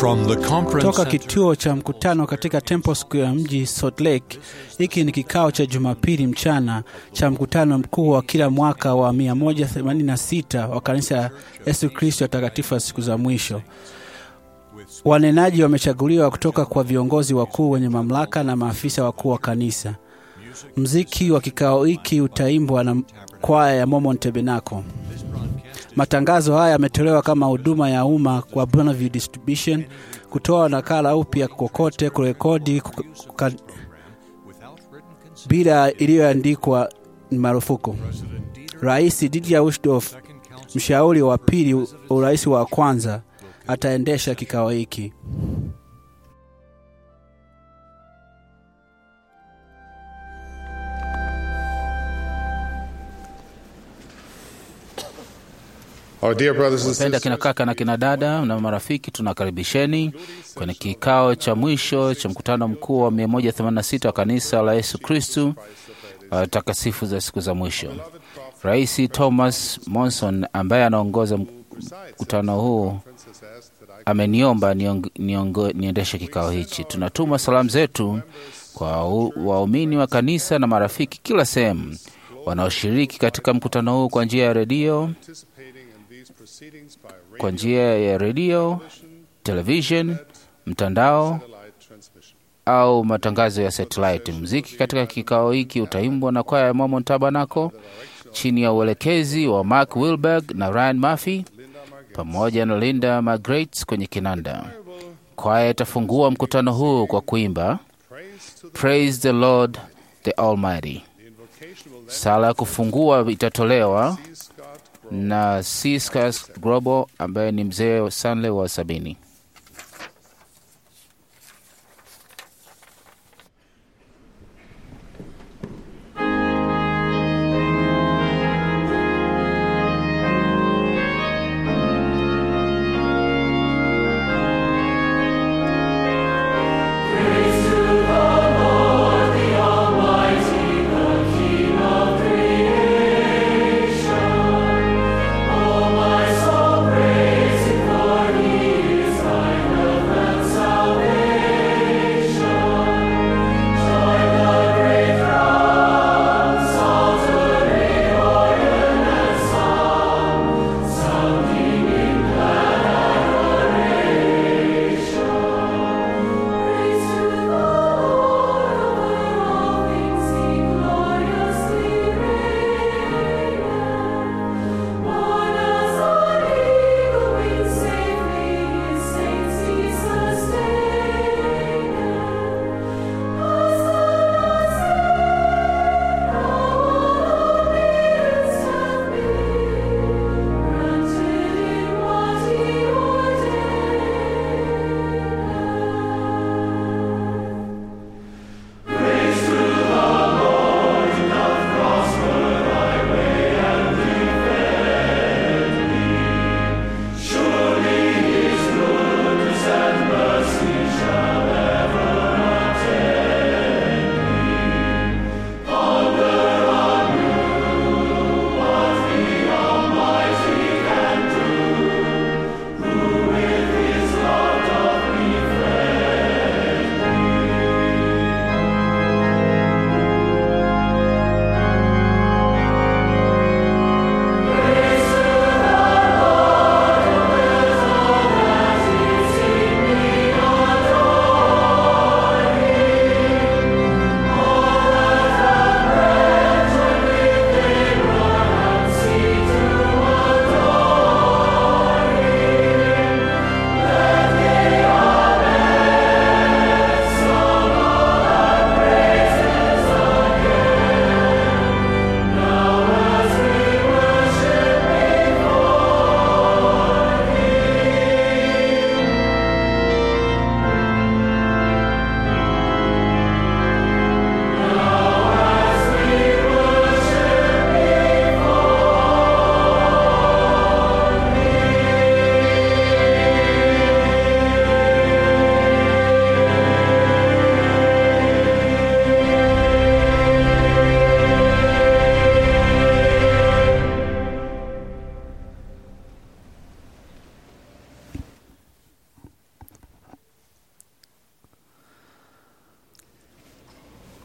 From the conference Toka center kituo cha mkutano katika Temple Square mji Salt Lake. Hiki ni kikao cha Jumapili mchana cha mkutano mkuu wa kila mwaka wa 186 wa kanisa la Yesu Kristo watakatifu wa siku za mwisho. Wanenaji wamechaguliwa kutoka kwa viongozi wakuu wenye mamlaka na maafisa wakuu wa kanisa. Mziki wa kikao hiki utaimbwa na kwaya ya Mormon Tabernacle. Matangazo haya yametolewa kama huduma ya umma kwa Bonneville Distribution. Kutoa nakala upya kokote, kurekodi kuka- kuka- bila iliyoandikwa ni marufuku. Rais Didier Ushdorf, mshauri wa pili wa urais wa kwanza, ataendesha kikao hiki. Our dear brothers and Wapenda sisters, kina kaka na kina dada na marafiki, tunakaribisheni kwenye kikao cha mwisho cha mkutano mkuu wa 186 wa kanisa la Yesu Kristu wa takasifu za siku za mwisho. Rais Thomas Monson ambaye anaongoza mkutano huu ameniomba niong- niongo- niendeshe kikao hichi. Tunatuma salamu zetu kwa u- waumini wa kanisa na marafiki kila sehemu wanaoshiriki katika mkutano huu kwa njia ya redio kwa njia ya redio, television, mtandao au matangazo ya satellite. Muziki katika kikao hiki utaimbwa na kwaya ya Mormon Tabernacle chini ya uelekezi wa Mark Wilberg na Ryan Murphy pamoja na Linda Margaret kwenye kinanda. Kwaya itafungua mkutano huu kwa kuimba Praise the Lord the Almighty. Sala ya kufungua itatolewa na C. Scott Global ambaye ni mzee wa Stanley wa sabini. Oh, my soul, praise Him, for He is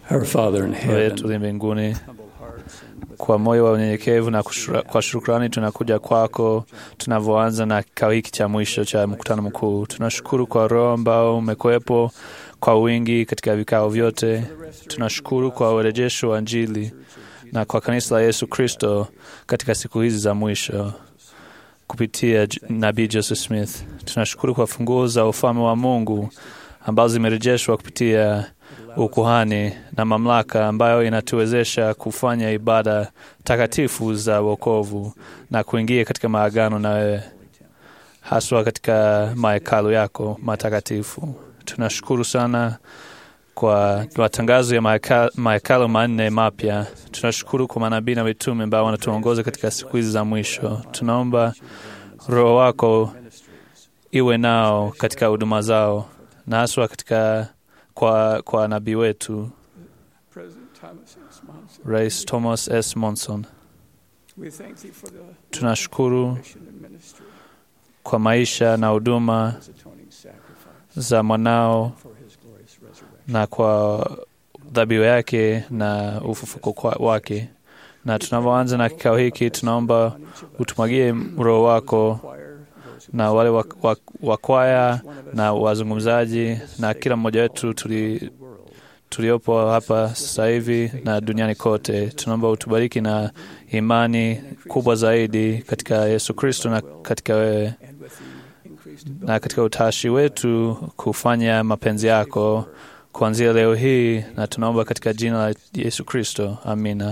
Our Father in Baba heaven, yetu uliye mbinguni, kwa moyo wa unyenyekevu na kushura- kwa shukrani tunakuja kwako tunavyoanza na kikao hiki cha mwisho cha mkutano mkuu. Tunashukuru kwa Roho ambao umekuwepo kwa wingi katika vikao vyote. Tunashukuru kwa urejesho wa Injili na kwa kanisa la Yesu Kristo katika siku hizi za mwisho kupitia J- nabii Joseph Smith. Tunashukuru kwa funguo za ufalme wa Mungu ambazo zimerejeshwa kupitia ukuhani na mamlaka ambayo inatuwezesha kufanya ibada takatifu za wokovu na kuingia katika maagano na wewe, haswa katika mahekalu yako matakatifu. Tunashukuru sana kwa matangazo ya maheka- mahekalu manne mapya. Tunashukuru kwa manabii na mitume ambao wanatuongoza katika siku hizi za mwisho. Tunaomba Roho wako iwe nao katika huduma zao na haswa katika kwa, kwa nabii wetu President Thomas S. Monson, Rais Thomas S. Monson. we thank thee for the Tunashukuru mission and ministry, kwa maisha na huduma his atoning sacrifice za mwanao for his glorious resurrection. na kwa dhabihu yake na ufufuko kwa- wake. Na tunavyoanza na kikao hiki, tunaomba utumwagie Roho wako Choir, those who na wale wa- wa- wakwaya na wazungumzaji na kila mmoja wetu tuli, tuliopo hapa sasa hivi na duniani kote. Tunaomba utubariki na imani kubwa zaidi katika Yesu Kristo na katika wewe and with the increased na katika utashi wetu kufanya mapenzi yako kuanzia leo hii, na tunaomba katika jina la Yesu Kristo, amina.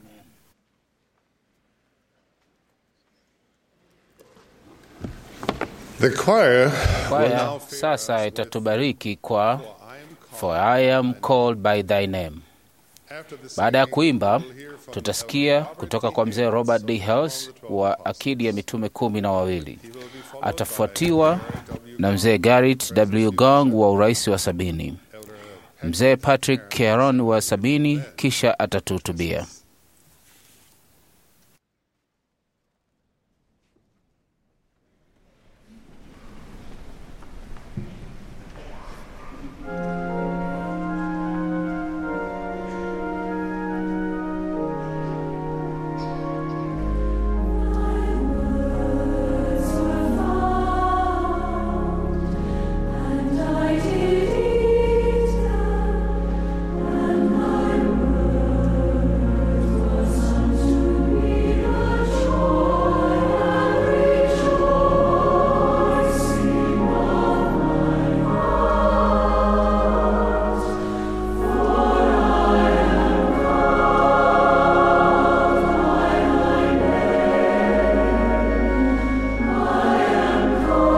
The choir Kwaya sasa itatubariki kwa For I am called by thy name. Baada ya kuimba, tutasikia kutoka kwa mzee Robert D. Hales wa akidi ya mitume kumi na wawili. Atafuatiwa na mzee Garrett W. Gong wa urais wa sabini, mzee Patrick Caron wa sabini, kisha atatuhutubia. And I did eat them, and my word was unto me the joy and rejoicing of my heart. For I am called by thy name, I am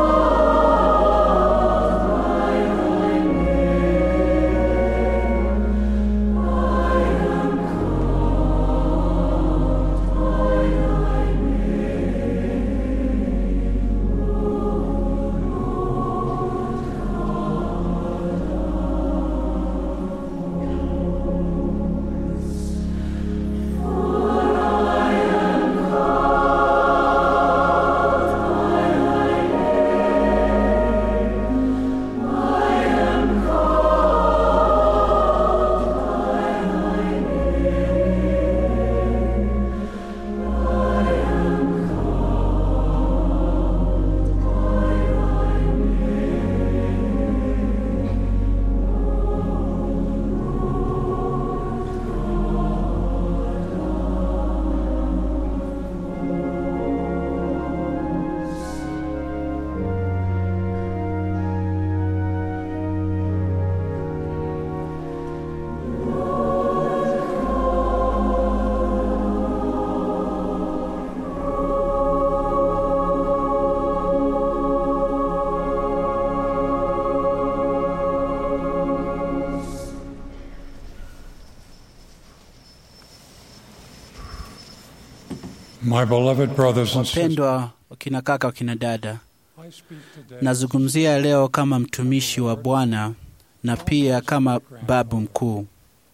My beloved brothers and sisters, Wapendwa wakina kaka, wakina dada, I speak today nazungumzia leo kama mtumishi wa Bwana na pia kama babu mkuu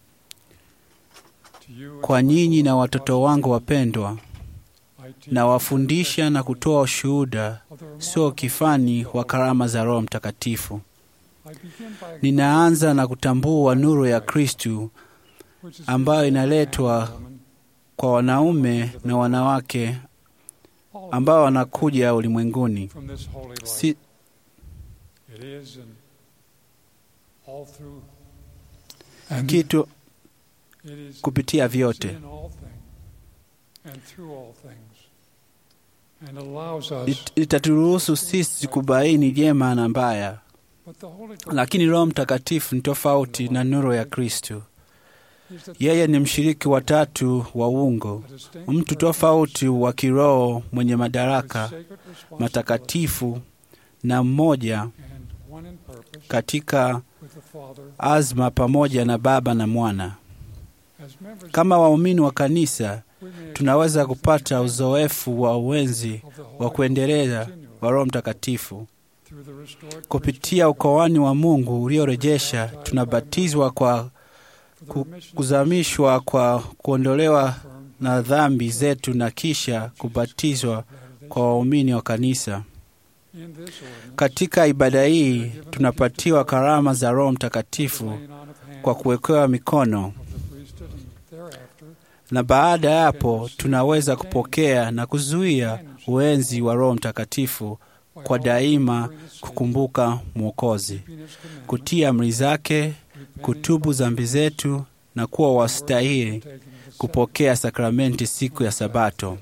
to you kwa nyinyi na watoto wangu wapendwa. I teach Nawafundisha na kutoa ushuhuda, of the sio kifani wa karama za Roho Mtakatifu. I begin by Ninaanza na kutambua nuru ya Kristu which is ambayo given to man inaletwa and woman, kwa wanaume na wanawake all of ambao us wanakuja ulimwenguni. from this holy light. Si, It is and all through and kitu it is kupitia vyote in all things and through all things and allows us It- itaturuhusu sisi kubaini jema na mbaya, but the Holy Ghost lakini Roho Mtakatifu ni tofauti na nuru ya Kristo. is the Yeye ni mshiriki wa tatu wa uungu, a distinct mtu tofauti wa kiroho mwenye with madaraka sacred responsibility matakatifu na mmoja and one in purpose katika with the Father azma pamoja na Baba na Mwana. as members Kama waumini wa kanisa, we may tunaweza kupata uzoefu wa uwenzi of the Holy wa kuendelea continually wa Roho Mtakatifu through the restored kupitia ukoani wa Mungu uliorejesha. Tunabatizwa kwa for the ku- remission kuzamishwa kwa kuondolewa firm na dhambi zetu na kisha kubatizwa latter-day kwa waumini wa kanisa. In this ordinance, Katika ibada hii tunapatiwa karama za Roho Mtakatifu laying on of hands kwa kuwekewa mikono, of the priesthood and thereafter na baada ya hapo tunaweza kupokea na kuzuia uenzi wa Roho Mtakatifu by kwa all daima remembering his faith, kukumbuka Mwokozi, keeping his commandments, kutii amri zake, repenting kutubu of dhambi zetu na kuwa wastahili taking of the kupokea sakramenti siku ya Sabato.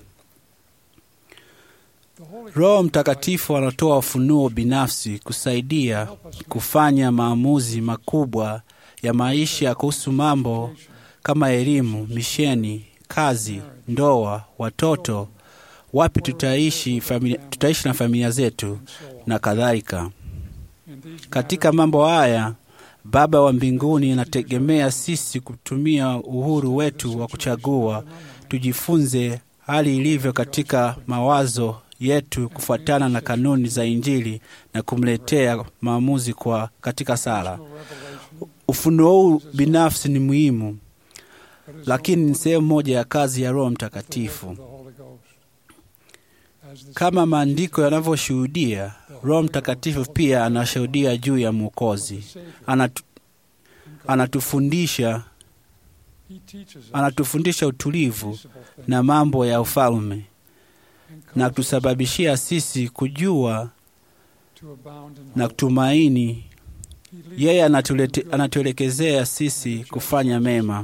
The Holy Roho Mtakatifu anatoa ufunuo binafsi kusaidia help us make kufanya maamuzi makubwa ya maisha kuhusu mambo kama elimu, misheni, kazi, ndoa, watoto, wapi tutaishi, familia, tutaishi na familia zetu and so on. na kadhalika. In these Katika mambo haya, Baba wa mbinguni anategemea sisi kutumia uhuru wetu wa kuchagua, tujifunze hali ilivyo katika mawazo yetu kufuatana na kanuni za Injili na kumletea maamuzi kwa katika sala. matters, no revelation, Ufunuo huu binafsi ni muhimu, but is lakini ni only sehemu moja ya kazi ya Roho the work Mtakatifu. of the Holy Ghost. As the Kama maandiko yanavyoshuhudia, Roho Mtakatifu pia anashuhudia juu ya Mwokozi. Savior, Anatu, anatufundisha He teaches us anatufundisha utulivu peaceable things na mambo ya ufalme and na causes us kutusababishia sisi kujua to abound in na hope. kutumaini. He leads Yeye us anatulete, in good anatuelekezea sisi kufanya mema,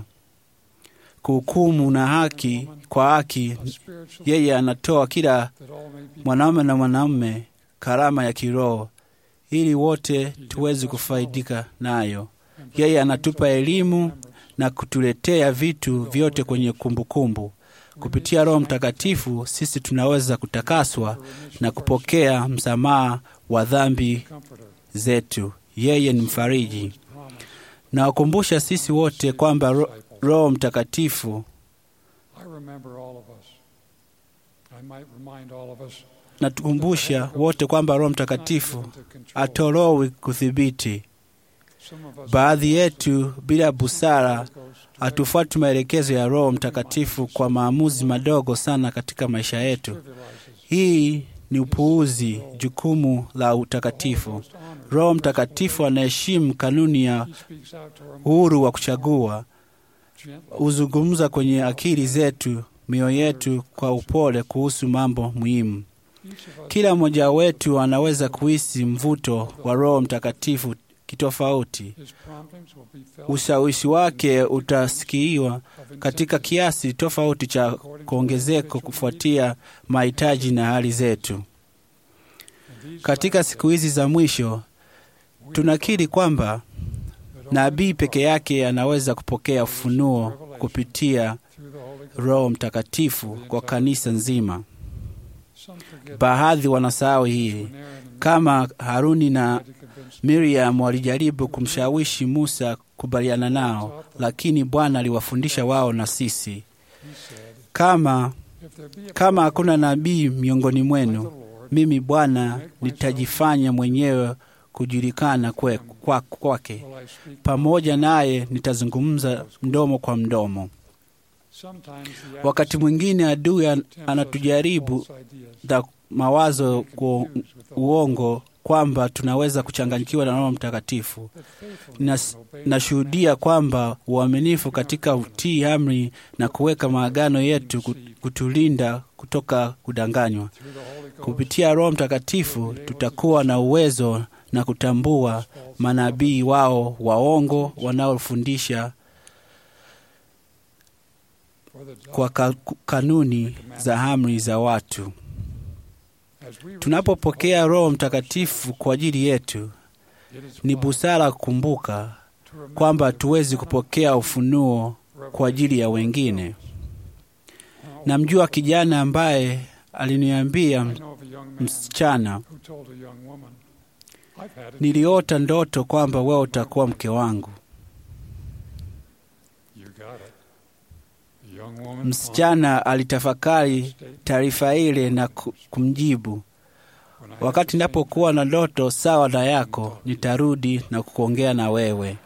kuhukumu na haki kwa haki. a spiritual Yeye anatoa kila that all may be mwanaume na mwanamume karama ya kiroho ili wote tuweze kufaidika nayo. and Yeye bring anatupa into elimu remembrance na kutuletea vitu vyote kwenye kumbukumbu. Kupitia Roho Mtakatifu sisi tunaweza kutakaswa for remission na of our kupokea msamaha wa dhambi sins. Comforter, zetu. Yeye ni mfariji. who has promised Nawakumbusha sisi wote kwamba ro, Roho Mtakatifu, I remember all of us. I might remind all of us natukumbusha wote kwamba Roho Mtakatifu not given to control. atorowi kudhibiti. Some of us Baadhi yetu bila busara Holy Ghost hatufuati maelekezo ya Roho Mtakatifu kwa maamuzi madogo sana katika maisha yetu. trivializes. Hii ni upuuzi, jukumu la utakatifu. Roho Mtakatifu anaheshimu kanuni ya He speaks out to our uhuru wa kuchagua, gently. huzungumza kwenye akili zetu, mioyo yetu kwa upole kuhusu mambo muhimu. Each of us Kila mmoja wetu anaweza kuhisi mvuto wa Roho Mtakatifu kitofauti. his promptings will be felt Ushawishi wake utasikiwa of katika intensity kiasi tofauti cha kuongezeko kufuatia mahitaji na hali zetu. in these Katika siku hizi za mwisho, we tunakiri kwamba that only nabii peke yake anaweza kupokea ufunuo kupitia through the Holy Ghost. Roho Mtakatifu kwa kanisa nzima. Some forget Baadhi wanasahau hii, when Aaron and kama Haruni na tried to convince Miriam walijaribu kumshawishi Musa kubaliana nao, lakini Bwana aliwafundisha wao na sisi. he said, Kama if there be a kama hakuna nabii miongoni like the mwenu, Lord, mimi Bwana nitajifanya mwenyewe kujulikana kwe- kwa- kwake, will I speak pamoja naye nitazungumza mdomo kwa mdomo. Sometimes the Wakati mwingine adui an- tempts us with anatujaribu false ideas, na mawazo kwa confused with the uongo kwamba tunaweza kuchanganyikiwa na Roho Mtakatifu. that faithfulness Nas- in obeying Nashuhudia kwamba uaminifu katika utii amri na kuweka maagano yetu ku- kutulinda kutoka kudanganywa. through the Holy Ghost Kupitia Roho Mtakatifu tutakuwa na uwezo na kutambua manabii wao waongo wanaofundisha for the kwa ka, kanuni za amri za watu. as we Tunapopokea Roho Mtakatifu kwa ajili yetu, it is ni wise busara kukumbuka to remember kwamba that hatuwezi kupokea ufunuo kwa ajili ya wengine. how Namjua kijana ambaye aliniambia I know of a young man msichana, who told a young woman, I've had it. niliota ndoto kwamba wewe utakuwa mke wangu. You got it. The young woman Msichana alitafakari pondered taarifa ile na ku- kumjibu, when I had wakati the same napokuwa na ndoto sawa na yako, nitarudi na kuongea na wewe.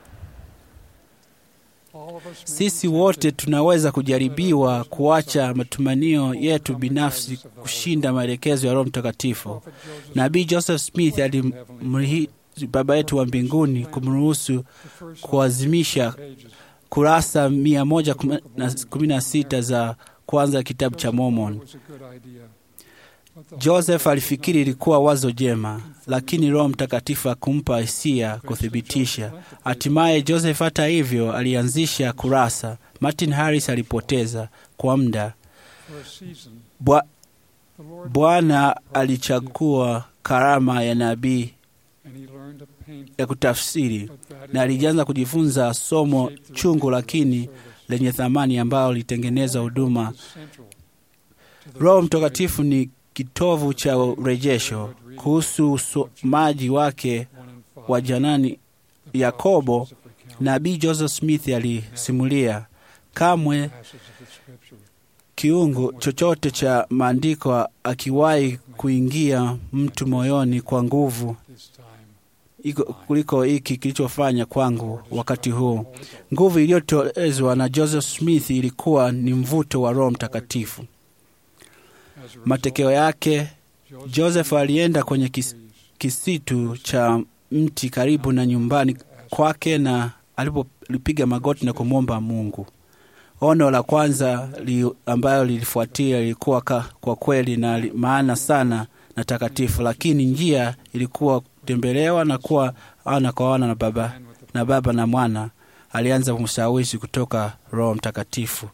All of us may Sisi be wote tempted tunaweza kujaribiwa kuacha matumanio yetu binafsi kushinda maelekezo ya Roho Mtakatifu. Prophet Joseph Nabii Joseph Smith alimrihi Baba yetu wa mbinguni kumruhusu the first kuazimisha pages kurasa mia moja kumi na sita za kwanza kitabu cha Mormon. was a good idea. But the Joseph alifikiri ilikuwa wazo jema, lakini Roho Mtakatifu akumpa hisia kuthibitisha. Hatimaye Joseph, hata hivyo, alianzisha kurasa. Martin Harris alipoteza kwa muda. for a season, Bwa- the Lord Bwana alichagua karama ya nabii and he learned a painful ya kutafsiri but that na alianza kujifunza somo chungu lakini lenye thamani ambalo lilitengeneza huduma. Roho Mtakatifu ni kitovu cha urejesho. Kuhusu usomaji wake wa janani Yakobo, nabii Joseph Smith alisimulia, kamwe kiungu chochote cha maandiko akiwahi kuingia mtu moyoni kwa nguvu iko kuliko hiki kilichofanya kwangu wakati huu. Nguvu iliyotoezwa na Joseph Smith ilikuwa ni mvuto wa Roho Mtakatifu. Matokeo yake, Joseph alienda kwenye kis, kisitu cha mti karibu na nyumbani kwake, na alipopiga magoti na kumwomba Mungu. Ono la kwanza li, ambayo lilifuatia lilikuwa ka, kwa kweli na li, maana sana na takatifu, lakini njia ilikuwa kutembelewa na kuwa ana kwa ana na baba na baba na mwana. Alianza kumshawishi kutoka Roho Mtakatifu.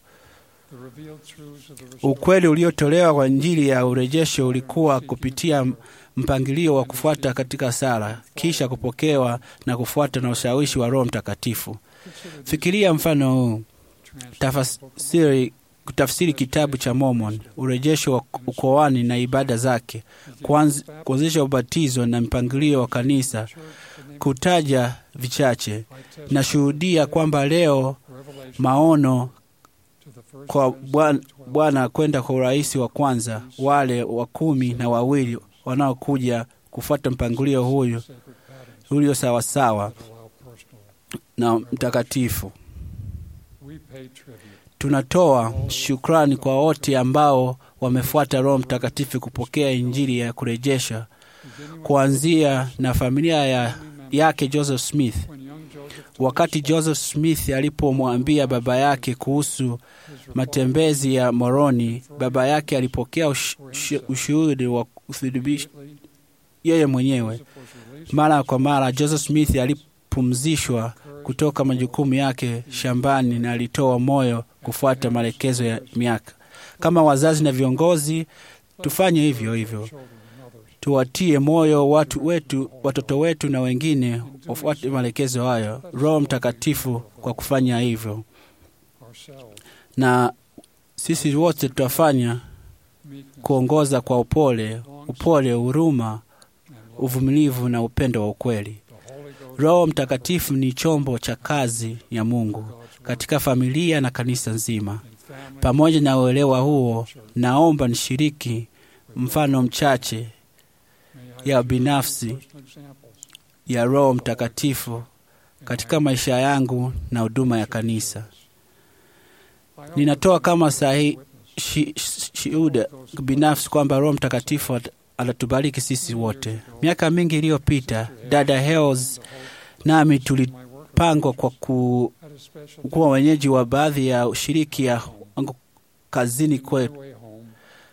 Ukweli uliotolewa kwa Injili ya urejesho ulikuwa kupitia mpangilio wa kufuata katika sala, kisha kupokewa na kufuata na ushawishi wa Roho Mtakatifu. Fikiria mfano huu: tafasiri kutafsiri kitabu cha Mormon, urejesho wa ukoani na ibada zake, kuanzisha ubatizo na mpangilio wa kanisa, kutaja vichache. Nashuhudia kwamba leo maono kwa Bwana kwenda kwa urais wa kwanza, wale wa kumi na wawili wanaokuja kufuata mpangilio huyu ulio sawasawa na mtakatifu. Tunatoa shukrani kwa wote ambao wamefuata Roho Mtakatifu kupokea Injili ya kurejesha, kuanzia na familia ya, yake Joseph Smith. Wakati Joseph Smith alipomwambia baba yake kuhusu matembezi ya Moroni, baba yake alipokea ush, ushuhudi wa kuthibitisha yeye mwenyewe. Mara kwa mara Joseph Smith alipumzishwa kutoka majukumu yake shambani na alitoa moyo kufuata maelekezo ya miaka. Kama wazazi na viongozi, tufanye hivyo hivyo, tuwatie moyo watu wetu, watoto wetu na wengine wafuate maelekezo hayo. Roho Mtakatifu kwa kufanya hivyo, na sisi wote tutafanya kuongoza kwa upole, upole, huruma, uvumilivu na upendo wa ukweli. Roho Mtakatifu ni chombo cha kazi ya Mungu katika familia na kanisa nzima. Pamoja na uelewa huo, naomba nishiriki mfano mchache ya binafsi ya Roho Mtakatifu katika maisha yangu na huduma ya kanisa. Ninatoa kama sahi shuhuda binafsi kwamba Roho Mtakatifu anatubariki sisi wote. Miaka mingi iliyopita, dada Hels nami tulipangwa kwa ku, At a special kuwa wenyeji wa baadhi ya ushiriki ya wangu kazini kwetu. way home,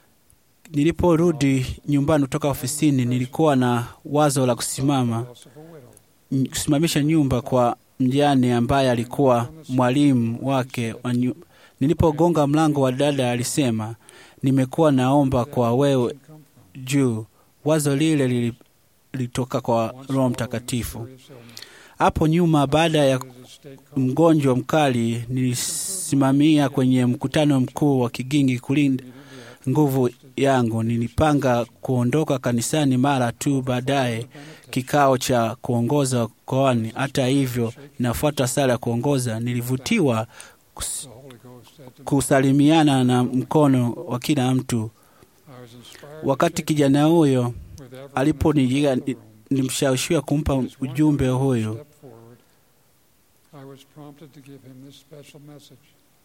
Niliporudi nyumbani kutoka ofisini, nilikuwa na wazo la kusimama house of a widow. n- kusimamisha nyumba kwa mjane ambaye alikuwa mwalimu wake wa nyu... Nilipogonga mlango wa dada alisema, nimekuwa naomba kwa wewe Come from. juu. Wazo lile lili- lilitoka kwa Once Roho following Mtakatifu. serious illness, Hapo nyuma, baada ya visited a state conference mgonjwa mkali, nilisimamia kwenye mkutano mkuu wa Kigingi kulinda nguvu yangu. Nilipanga kuondoka kanisani mara tu baadaye kikao cha kuongoza koani. Hata hivyo, nafuata sala ya kuongoza, nilivutiwa kus- the Holy Ghost said to me, kusalimiana na mkono wa kila mtu. I was inspired Wakati to take kijana huyo with everyone aliponijia, in the room. nilimshawishiwa kumpa As one ujumbe person huyu. stepped forward, I was prompted to give him this special message.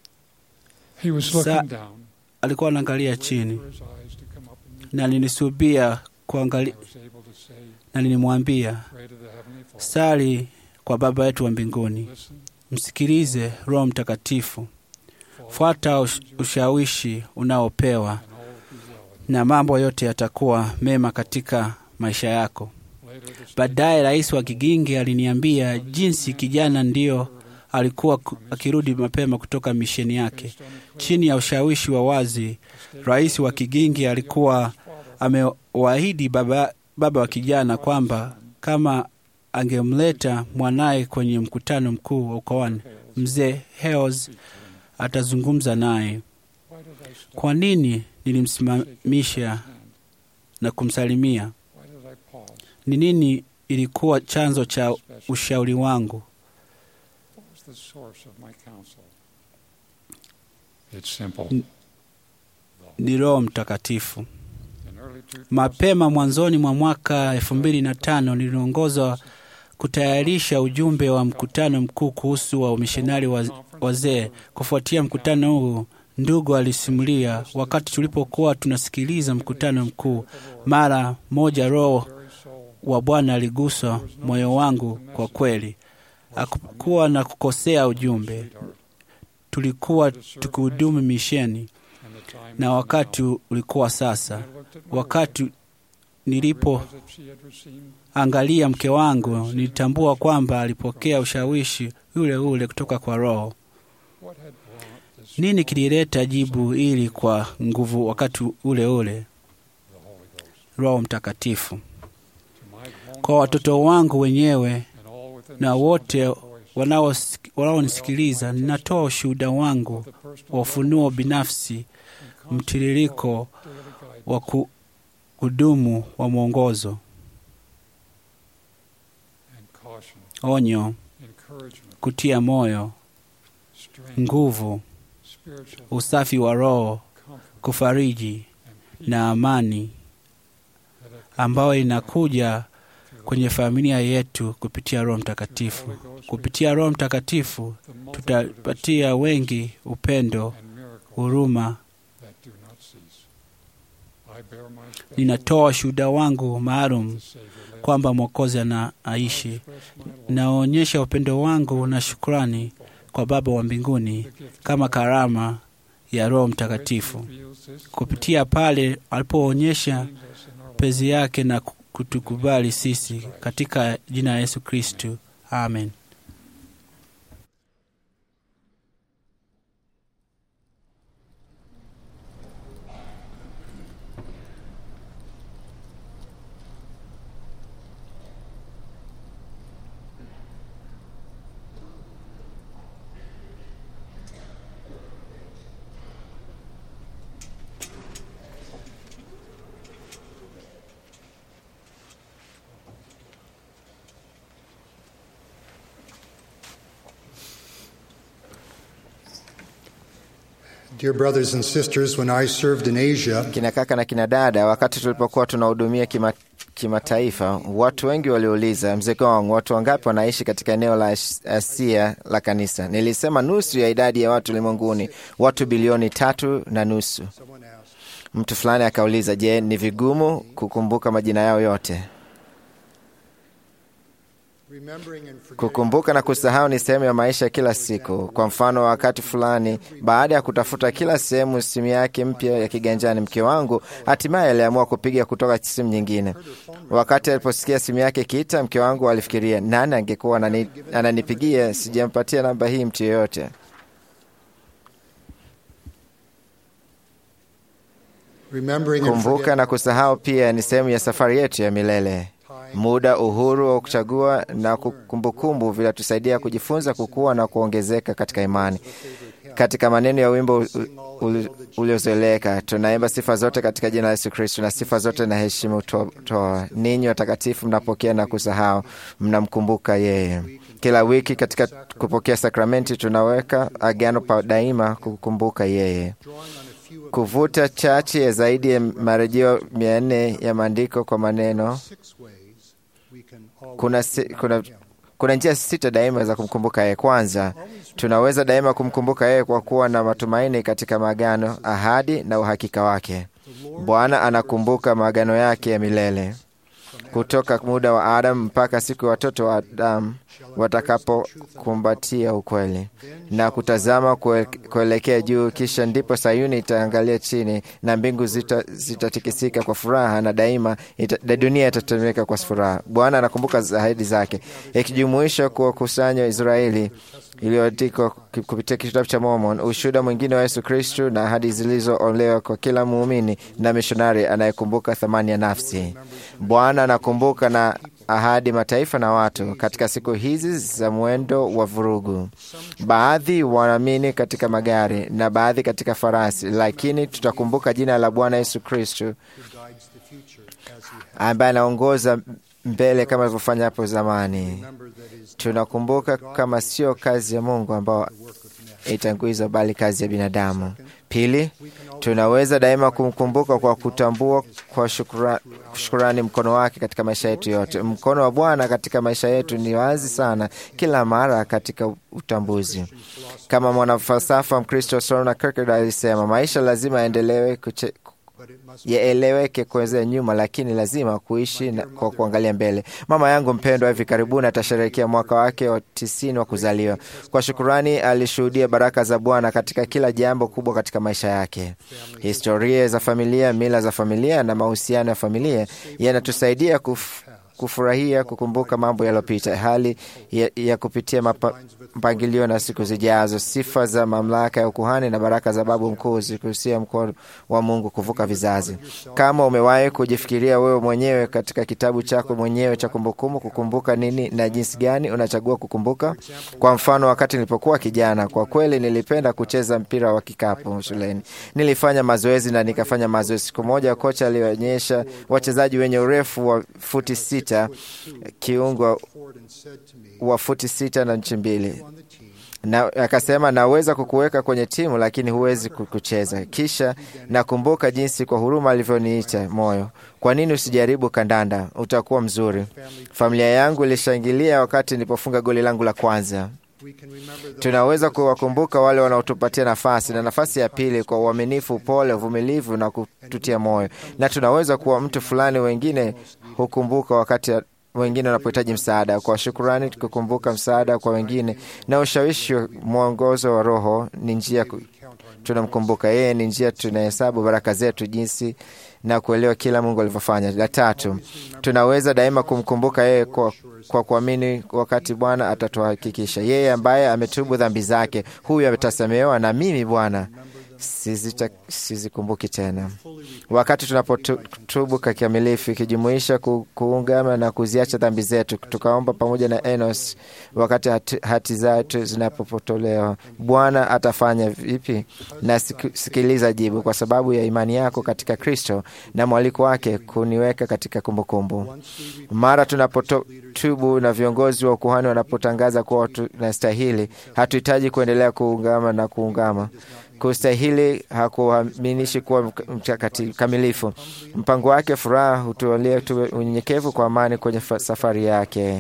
He was Sa- looking down, Alikuwa anaangalia waiting chini for his eyes to come up and meet na nilisubia kuangalia, I was able to say, na nilimwambia pray to the Heavenly Father. sali kwa Baba yetu wa mbinguni, Listen, msikilize Roho Mtakatifu, follow, fuata ush, ushawishi unaopewa and all will be well. na mambo yote yatakuwa mema katika maisha yako. Later, the state Baadaye rais wa Kigingi aliniambia jinsi kijana ndio alikuwa ku- akirudi mapema kutoka misheni yake. based on a clear Chini ya ushawishi wa wazi, state rais wa Kigingi alikuwa his father amewaahidi baba, baba wa kijana kwamba kama angemleta mwanaye kwenye mkutano mkuu wa ukoani, mzee Hales atazungumza naye. Why did I stop Kwa nini and nilimsimamisha shake his hand? na kumsalimia? Why did I pause? Ni nini ilikuwa chanzo cha Special. ushauri wangu? What was the source of my counsel? It's simple. N- Ni Roho Mtakatifu. In early 2000, Mapema mwanzoni mwa mwaka elfu mbili na tano niliongozwa kutayarisha ujumbe wa mkutano mkuu kuhusu wa umishonari wa wazee. Kufuatia mkutano huu, ndugu alisimulia, wakati tulipokuwa tunasikiliza mkutano mkuu, mara moja Roho very soul wa Bwana aligusa moyo wangu. Kwa kweli, hakukuwa na kukosea ujumbe. sweetheart, Tulikuwa tukihudumu misheni and the time na was wakati now. ulikuwa sasa. I looked at my Wakati wife, nilipo realized that she had received angalia mke wangu, nilitambua kwamba alipokea ushawishi ule ule kutoka kwa Roho. what had brought this Nini strong kilileta jibu hili kwa nguvu wakati ule ule? the Holy Ghost Roho Mtakatifu. to my grown Kwa watoto wangu wenyewe and all within na the wote sound of my voice, wanaosik- wanaonisikiliza, ninatoa ushuhuda wangu the personal wa ufunuo binafsi, and constant mtiririko flow of daily guidance wa ku- kudumu wa mwongozo, and caution, onyo, encouragement, kutia moyo, strength, nguvu, spiritual usafi wa roho, comfort, kufariji and peace na amani that have ambayo inakuja through the kwenye familia yetu kupitia Roho Mtakatifu. Holy Ghost Kupitia Roho Mtakatifu the multitude of tutapatia wengi upendo, and miracles huruma. that do not cease. I bear my special Ninatoa shuhuda wangu maalum the Savior lives. kwamba Mwokozi I anaishi. express my love Naonyesha upendo wangu na shukrani kwa Baba wa mbinguni the gift kama of karama ya Roho which Mtakatifu reveals this kupitia pale alipoonyesha change us in our lives. pezi yake na kutukubali sisi katika jina la Yesu Kristu, amen. Dear brothers and sisters, when I served in Asia, Kina kaka na kina dada, wakati tulipokuwa tunahudumia kima kimataifa, watu wengi waliuliza, mzee Gong, watu wangapi wanaishi katika eneo la As- Asia la kanisa? Nilisema nusu ya idadi ya watu ulimwenguni, watu bilioni tatu na nusu. someone asked, Mtu fulani akauliza, je, ni vigumu kukumbuka majina yao yote? Kukumbuka na kusahau ni sehemu ya maisha ya kila siku. Kwa mfano, wakati fulani, baada ya kutafuta kila sehemu simu yake mpya ya kiganjani, mke wangu hatimaye aliamua kupiga kutoka simu nyingine. Wakati aliposikia simu yake ikiita, mke wangu alifikiria, nani angekuwa anani- ananipigia? Sijampatia namba hii mtu yeyote. Kumbuka na kusahau pia ni sehemu ya safari yetu ya milele. Muda, uhuru wa kuchagua na kumbukumbu vinatusaidia kujifunza, kukua na kuongezeka katika imani. Katika maneno ya wimbo u- ul- uliozoeleka, tunaimba sifa zote katika jina la Yesu Kristo, na sifa zote na heshima to- toa. Ninyi watakatifu mnapokea na kusahau, mnamkumbuka yeye. Kila wiki katika kupokea sakramenti tunaweka agano pa daima kukumbuka yeye kuvuta chache ya zaidi ya marejeo mia nne ya maandiko kwa maneno. Kuna, si, kuna, kuna njia sita daima za kumkumbuka yeye. Kwanza, tunaweza daima kumkumbuka yeye kwa kuwa na matumaini katika maagano, ahadi na uhakika wake. Bwana anakumbuka maagano yake ya milele kutoka muda wa Adamu mpaka siku ya watoto wa Adamu watakapokumbatia ukweli na kutazama kue- kuelekea juu. Kisha ndipo Sayuni itaangalia chini na mbingu zita- zitatikisika kwa furaha na daima ita, da dunia itatetemeka kwa furaha. Bwana anakumbuka ahadi zake, ikijumuisha kuwakusanya Israeli iliyoandikwa ki- kupitia kitabu cha Mormon, ushuhuda mwingine wa Yesu Kristu na ahadi zilizoolewa kwa kila muumini na mishonari anayekumbuka thamani ya nafsi. Bwana anakumbuka na ahadi mataifa na watu katika siku hizi za mwendo wa vurugu. Baadhi wanaamini katika magari na baadhi katika farasi, lakini tutakumbuka jina la Bwana Yesu Kristu ambaye anaongoza mbele kama alivyofanya hapo zamani. Tunakumbuka kama sio kazi ya Mungu ambao itanguizwa, bali kazi ya binadamu. Pili, tunaweza daima kumkumbuka kwa kutambua kwa shukura, shukurani mkono wake katika maisha yetu yote. Mkono wa Bwana katika maisha yetu ni wazi sana kila mara katika utambuzi. Kama mwanafalsafa Mkristo Soren Kierkegaard alisema, maisha lazima yaendelewe kuche, yaeleweke kuanzia nyuma, lakini lazima kuishi na, kwa kuangalia mbele. Mama yangu mpendwa hivi karibuni atasherehekea mwaka wake wa tisini wa kuzaliwa. Kwa shukurani, alishuhudia baraka za Bwana katika kila jambo kubwa katika maisha yake. Historia za familia, mila za familia na mahusiano ya familia yanatusaidia kuf, kufurahia kukumbuka mambo yaliyopita, hali ya, ya kupitia mapa, mpangilio na siku zijazo, sifa za mamlaka ya ukuhani na baraka za babu mkuu zikuhusia mkono wa Mungu kuvuka vizazi. Kama umewahi kujifikiria wewe mwenyewe katika kitabu chako mwenyewe cha kumbukumbu, kukumbuka nini na jinsi gani unachagua kukumbuka? Kwa mfano, wakati nilipokuwa kijana, kwa kweli nilipenda kucheza mpira wa kikapu shuleni. Nilifanya mazoezi na nikafanya mazoezi. Siku moja kocha alionyesha wachezaji wenye urefu wa futi sita, kiungo wa futi sita na nchi mbili na akasema naweza kukuweka kwenye timu lakini huwezi kucheza. Kisha nakumbuka jinsi kwa huruma alivyoniita moyo, kwa nini usijaribu kandanda? Utakuwa mzuri. Familia yangu ilishangilia wakati nilipofunga goli langu la kwanza. Tunaweza kuwakumbuka wale wanaotupatia nafasi na nafasi ya pili kwa uaminifu, upole, uvumilivu na kututia moyo, na tunaweza kuwa mtu fulani wengine hukumbuka wakati wengine wanapohitaji msaada. Kwa shukurani, tukikumbuka msaada kwa wengine na ushawishi wa mwongozo wa Roho ni njia tunamkumbuka yeye, ni njia tunahesabu baraka zetu jinsi na kuelewa kila Mungu alivyofanya. La tatu, tunaweza daima kumkumbuka yeye kwa kwa kuamini wakati Bwana atatuhakikisha yeye ambaye ametubu dhambi zake, huyu ametasamehewa, na mimi Bwana sizikumbuki tena. Wakati tunapotubu kikamilifu, ikijumuisha ku, kuungama na kuziacha dhambi zetu, tukaomba pamoja na Enos wakati hati, hati zetu zinapopotolewa, Bwana atafanya vipi? Na sikiliza jibu, kwa sababu ya imani yako katika Kristo na mwaliko wake kuniweka katika kumbukumbu kumbu. Mara tunapotubu na viongozi wa ukuhani wanapotangaza kuwa tunastahili, hatuhitaji kuendelea kuungama na kuungama Kustahili hakuaminishi kuwa mkamilifu. Mpango wake furaha hutualia tuwe unyenyekevu kwa amani kwenye safari yake,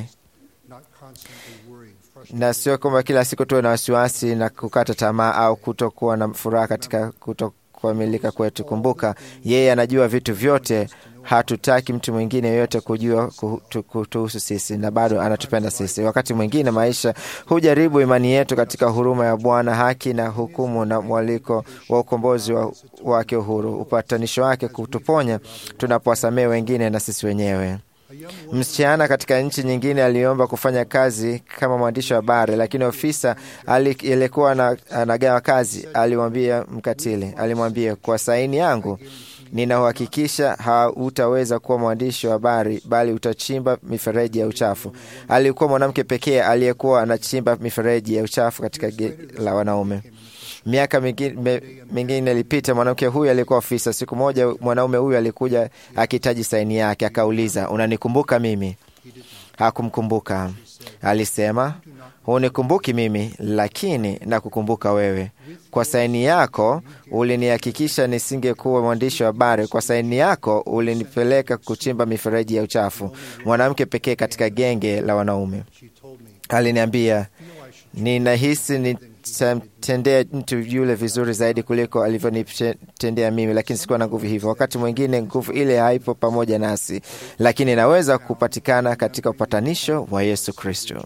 na sio kwamba kila siku tuwe na wasiwasi na kukata tamaa au kutokuwa na furaha katika kuto kuamilika kwetu. Kumbuka, yeye anajua vitu vyote. Hatutaki mtu mwingine yoyote kujua kuhu- kutuhusu sisi, na bado anatupenda sisi. Wakati mwingine maisha hujaribu imani yetu katika huruma ya Bwana, haki na hukumu, na mwaliko wa ukombozi wa, wake uhuru, upatanisho wake kutuponya tunapowasamehe wengine na sisi wenyewe. Msichana katika nchi nyingine aliomba kufanya kazi kama mwandishi wa habari, lakini ofisa ali- aliyekuwa ana- anagawa kazi alimwambia mkatili, alimwambia kwa saini yangu ninauhakikisha hautaweza kuwa mwandishi wa habari, bali utachimba mifereji ya uchafu. Alikuwa mwanamke pekee aliyekuwa anachimba mifereji ya uchafu katika ge la wanaume. Miaka mingi- me- mingine ilipita, mwanamke huyu alikuwa ofisa. Siku moja mwanaume huyu alikuja akihitaji saini yake, akauliza, unanikumbuka mimi? Hakumkumbuka. Alisema, hunikumbuki mimi, lakini nakukumbuka wewe. Kwa saini yako ulinihakikisha nisingekuwa mwandishi wa habari. Kwa saini yako ulinipeleka kuchimba mifereji ya uchafu. Mwanamke pekee katika genge la wanaume aliniambia, ninahisi nitamtendea mtu yule vizuri zaidi kuliko alivyonitendea mimi, lakini sikuwa na nguvu hivyo. Wakati mwingine nguvu ile haipo pamoja nasi, lakini inaweza kupatikana katika upatanisho wa Yesu Kristo.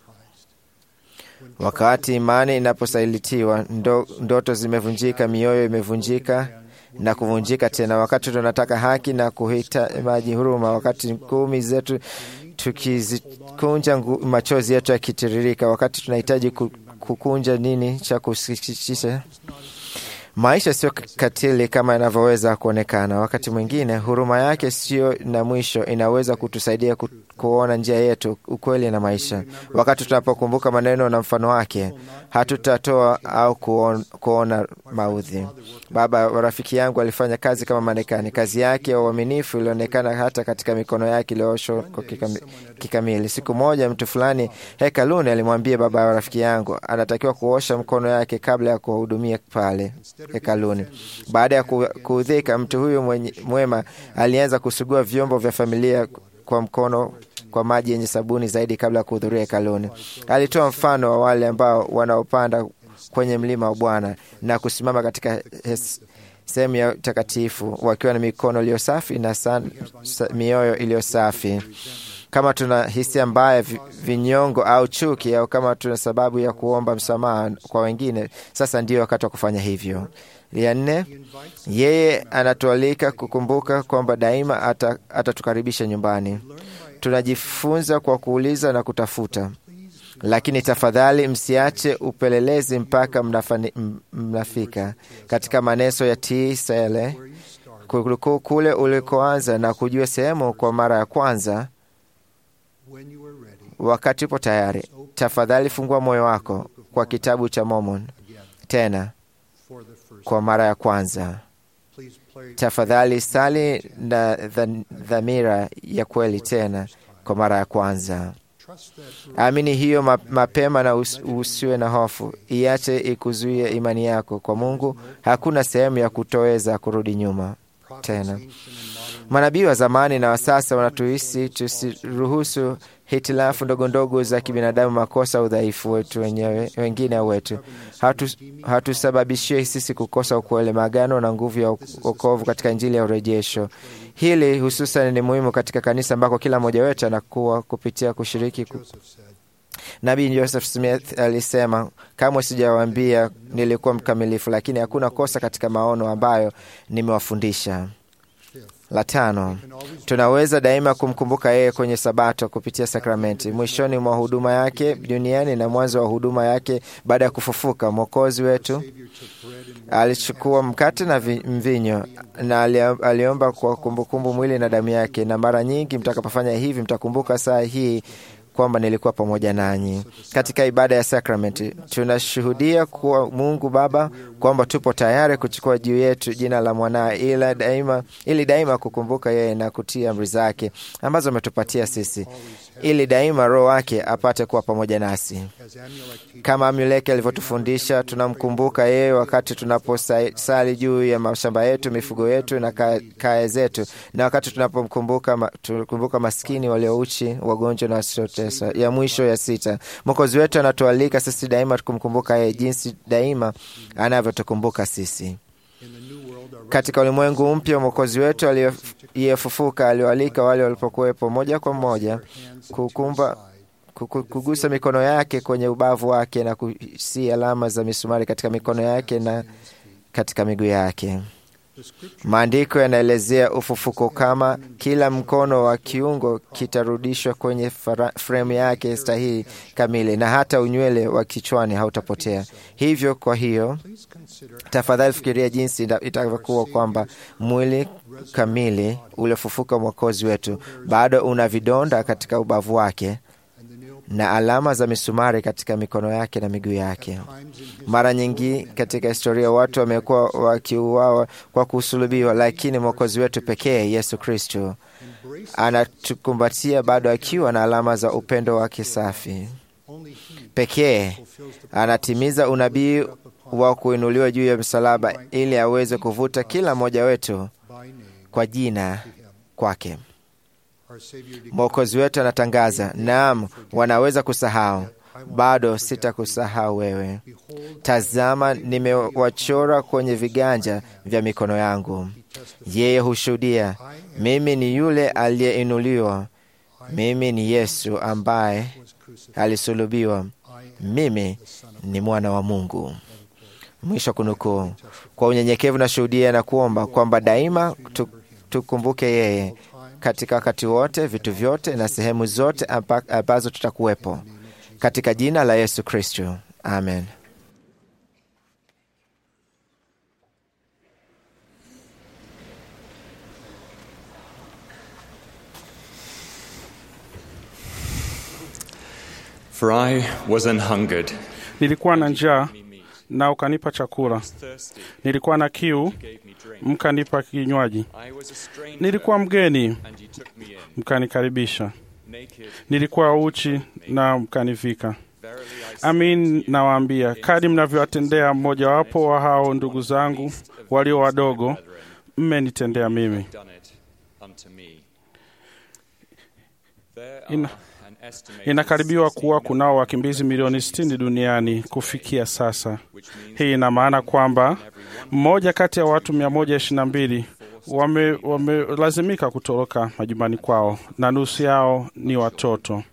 Wakati imani inaposalitiwa, ndo, ndoto zimevunjika, mioyo imevunjika na kuvunjika tena. Wakati tunataka haki na kuhitaji huruma, wakati ngumi zetu tukizikunja ngu- machozi yetu yakitiririka, wakati tunahitaji ku- kukunja nini cha kusikitisha. Maisha sio katili kama inavyoweza kuonekana. Wakati mwingine huruma yake sio na mwisho, inaweza kutusaidia ku, kuona njia yetu, ukweli na maisha. Wakati tunapokumbuka maneno na mfano wake, hatutatoa au kuon, kuona maudhi. Baba wa rafiki yangu alifanya kazi kama Marekani. Kazi yake ya uaminifu ilionekana hata katika mikono yake iliyooshwa kwa kikami- kikamili. Siku moja mtu fulani hekaluni alimwambia baba wa rafiki yangu anatakiwa kuosha mkono yake kabla ya kuwahudumia pale hekaluni. Baada ya ku- kuudhika, mtu huyu mwenye- mwema alianza kusugua vyombo vya familia kwa mkono kwa maji yenye sabuni zaidi kabla ya kuhudhuria hekaluni. Alitoa mfano wa wale ambao wanaopanda kwenye mlima wa Bwana na kusimama katika hes- sehemu ya takatifu wakiwa na mikono iliyo safi na san, sa, mioyo iliyo safi. Kama tuna hisia mbaya, vi- vinyongo au chuki, au kama tuna sababu ya kuomba msamaha kwa wengine, sasa ndio wakati wa kufanya hivyo. Ya nne, yeye anatualika kukumbuka kwamba daima ata- atatukaribisha nyumbani. Tunajifunza kwa kuuliza na kutafuta, lakini tafadhali msiache upelelezi mpaka mnafani, m- mnafika katika maneso ya T. Sele kuliko kule ulikoanza na kujua sehemu kwa mara ya kwanza. Wakati upo tayari, tafadhali fungua moyo wako kwa kitabu cha Mormon tena kwa mara ya kwanza. Tafadhali sali na dha- dhamira ya kweli tena kwa mara ya kwanza. Amini hiyo ma- mapema na us- usiwe na hofu, iache ikuzuie imani yako kwa Mungu. Hakuna sehemu ya kutoweza kurudi nyuma tena. Manabii wa zamani na wa sasa wanatuhisi tusiruhusu hitilafu ndogo ndogo za kibinadamu, makosa, udhaifu wetu wenyewe, wengine au wetu, hatu hatusababishie sisi kukosa ukweli, maagano na nguvu ya wokovu katika Injili ya urejesho. Hili hususan ni muhimu katika kanisa ambako kila mmoja wetu anakuwa kupitia kushiriki ku... Nabii Joseph Smith alisema, kamwe sijawaambia nilikuwa mkamilifu, lakini hakuna kosa katika maono ambayo nimewafundisha. La tano, tunaweza daima kumkumbuka yeye kwenye Sabato kupitia sakramenti, mwishoni mwa huduma yake duniani na mwanzo wa huduma yake baada ya kufufuka. Mwokozi wetu alichukua mkate na vi- mvinyo na ali- aliomba kwa kumbukumbu mwili na damu yake, na mara nyingi mtakapofanya hivi mtakumbuka saa hii kwamba nilikuwa pamoja nanyi katika ibada ya sakramenti. Tunashuhudia kuwa Mungu Baba kwamba tupo tayari kuchukua juu yetu jina la mwanaye, ila daima, ili daima kukumbuka yeye na kutii amri zake ambazo ametupatia sisi, ili daima Roho wake apate kuwa pamoja nasi kama Amuleki alivyotufundisha. Tunamkumbuka yeye wakati tunaposali juu ya mashamba yetu, mifugo yetu na ka- kaya zetu, na wakati tunapomkumbuka ma, tukumbuka maskini waliouchi, wagonjwa na wasiotesa. Ya mwisho ya sita, Mwokozi wetu anatualika sisi daima kumkumbuka yeye jinsi daima anavyotukumbuka sisi. Katika ulimwengu mpya, Mwokozi wetu aliyefufuka aliwaalika wale walipokuwepo moja kwa moja kukumba kuku- kugusa mikono yake kwenye ubavu wake na kusi alama za misumari katika mikono yake na katika miguu yake. Maandiko yanaelezea ufufuko kama kila mkono wa kiungo kitarudishwa kwenye fara- fremu yake stahili kamili, na hata unywele wa kichwani hautapotea. Hivyo, kwa hiyo tafadhali fikiria jinsi ita- itakavyokuwa kwamba mwili kamili uliofufuka Mwokozi wetu bado una vidonda katika ubavu wake na alama za misumari katika mikono yake na miguu yake. Mara nyingi katika historia watu wamekuwa wakiuawa kwa kusulubiwa, lakini mwokozi wetu pekee Yesu Kristo anatukumbatia bado akiwa na alama za upendo wake safi pekee. Anatimiza unabii wa kuinuliwa juu ya msalaba ili aweze kuvuta kila mmoja wetu kwa jina kwake. Mwokozi wetu anatangaza, naam, wanaweza kusahau, bado sitakusahau wewe. Tazama, nimewachora kwenye viganja vya mikono yangu. Yeye hushuhudia, mimi ni yule aliyeinuliwa, mimi ni Yesu ambaye alisulubiwa, mimi ni mwana wa Mungu. Mwisho wa kunukuu. Kwa unyenyekevu na shuhudia na kuomba kwamba daima tu, tukumbuke yeye katika wakati wote, vitu vyote na sehemu zote amba- ambazo tutakuwepo, katika jina la Yesu Kristo, amen. For I was an hungered, Nilikuwa na njaa na ukanipa chakula, nilikuwa na kiu mkanipa kinywaji, nilikuwa mgeni mkanikaribisha, nilikuwa uchi na mkanivika. Amin, nawaambia, kadi mnavyowatendea mmojawapo wa hao ndugu zangu walio wadogo, mmenitendea mimi. Ina, inakaribiwa kuwa kunao wakimbizi milioni 60 duniani kufikia sasa. Hii ina maana kwamba mmoja kati ya watu 122 wame- wamelazimika kutoroka majumbani kwao na nusu yao ni watoto.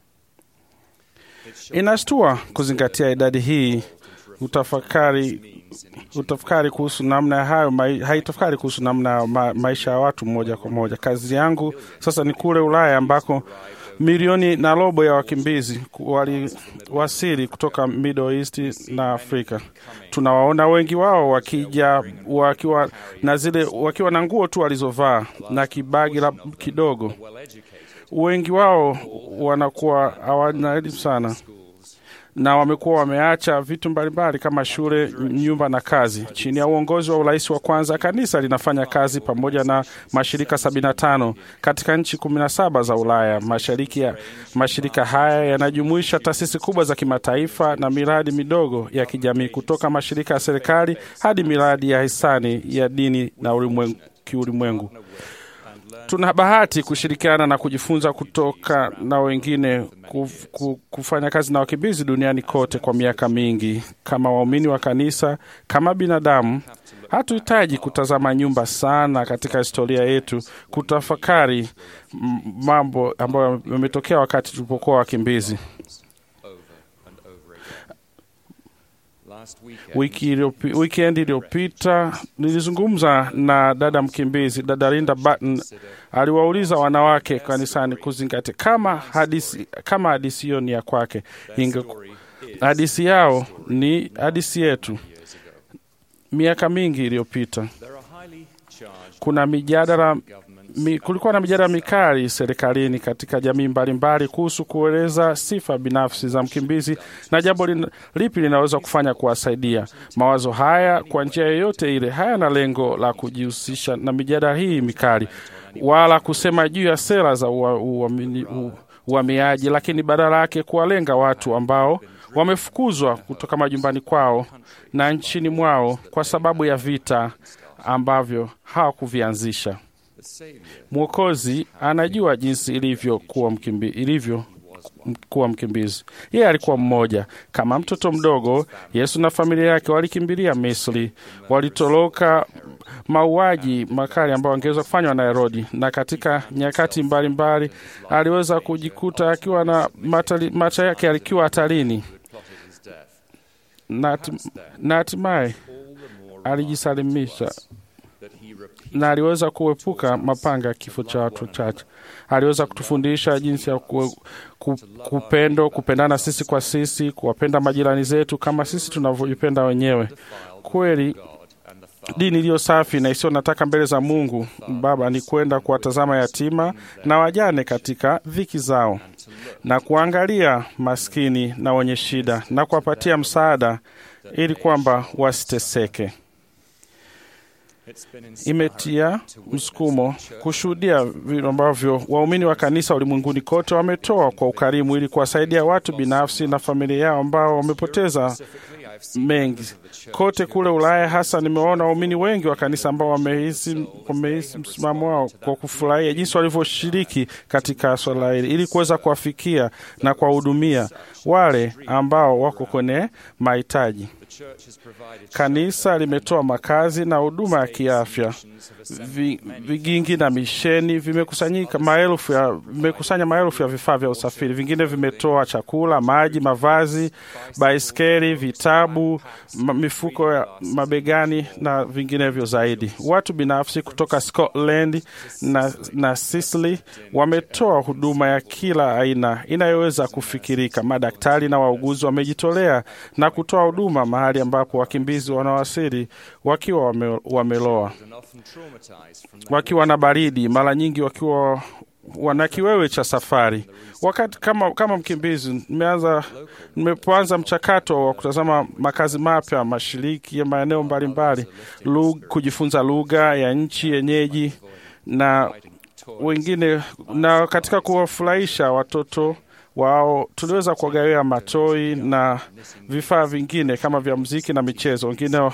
Inashtua kuzingatia idadi hii, utafakari utafakari kuhusu namna ya hayo mai, haitafakari kuhusu namna ya ma, maisha ya watu moja kwa moja. Kazi yangu sasa ni kule Ulaya ambako milioni na robo ya wakimbizi waliwasili kutoka Middle East na Afrika. Tunawaona wengi wao wakija wakiwa na zile wakiwa na nguo tu walizovaa na kibagi la kidogo. Wengi wao wanakuwa hawana elimu sana na wamekuwa wameacha vitu mbalimbali kama shule, nyumba na kazi. Chini ya uongozi wa urais wa kwanza, kanisa linafanya kazi pamoja na mashirika 75 katika nchi 17 za Ulaya Mashariki. Ya mashirika haya yanajumuisha taasisi kubwa za kimataifa na miradi midogo ya kijamii, kutoka mashirika ya serikali hadi miradi ya hisani ya dini na ulimwengu, kiulimwengu. Tuna bahati kushirikiana na kujifunza kutoka na wengine kuf, ku- kufanya kazi na wakimbizi duniani kote kwa miaka mingi. Kama waumini wa kanisa, kama binadamu, hatuhitaji kutazama nyumba sana katika historia yetu kutafakari m- mambo ambayo yametokea wakati tulipokuwa wakimbizi. Wiki iliopi- weekend iliyopita nilizungumza na dada mkimbizi, dada Linda Button. Aliwauliza wanawake kanisani kuzingatia kama hadisi kama hadisi hiyo ni ya kwake, inge hadisi yao ni hadisi yetu. Miaka mingi iliyopita kuna mijadala mi, kulikuwa na mijadala mikali serikalini katika jamii mbalimbali kuhusu kueleza sifa binafsi za mkimbizi na jambo lin, lipi linaweza kufanya kuwasaidia. Mawazo haya kwa njia yoyote ile hayana lengo la kujihusisha na mijadala hii mikali wala kusema juu ya sera za ua- uamini- u- uhamiaji, lakini badala yake kuwalenga watu ambao wamefukuzwa kutoka majumbani kwao na nchini mwao kwa sababu ya vita ambavyo hawakuvianzisha. Mwokozi anajua jinsi ilivyo kuwa mkimbi, ilivyo kuwa mkimbizi. Yeye alikuwa mmoja. Kama mtoto mdogo, Yesu na familia yake walikimbilia Misri, walitoroka mauaji makali ambayo angeweza kufanywa na Herodi, na katika nyakati mbalimbali mbali, aliweza kujikuta akiwa na matali, maisha yake alikiwa hatarini na hatimaye alijisalimisha na aliweza kuepuka mapanga ya kifo cha watu wachache. Aliweza kutufundisha jinsi ya ku, ku, kupendo, kupendana sisi kwa sisi, kuwapenda majirani zetu kama sisi tunavyojipenda wenyewe. Kweli dini iliyo safi na isiyo nataka mbele za Mungu Baba ni kwenda kuwatazama yatima na wajane katika dhiki zao na kuangalia maskini na wenye shida na kuwapatia msaada ili kwamba wasiteseke. Imetia msukumo kushuhudia vile ambavyo waumini wa kanisa ulimwenguni kote wametoa kwa ukarimu ili kuwasaidia watu binafsi na familia yao ambao wamepoteza mengi kote kule Ulaya. Hasa nimeona waumini wengi wa kanisa ambao wamehisi wamehisi msimamo wao kwa kufurahia jinsi walivyoshiriki katika swala hili ili kuweza kuwafikia na kuwahudumia wale ambao wako kwenye mahitaji. Kanisa limetoa makazi na huduma ya kiafya. Vi, vigingi na misheni vimekusanyika maelfu ya vimekusanya maelfu ya vifaa vya usafiri. Vingine vimetoa chakula, maji, mavazi, baiskeli, vitabu, mifuko ya mabegani na vinginevyo zaidi. Watu binafsi kutoka Scotland na, na Sicily wametoa huduma ya kila aina inayoweza kufikirika. Madaktari na wauguzi wamejitolea na kutoa huduma mahali ambapo wakimbizi wanawasili wakiwa wame, wameloa wakiwa na baridi, mara nyingi wakiwa wana kiwewe cha safari. Wakati kama, kama mkimbizi nimeanza nimepoanza mchakato wa kutazama makazi mapya mashiriki ya maeneo mbalimbali, kujifunza lugha ya nchi yenyeji na wengine, na katika kuwafurahisha watoto wao tuliweza kuwagawia matoi na vifaa vingine kama vya muziki na michezo. Wengine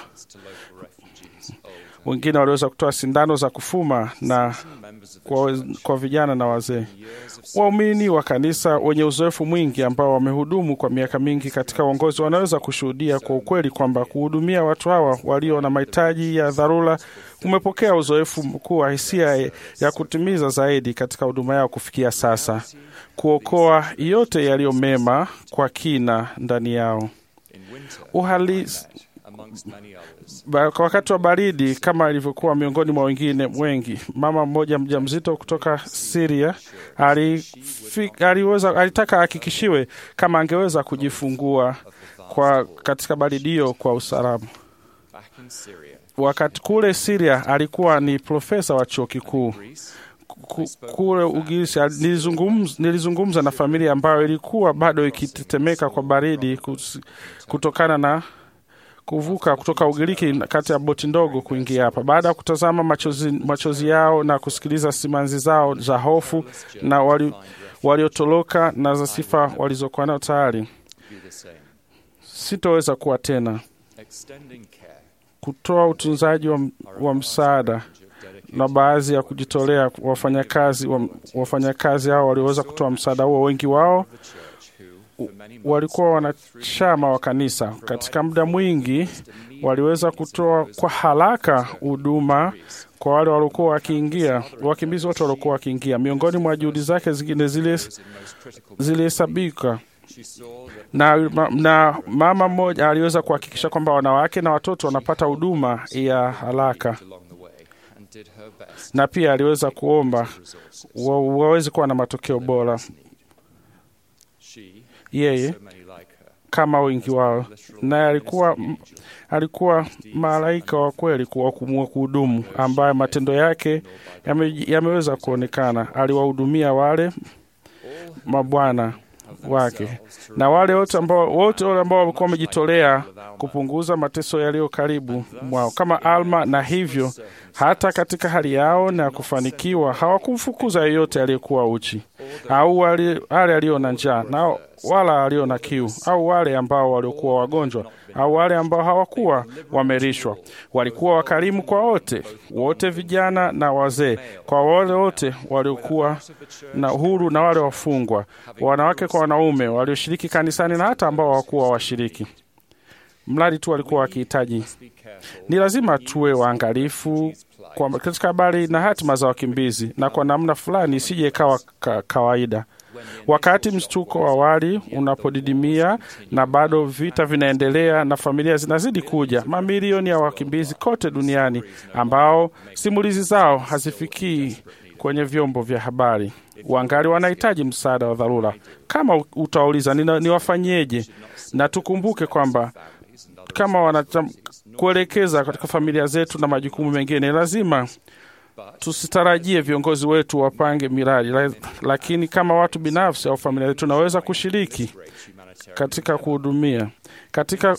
wengine waliweza kutoa sindano za kufuma na kwa, kwa vijana na wazee. Waumini wa kanisa wenye uzoefu mwingi ambao wamehudumu kwa miaka mingi katika uongozi wanaweza kushuhudia kwa ukweli kwamba kuhudumia watu hawa walio na mahitaji ya dharura umepokea uzoefu mkuu wa hisia ya kutimiza zaidi katika huduma yao kufikia sasa, kuokoa yote yaliyo mema kwa kina ndani yao. Uhalisi kwa wakati wa baridi kama ilivyokuwa miongoni mwa wengine wengi. Mama mmoja mjamzito kutoka Syria aliweza alitaka ahakikishiwe kama angeweza kujifungua kwa katika baridi hiyo kwa usalama. Wakati kule Syria alikuwa ni profesa wa chuo kikuu kule Ugirisi. Nilizungumza, nilizungumza na familia ambayo ilikuwa bado ikitetemeka kwa baridi kutokana na kuvuka kutoka Ugiriki kati ya boti ndogo kuingia hapa. Baada ya kutazama machozi, machozi yao na kusikiliza simanzi zao za hofu na waliotoroka wali na za sifa walizokuwa nao tayari, sitoweza kuwa tena kutoa utunzaji wa, wa msaada na baadhi ya kujitolea wafanyakazi wafanyakazi hao walioweza kutoa msaada huo, wengi wao walikuwa wanachama wa kanisa. Katika muda mwingi waliweza kutoa kwa haraka huduma kwa wale waliokuwa wakiingia, wakimbizi wote waliokuwa wakiingia. Miongoni mwa juhudi zake zingine zilihesabika na, na mama mmoja aliweza kuhakikisha kwamba wanawake na watoto wanapata huduma ya haraka na pia aliweza kuomba wa, waweze kuwa na matokeo bora. Yeye kama wengi wao, naye alikuwa alikuwa malaika wa kweli wa kuhudumu, ambaye matendo yake yame, yameweza kuonekana. Aliwahudumia wale mabwana wake na wale wote ambao wote wale ambao walikuwa wamejitolea kupunguza mateso yaliyo karibu mwao kama Alma, na hivyo hata katika hali yao na kufanikiwa hawakumfukuza yeyote aliyekuwa uchi. au wale wale walio na njaa na wala walio na kiu, au wale ambao waliokuwa wagonjwa, au wale ambao hawakuwa wamelishwa. Walikuwa wakarimu kwa wote, wote vijana na wazee, kwa wale wote waliokuwa na uhuru na wale wafungwa, wanawake kwa wanaume, walioshiriki kanisani na hata ambao hawakuwa washiriki mradi tu walikuwa wakihitaji. Ni lazima tuwe waangalifu kwa katika habari na hatima za wakimbizi, na kwa namna fulani isije ikawa ka, kawaida. Wakati mshtuko wa awali unapodidimia na bado vita vinaendelea na familia zinazidi kuja, mamilioni ya wakimbizi kote duniani ambao simulizi zao hazifikii kwenye vyombo vya habari wangali wanahitaji msaada wa dharura. Kama utauliza niwafanyieje, na tukumbuke kwamba kama wanacham, kuelekeza katika familia zetu na majukumu mengine, lazima tusitarajie viongozi wetu wapange miradi, lakini kama watu binafsi au familia zetu tunaweza kushiriki katika kuhudumia katika,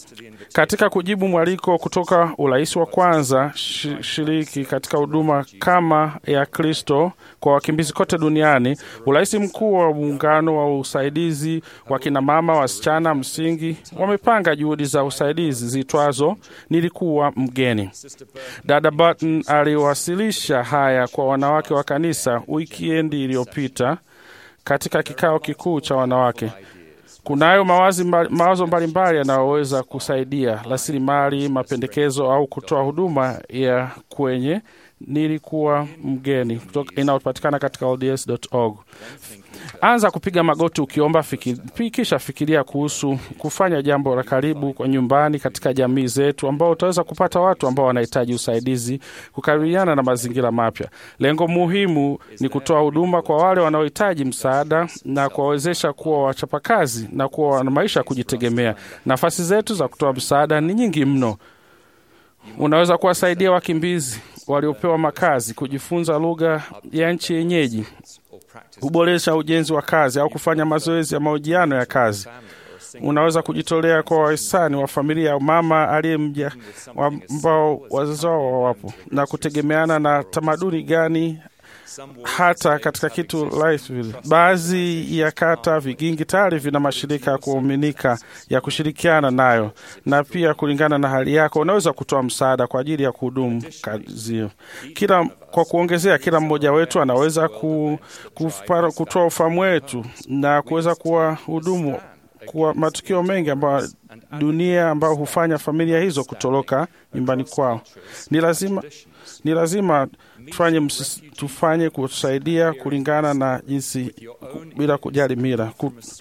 katika kujibu mwaliko kutoka urais wa kwanza shiriki katika huduma kama ya Kristo kwa wakimbizi kote duniani. Urais mkuu wa muungano wa usaidizi wa kinamama wasichana msingi wamepanga juhudi za usaidizi zitwazo nilikuwa mgeni. Dada Barton aliwasilisha haya kwa wanawake wa kanisa wikiendi iliyopita katika kikao kikuu cha wanawake. Kunayo mawazi mbali, mawazo mbalimbali yanayoweza kusaidia rasilimali, mapendekezo au kutoa huduma ya kwenye nilikuwa mgeni inayopatikana katika LDS.org. Anza kupiga magoti ukiomba fikiri, kisha fikiria kuhusu kufanya jambo la karibu kwa nyumbani katika jamii zetu, ambao utaweza kupata watu ambao wanahitaji usaidizi kukabiliana na mazingira mapya. Lengo muhimu ni kutoa huduma kwa wale wanaohitaji msaada na kuwawezesha kuwa wachapakazi na kuwa na maisha ya kujitegemea. Nafasi zetu za kutoa msaada ni nyingi mno. Unaweza kuwasaidia wakimbizi waliopewa makazi kujifunza lugha ya nchi yenyeji, kuboresha ujenzi wa kazi au kufanya mazoezi ya mahojiano ya kazi. Unaweza kujitolea kwa wahisani wa familia ya mama aliyemja ambao wazazi wao wawapo, na kutegemeana na tamaduni gani hata katika kitu Lifeville. Baadhi ya kata vigingi tayari vina mashirika ya kuaminika ya kushirikiana nayo, na pia kulingana na hali yako unaweza kutoa msaada kwa ajili ya kuhudumu kazi hiyo. Kila kwa kuongezea, kila mmoja wetu anaweza ku, kupara, kutoa ufahamu wetu na kuweza kuwa hudumu kwa matukio mengi ambayo dunia ambayo hufanya familia hizo kutoroka nyumbani kwao. Ni lazima ni lazima tufanye, msis, tufanye kutusaidia kulingana na jinsi bila kujali mila.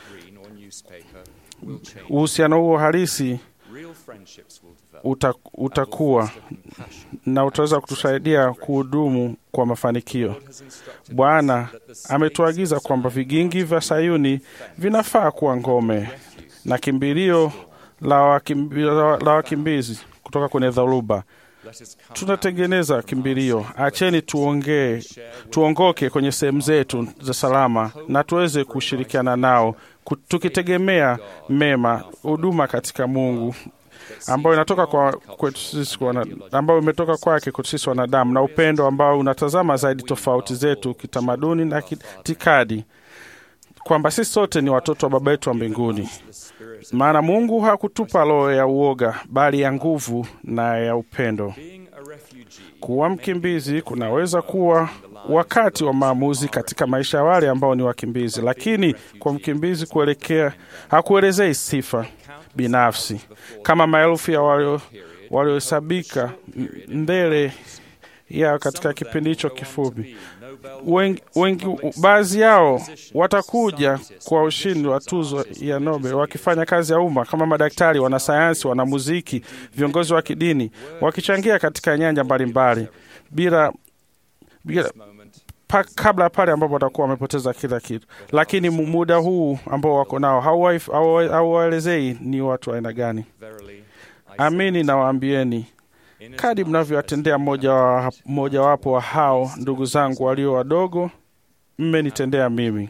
Uhusiano huo halisi uta, utakuwa na utaweza kutusaidia kuhudumu kwa mafanikio. Bwana ametuagiza kwamba vigingi vya Sayuni vinafaa kuwa ngome na kimbilio la wakimbizi, la wakimbizi kutoka kwenye dharuba. Tunatengeneza kimbilio. Acheni tuongee, tuongoke kwenye sehemu zetu za salama na tuweze kushirikiana nao, tukitegemea mema, huduma katika Mungu ambayo inatoka kwa kwetu sisi, ambayo imetoka kwake kwetu sisi wanadamu, na upendo ambao unatazama zaidi tofauti zetu kitamaduni na kitikadi, kwamba sisi sote ni watoto wa Baba yetu wa mbinguni. Maana Mungu hakutupa roho ya uoga, bali ya nguvu na ya upendo. Kuwa mkimbizi kunaweza kuwa wakati wa maamuzi katika maisha ya wale ambao ni wakimbizi, lakini kwa mkimbizi kuelekea hakuelezei sifa binafsi kama maelfu ya waliohesabika mbele yao katika kipindi hicho kifupi. Wengi, wengi baadhi yao watakuja kwa ushindi wa tuzo ya Nobel wakifanya kazi ya umma kama madaktari, wanasayansi, wanamuziki, viongozi wa kidini, wakichangia katika nyanja mbalimbali bila, bila pa, kabla pale ambapo watakuwa wamepoteza kila kitu. Lakini muda huu ambao wako nao hauwaelezei ni watu wa aina gani. Amini nawaambieni, kadi mnavyowatendea mmojawapo wa, wa hao ndugu zangu walio wadogo, mmenitendea mimi.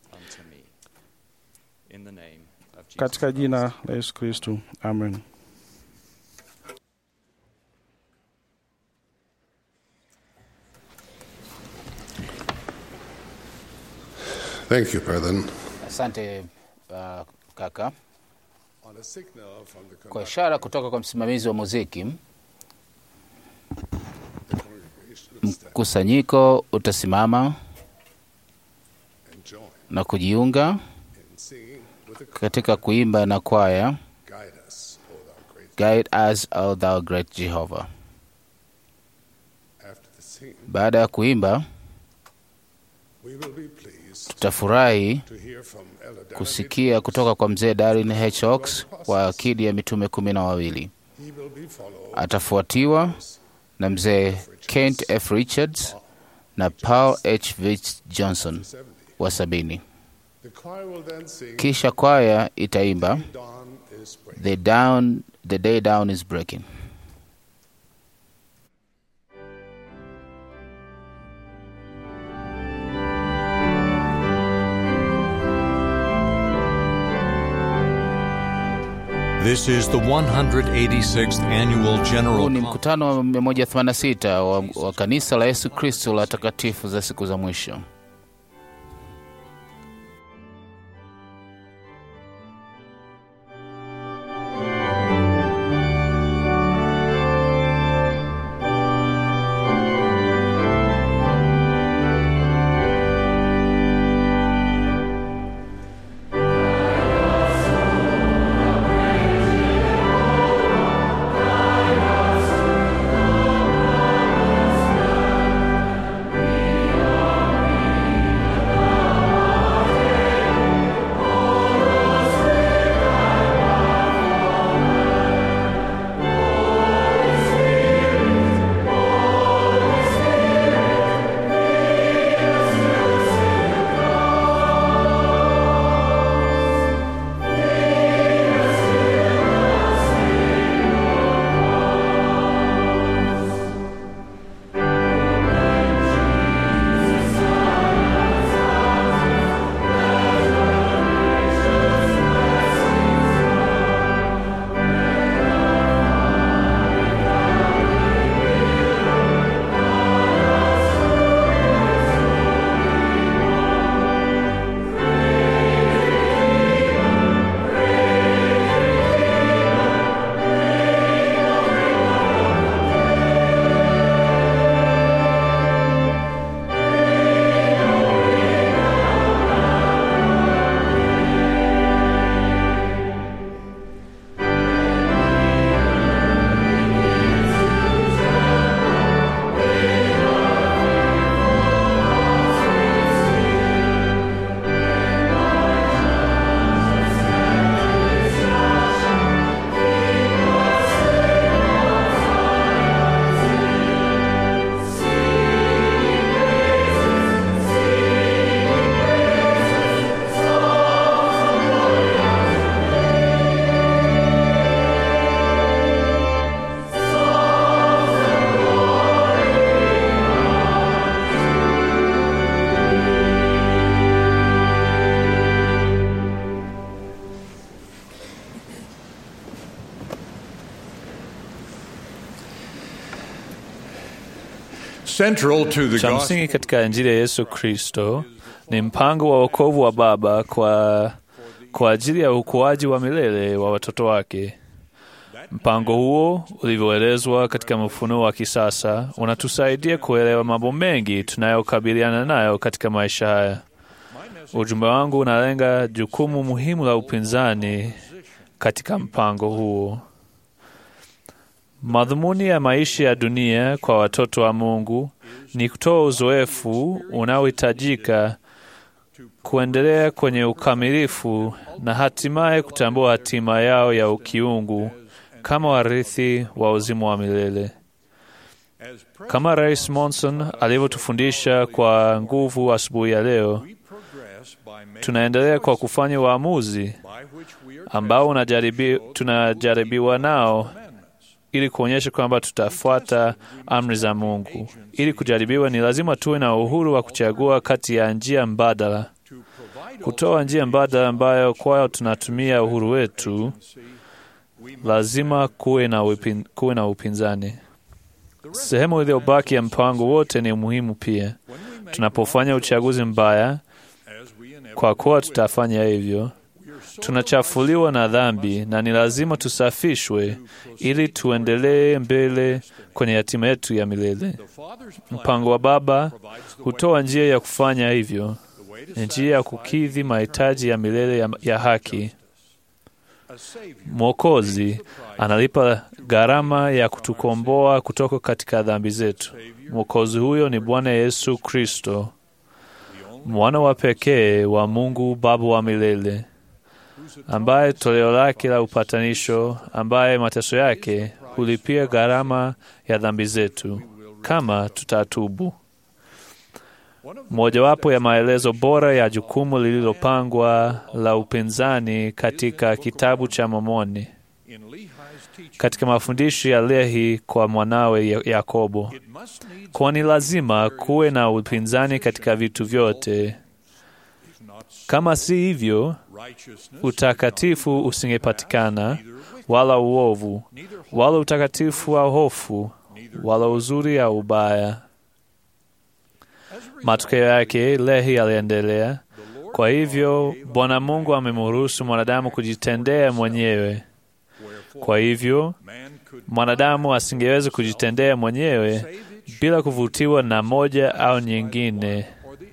Katika jina la Yesu Kristu, amen. Thank you, brethren. Asante uh, kaka. On a signal from the Kwa ishara kutoka kwa msimamizi wa muziki, mkusanyiko utasimama na kujiunga katika kuimba na kwaya Guide us, O thou great Jehovah. Baada ya kuimba, tutafurahi kusikia kutoka kwa mzee Darin H. Oaks wa akidi ya mitume kumi na wawili. Atafuatiwa na mzee Kent F. Richards na Paul H. Vich Johnson wa sabini. Kisha kwaya itaimba the, down, the day down is breaking. This is the 186th annual Huu general ni mkutano wa 186 wa, wa kanisa la Yesu Kristo la takatifu za siku za mwisho. Central to the Cha gospel msingi katika Injili ya Yesu Kristo ni mpango wa wokovu wa Baba kwa, kwa ajili ya ukuaji wa milele wa watoto wake. Mpango huo ulivyoelezwa katika mfunuo wa kisasa unatusaidia kuelewa mambo mengi tunayokabiliana nayo katika maisha haya. Ujumbe wangu unalenga jukumu muhimu la upinzani katika mpango huo. Madhumuni ya maisha ya dunia kwa watoto wa Mungu ni kutoa uzoefu unaohitajika kuendelea kwenye ukamilifu na hatimaye kutambua hatima yao ya ukiungu kama warithi wa uzima wa milele. Kama Rais Monson alivyotufundisha kwa nguvu asubuhi ya leo, tunaendelea kwa kufanya uamuzi ambao unajaribi, tunajaribiwa nao ili kuonyesha kwamba tutafuata amri za Mungu. Ili kujaribiwa, ni lazima tuwe na uhuru wa kuchagua kati ya njia mbadala. Kutoa njia mbadala ambayo kwayo tunatumia uhuru wetu, lazima kuwe na, upin, kuwe na upinzani. Sehemu iliyobaki ya mpango wote ni muhimu pia. Tunapofanya uchaguzi mbaya, Kwa kuwa tutafanya hivyo, tunachafuliwa na dhambi na ni lazima tusafishwe ili tuendelee mbele kwenye hatima yetu ya milele. Mpango wa Baba hutoa njia ya kufanya hivyo, njia ya kukidhi mahitaji ya milele ya, ya haki. Mwokozi analipa gharama ya kutukomboa kutoka katika dhambi zetu. Mwokozi huyo ni Bwana Yesu Kristo, mwana wa pekee wa Mungu Baba wa milele, ambaye toleo lake la upatanisho, ambaye mateso yake hulipia gharama ya dhambi zetu kama tutatubu. Mojawapo ya maelezo bora ya jukumu lililopangwa la upinzani katika kitabu cha Mormoni katika mafundisho ya Lehi kwa mwanawe Yakobo, kwani lazima kuwe na upinzani katika vitu vyote. Kama si hivyo, utakatifu usingepatikana, wala uovu, wala utakatifu au hofu, wala uzuri au ubaya. Matokeo yake, Lehi aliendelea, kwa hivyo Bwana Mungu amemruhusu mwanadamu kujitendea mwenyewe. Kwa hivyo mwanadamu asingeweza kujitendea mwenyewe bila kuvutiwa na moja au nyingine.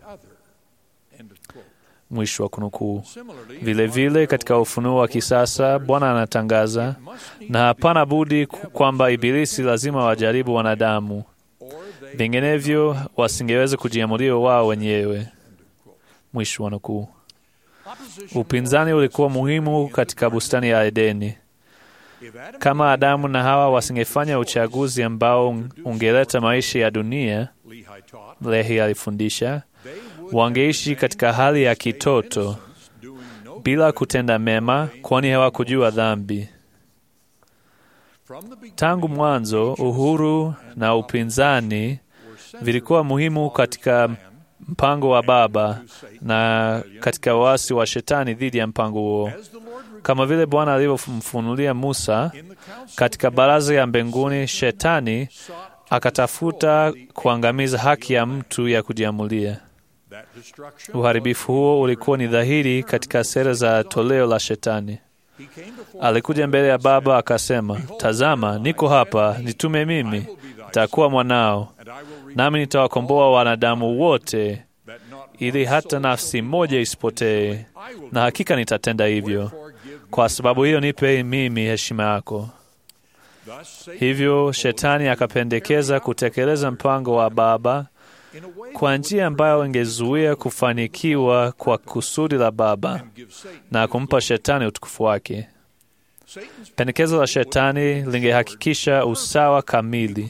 Mwisho wa kunukuu. Vilevile, katika ufunuo wa kisasa Bwana anatangaza, na hapana budi kwamba Ibilisi lazima wajaribu wanadamu, vinginevyo wasingeweza kujiamulia wao wenyewe. Mwisho wa nukuu. Upinzani ulikuwa muhimu katika bustani ya Edeni. Kama Adamu na Hawa wasingefanya uchaguzi ambao ungeleta maisha ya dunia, Lehi alifundisha, wangeishi katika hali ya kitoto bila kutenda mema, kwani hawakujua dhambi. Tangu mwanzo, uhuru na upinzani vilikuwa muhimu katika mpango wa Baba na katika uasi wa Shetani dhidi ya mpango huo, kama vile Bwana alivyomfunulia Musa katika baraza ya mbinguni. Shetani akatafuta kuangamiza haki ya mtu ya kujiamulia. Uharibifu huo ulikuwa ni dhahiri katika sera za toleo la Shetani. Alikuja mbele ya Baba akasema, tazama, niko hapa, nitume mimi, nitakuwa mwanao, nami nitawakomboa wanadamu wote, ili hata nafsi moja isipotee, na hakika nitatenda hivyo. Kwa sababu hiyo, nipe mimi heshima yako. Hivyo Shetani akapendekeza kutekeleza mpango wa Baba kwa njia ambayo ingezuia kufanikiwa kwa kusudi la Baba na kumpa Shetani utukufu wake. Pendekezo la Shetani lingehakikisha usawa kamili,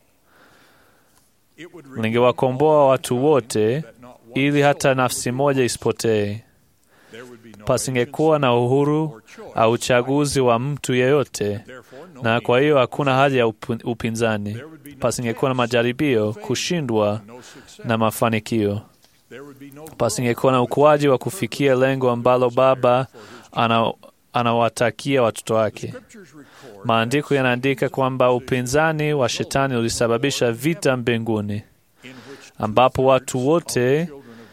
lingewakomboa watu wote ili hata nafsi moja isipotee. Pasingekuwa na uhuru au uchaguzi wa mtu yeyote, na kwa hiyo hakuna haja ya upinzani. Pasingekuwa na majaribio, kushindwa na mafanikio. Pasingekuwa na ukuaji wa kufikia lengo ambalo Baba ana anawatakia watoto wake. Maandiko yanaandika kwamba upinzani wa Shetani ulisababisha vita mbinguni, ambapo watu wote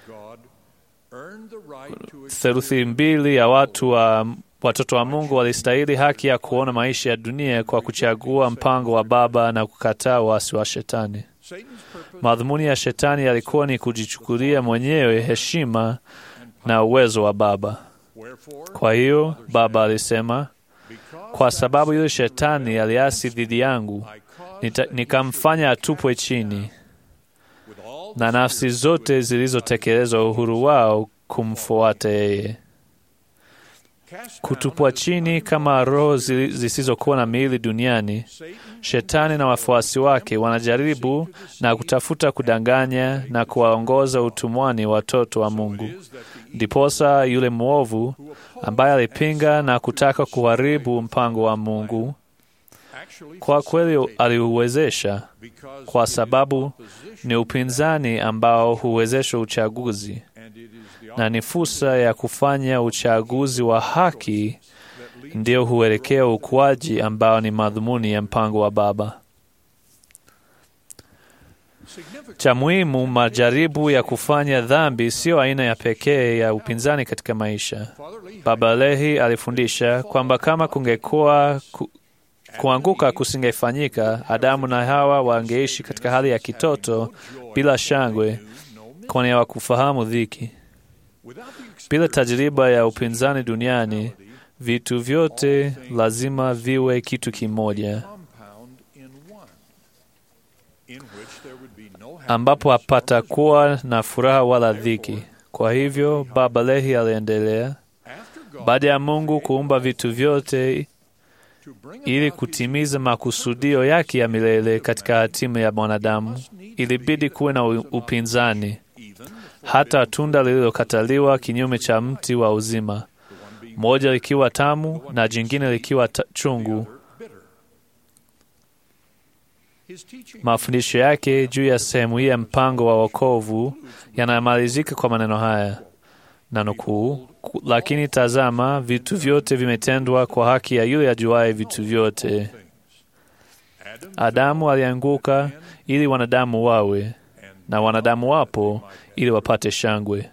theluthi mbili ya watu wa watoto wa Mungu walistahili haki ya kuona maisha ya dunia kwa kuchagua mpango wa Baba na kukataa uasi wa Shetani. Madhumuni ya Shetani yalikuwa ni kujichukulia mwenyewe heshima na uwezo wa Baba. Kwa hiyo Baba alisema, kwa sababu yule Shetani aliasi dhidi yangu, nikamfanya atupwe chini, na nafsi zote zilizotekeleza uhuru wao kumfuata yeye. Kutupwa chini kama roho zisizokuwa na miili duniani, Shetani na wafuasi wake wanajaribu na kutafuta kudanganya na kuwaongoza utumwani watoto wa Mungu. Ndiposa yule mwovu ambaye alipinga na kutaka kuharibu mpango wa Mungu kwa kweli aliuwezesha, kwa sababu ni upinzani ambao huwezesha uchaguzi na ni fursa ya kufanya uchaguzi wa haki ndio huelekea ukuaji ambao ni madhumuni ya mpango wa Baba. Cha muhimu, majaribu ya kufanya dhambi siyo aina ya pekee ya upinzani katika maisha. Baba Lehi alifundisha kwamba kama kungekuwa ku, kuanguka kusingefanyika, Adamu na Hawa wangeishi katika hali ya kitoto bila shangwe, kwani hawakufahamu dhiki. Bila tajriba ya upinzani duniani, vitu vyote lazima viwe kitu kimoja, ambapo hapatakuwa na furaha wala dhiki. Kwa hivyo, Baba Lehi aliendelea, baada ya Mungu kuumba vitu vyote ili kutimiza makusudio yake ya milele katika hatima ya mwanadamu, ilibidi kuwe na upinzani, hata tunda lililokataliwa kinyume cha mti wa uzima, moja likiwa tamu na jingine likiwa chungu. Mafundisho yake juu ya sehemu hii ya mpango wa wokovu yanamalizika kwa maneno haya na nukuu, lakini tazama, vitu vyote vimetendwa kwa haki ya yule ajuaye vitu vyote. Adamu alianguka ili wanadamu wawe na wanadamu wapo ili wapate shangwe.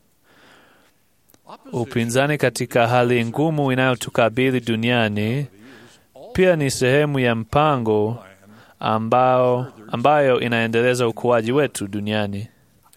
Upinzani katika hali ngumu inayotukabili duniani pia ni sehemu ya mpango ambao, ambayo inaendeleza ukuaji wetu duniani.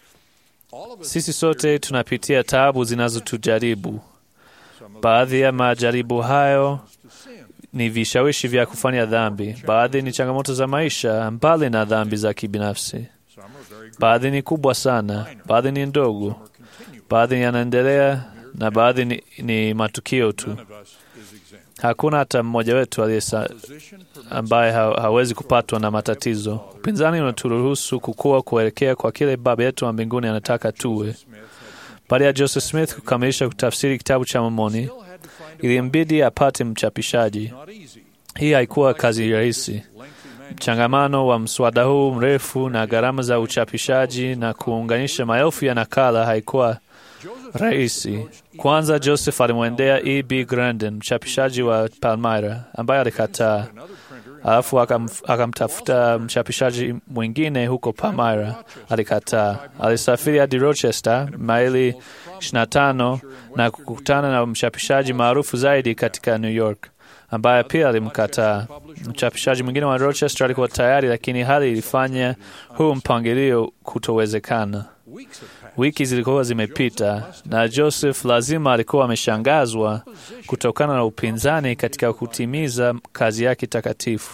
Sisi sote tunapitia taabu zinazotujaribu. Baadhi ya majaribu hayo ni vishawishi vya kufanya dhambi, baadhi ni changamoto za maisha mbali na dhambi za kibinafsi. Baadhi ni kubwa sana, baadhi ni ndogo, baadhi yanaendelea na baadhi ni, ni matukio tu. Hakuna hata mmoja wetu aliye ambaye ha hawezi kupatwa na matatizo. Upinzani unaturuhusu kukua kuelekea kwa kile Baba yetu wa mbinguni anataka tuwe. Baada ya Joseph Smith kukamilisha kutafsiri kitabu cha Mormoni, ilimbidi apate mchapishaji. Hii haikuwa kazi rahisi. Mchangamano wa mswada huu mrefu na gharama za uchapishaji na kuunganisha maelfu ya nakala haikuwa rahisi. Kwanza Joseph alimwendea E. B. Grandin, mchapishaji wa Palmyra, ambaye alikataa. Alafu akam, akamtafuta mchapishaji mwingine huko Palmyra, alikataa. Alisafiri hadi Rochester, maili 25 na kukutana na mchapishaji maarufu zaidi katika New York ambaye pia alimkataa. Mchapishaji mwingine wa Rochester alikuwa tayari, lakini hali ilifanya huu mpangilio kutowezekana. Wiki zilikuwa zimepita na Joseph lazima alikuwa ameshangazwa kutokana na upinzani katika kutimiza kazi yake takatifu.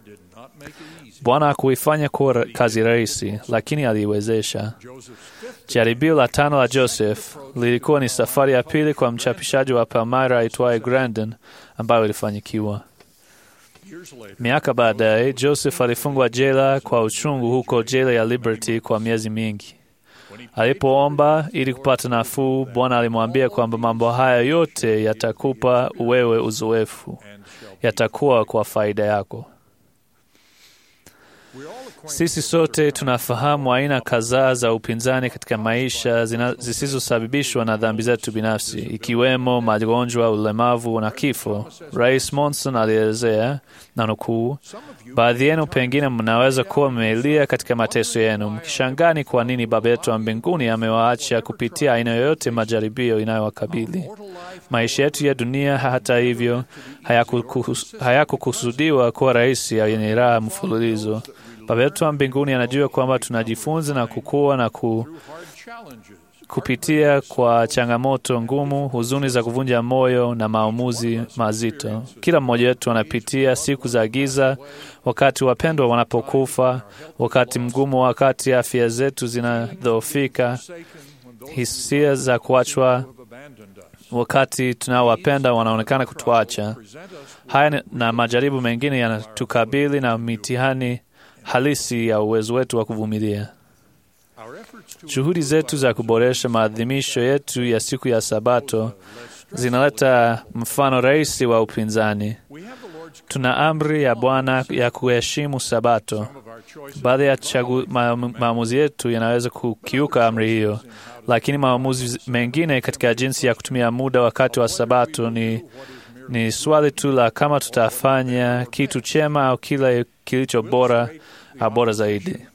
Bwana hakuifanya kuwa kazi rahisi, lakini aliiwezesha. Jaribio la tano la Joseph lilikuwa ni safari ya pili kwa mchapishaji wa Palmyra aitwaye Grandin, ambayo ilifanikiwa. Miaka baadaye, Joseph alifungwa jela kwa uchungu huko jela ya Liberty kwa miezi mingi. Alipoomba ili kupata nafuu, Bwana alimwambia kwamba mambo haya yote yatakupa wewe uzoefu, yatakuwa kwa faida yako. Sisi sote tunafahamu aina kadhaa za upinzani katika maisha zisizosababishwa na dhambi zetu binafsi, ikiwemo magonjwa, ulemavu na kifo. Rais Monson alielezea na nukuu, baadhi yenu pengine mnaweza kuwa mmelia katika mateso yenu, mkishangani kwa nini Baba yetu wa mbinguni amewaacha kupitia aina yoyote majaribio inayowakabili. Maisha yetu ya dunia, hata hivyo, hayakukusudiwa haya kuwa rahisi yenye raha mfululizo. Baba yetu wa mbinguni anajua kwamba tunajifunza na kukua na ku, kupitia kwa changamoto ngumu, huzuni za kuvunja moyo na maamuzi mazito. Kila mmoja wetu anapitia siku za giza, wakati wapendwa wanapokufa, wakati mgumu, wakati afya zetu zinadhoofika, hisia za kuachwa, wakati tunaowapenda wanaonekana kutuacha. Haya na majaribu mengine yanatukabili na mitihani halisi ya uwezo wetu wa kuvumilia. Juhudi zetu za kuboresha maadhimisho yetu ya siku ya Sabato zinaleta mfano rahisi wa upinzani. Tuna amri ya Bwana ya kuheshimu Sabato. Baadhi ya ma, maamuzi yetu yanaweza kukiuka amri hiyo, lakini maamuzi mengine katika jinsi ya kutumia muda wakati wa Sabato ni, ni swali tu la kama tutafanya kitu chema au kile kilicho bora bora zaidi.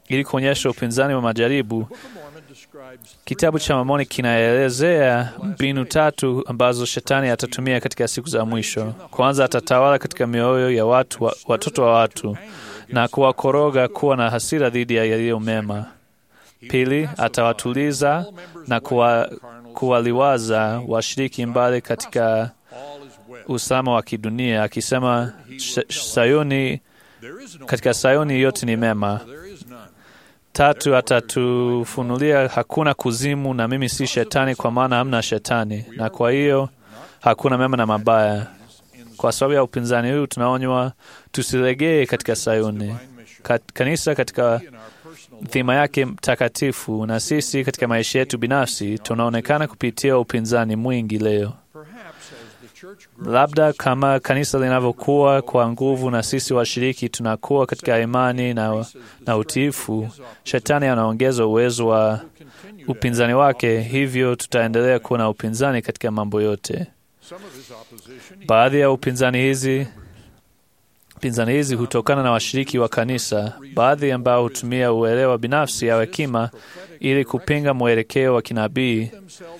ili kuonyesha upinzani wa majaribu. Kitabu cha Mormoni kinaelezea mbinu tatu ambazo shetani atatumia katika siku za mwisho. Kwanza, atatawala katika mioyo ya watu wa, watoto wa watu na kuwakoroga kuwa na hasira dhidi ya yaliyo mema. Pili, atawatuliza na kuwa, kuwaliwaza washiriki mbali katika usalama wa kidunia, akisema Sayuni, katika Sayuni yote ni mema. Tatu, atatufunulia hakuna kuzimu na mimi si shetani, kwa maana hamna shetani, na kwa hiyo hakuna mema na mabaya. Kwa sababu ya upinzani huu, tunaonywa tusilegee katika Sayuni. Kanisa katika dhima yake takatifu, na sisi katika maisha yetu binafsi tunaonekana kupitia upinzani mwingi leo. Labda kama kanisa linavyokuwa kwa nguvu na sisi washiriki tunakuwa katika imani na, na utiifu, shetani anaongeza uwezo wa upinzani wake, hivyo tutaendelea kuwa na upinzani katika mambo yote. Baadhi ya upinzani hizi pinzani hizi hutokana na washiriki wa kanisa, baadhi ambao hutumia uelewa binafsi au hekima ili kupinga mwelekeo wa kinabii,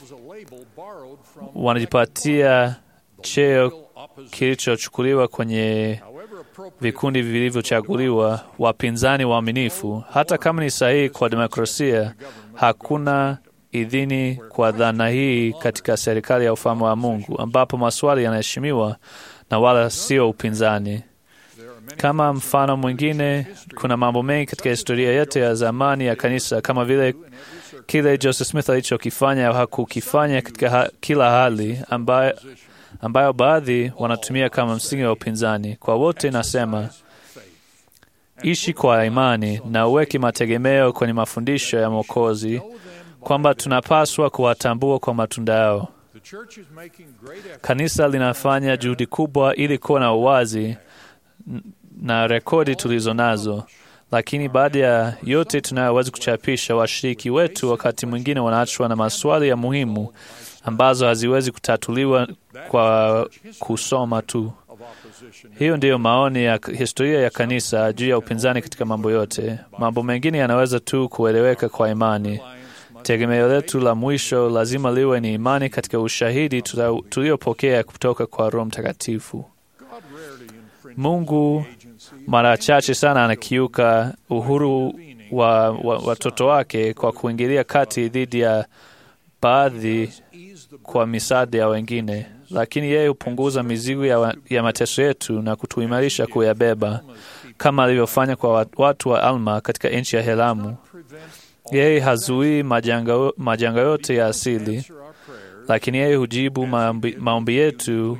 wanajipatia cheo kilichochukuliwa kwenye vikundi vilivyochaguliwa, wapinzani waaminifu. Hata kama ni sahihi kwa demokrasia, hakuna idhini kwa dhana hii katika serikali ya ufalme wa Mungu, ambapo maswali yanaheshimiwa na wala sio upinzani. Kama mfano mwingine, kuna mambo mengi katika historia yote ya zamani ya kanisa, kama vile kile Joseph Smith alichokifanya au hakukifanya katika ha kila hali, ambayo, ambayo baadhi wanatumia kama msingi wa upinzani. Kwa wote nasema ishi kwa imani na uweke mategemeo kwenye mafundisho ya Mwokozi, kwamba tunapaswa kuwatambua kwa matunda yao. Kanisa linafanya juhudi kubwa ili kuwa na uwazi na rekodi tulizo nazo, lakini baada ya yote tunayoweza kuchapisha, washiriki wetu wakati mwingine wanaachwa na maswali ya muhimu ambazo haziwezi kutatuliwa kwa kusoma tu. Hiyo ndiyo maoni ya historia ya kanisa juu ya upinzani katika mambo yote. Mambo mengine yanaweza tu kueleweka kwa imani. Tegemeo letu la mwisho lazima liwe ni imani katika ushahidi tuliopokea kutoka kwa Roho Mtakatifu. Mungu mara chache sana anakiuka uhuru wa watoto wa wake kwa kuingilia kati dhidi ya baadhi kwa misaada ya wengine, lakini yeye hupunguza mizigo ya, ya mateso yetu na kutuimarisha kuyabeba kama alivyofanya kwa watu wa Alma katika nchi ya Helamu. Yeye hazuii majanga, majanga yote ya asili, lakini yeye hujibu maombi, maombi yetu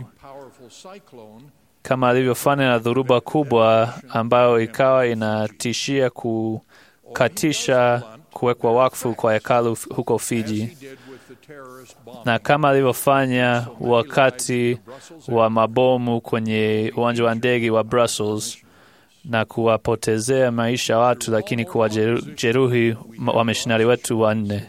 kama alivyofanya na dhoruba kubwa ambayo ikawa inatishia kukatisha kuwekwa wakfu kwa hekalu huko Fiji, na kama alivyofanya wakati wa mabomu kwenye uwanja wa ndege wa Brussels na kuwapotezea maisha watu, lakini kuwajeruhi wamishonari wetu wanne.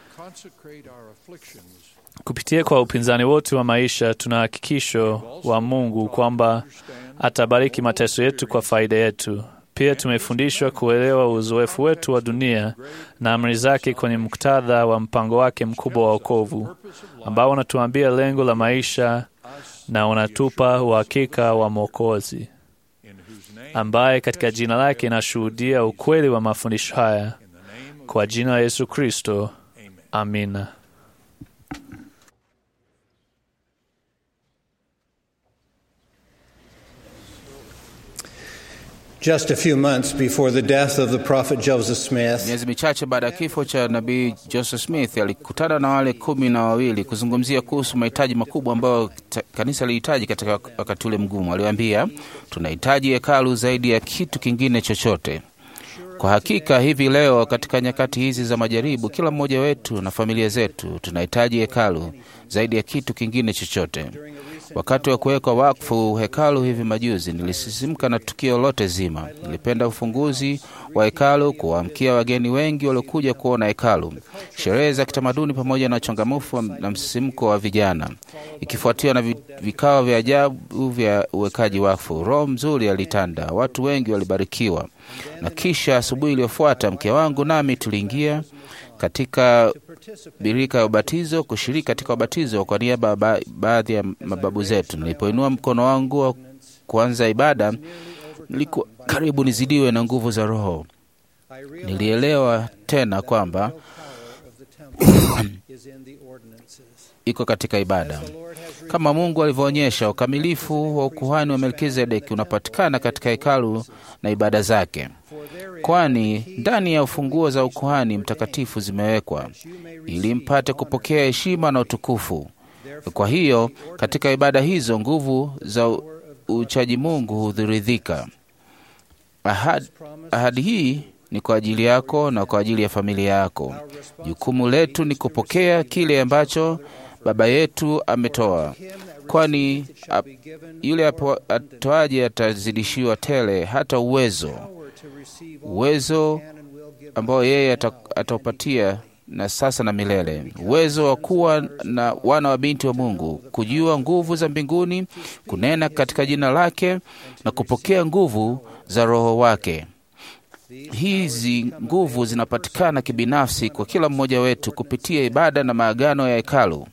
Kupitia kwa upinzani wote wa maisha, tuna hakikisho wa Mungu kwamba atabariki mateso yetu kwa faida yetu. Pia tumefundishwa kuelewa uzoefu wetu wa dunia na amri zake kwenye muktadha wa mpango wake mkubwa wa wokovu, ambao unatuambia lengo la maisha na unatupa uhakika wa Mwokozi ambaye katika jina lake inashuhudia ukweli wa mafundisho haya. Kwa jina la Yesu Kristo, amina. Just a few months before the death of the prophet Joseph Smith, Miezi michache baada ya kifo cha nabii Joseph Smith alikutana na wale kumi na wawili kuzungumzia kuhusu mahitaji makubwa ambayo ta- kanisa lilihitaji katika wakati ule mgumu. Aliwaambia, tunahitaji hekalu zaidi ya kitu kingine chochote. Kwa hakika hivi leo katika nyakati hizi za majaribu, kila mmoja wetu na familia zetu tunahitaji hekalu zaidi ya kitu kingine chochote. Wakati wa kuwekwa wakfu hekalu hivi majuzi, nilisisimka na tukio lote zima. Nilipenda ufunguzi wa hekalu, kuwaamkia wageni wengi waliokuja kuona hekalu, sherehe za kitamaduni, pamoja na uchangamfu na msisimko wa vijana, ikifuatiwa na vi- vikao vya ajabu vya uwekaji wakfu. Roho mzuri alitanda, watu wengi walibarikiwa, na kisha asubuhi iliyofuata mke wangu nami tuliingia katika birika ya ubatizo kushiriki katika ubatizo kwa niaba ya ba baadhi ya mababu zetu. Nilipoinua mkono wangu wa kuanza ibada, nilikuwa karibu nizidiwe na nguvu za Roho. Nilielewa tena kwamba iko katika ibada kama Mungu alivyoonyesha. Ukamilifu wa ukuhani wa Melkizedeki unapatikana katika hekalu na ibada zake, kwani ndani ya ufunguo za ukuhani mtakatifu zimewekwa ili mpate kupokea heshima na utukufu. Kwa hiyo katika ibada hizo nguvu za u- uchaji Mungu hudhiridhika. Ahadi, ahadi hii ni kwa ajili yako na kwa ajili ya familia yako. Jukumu letu ni kupokea kile ambacho Baba yetu ametoa, kwani ap, yule apo- atoaje atazidishiwa tele hata uwezo uwezo ambao yeye ata- ataupatia na sasa na milele, uwezo wa kuwa na wana wa binti wa Mungu, kujua nguvu za mbinguni, kunena katika jina lake na kupokea nguvu za Roho wake. Hizi nguvu zinapatikana kibinafsi kwa kila mmoja wetu kupitia ibada na maagano ya hekalu.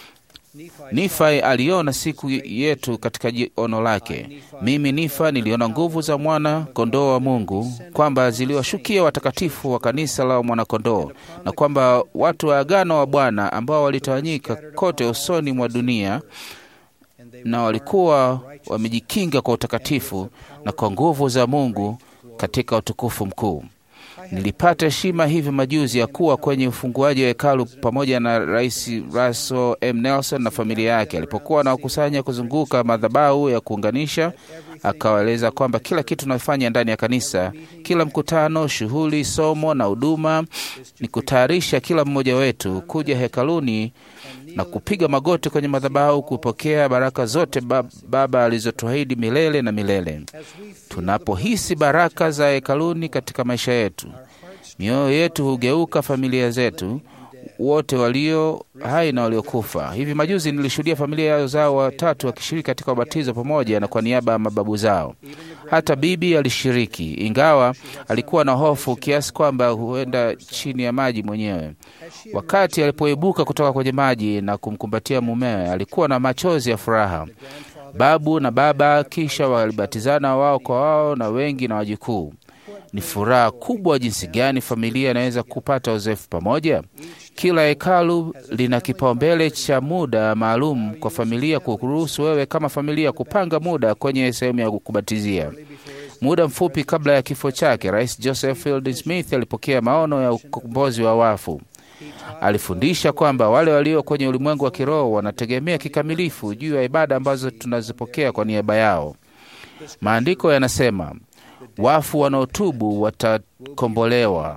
Nifai aliona siku yetu katika ji- ono lake. Mimi Nifa niliona nguvu za mwana kondoo wa Mungu, kwamba ziliwashukia watakatifu wa kanisa la mwanakondoo, na kwamba watu wa agano wa Bwana ambao walitawanyika kote usoni mwa dunia na walikuwa wamejikinga kwa utakatifu na kwa nguvu za Mungu katika utukufu mkuu. Nilipata heshima hivi majuzi ya kuwa kwenye ufunguaji wa hekalu pamoja na Rais Russell M. Nelson na familia yake. Alipokuwa anawakusanya kuzunguka madhabahu ya kuunganisha, akawaeleza kwamba kila kitu tunafanya ndani ya kanisa, kila mkutano, shughuli, somo na huduma, ni kutayarisha kila mmoja wetu kuja hekaluni na kupiga magoti kwenye madhabahu kupokea baraka zote bab, Baba alizotuahidi milele na milele. Tunapohisi baraka za hekaluni katika maisha yetu, mioyo yetu hugeuka familia zetu wote walio hai na waliokufa. Hivi majuzi nilishuhudia familia zao watatu wakishiriki katika ubatizo pamoja na kwa niaba ya mababu zao. Hata bibi alishiriki, ingawa alikuwa na hofu kiasi kwamba huenda chini ya maji mwenyewe. Wakati alipoibuka kutoka kwenye maji na kumkumbatia mumewe, alikuwa na machozi ya furaha. Babu na baba kisha walibatizana wao kwa wao na wengi na wajukuu. Ni furaha kubwa jinsi gani familia inaweza kupata uzoefu pamoja. Kila hekalu lina kipaumbele cha muda maalum kwa familia, kuruhusu wewe kama familia kupanga muda kwenye sehemu ya kubatizia. Muda mfupi kabla ya kifo chake, Rais Joseph Fielding Smith alipokea maono ya ukombozi wa wafu. Alifundisha kwamba wale walio kwenye ulimwengu wa kiroho wanategemea kikamilifu juu ya ibada ambazo tunazipokea kwa niaba yao. Maandiko yanasema wafu wanaotubu watakombolewa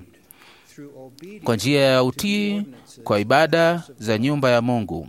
kwa njia ya utii kwa ibada za nyumba ya Mungu.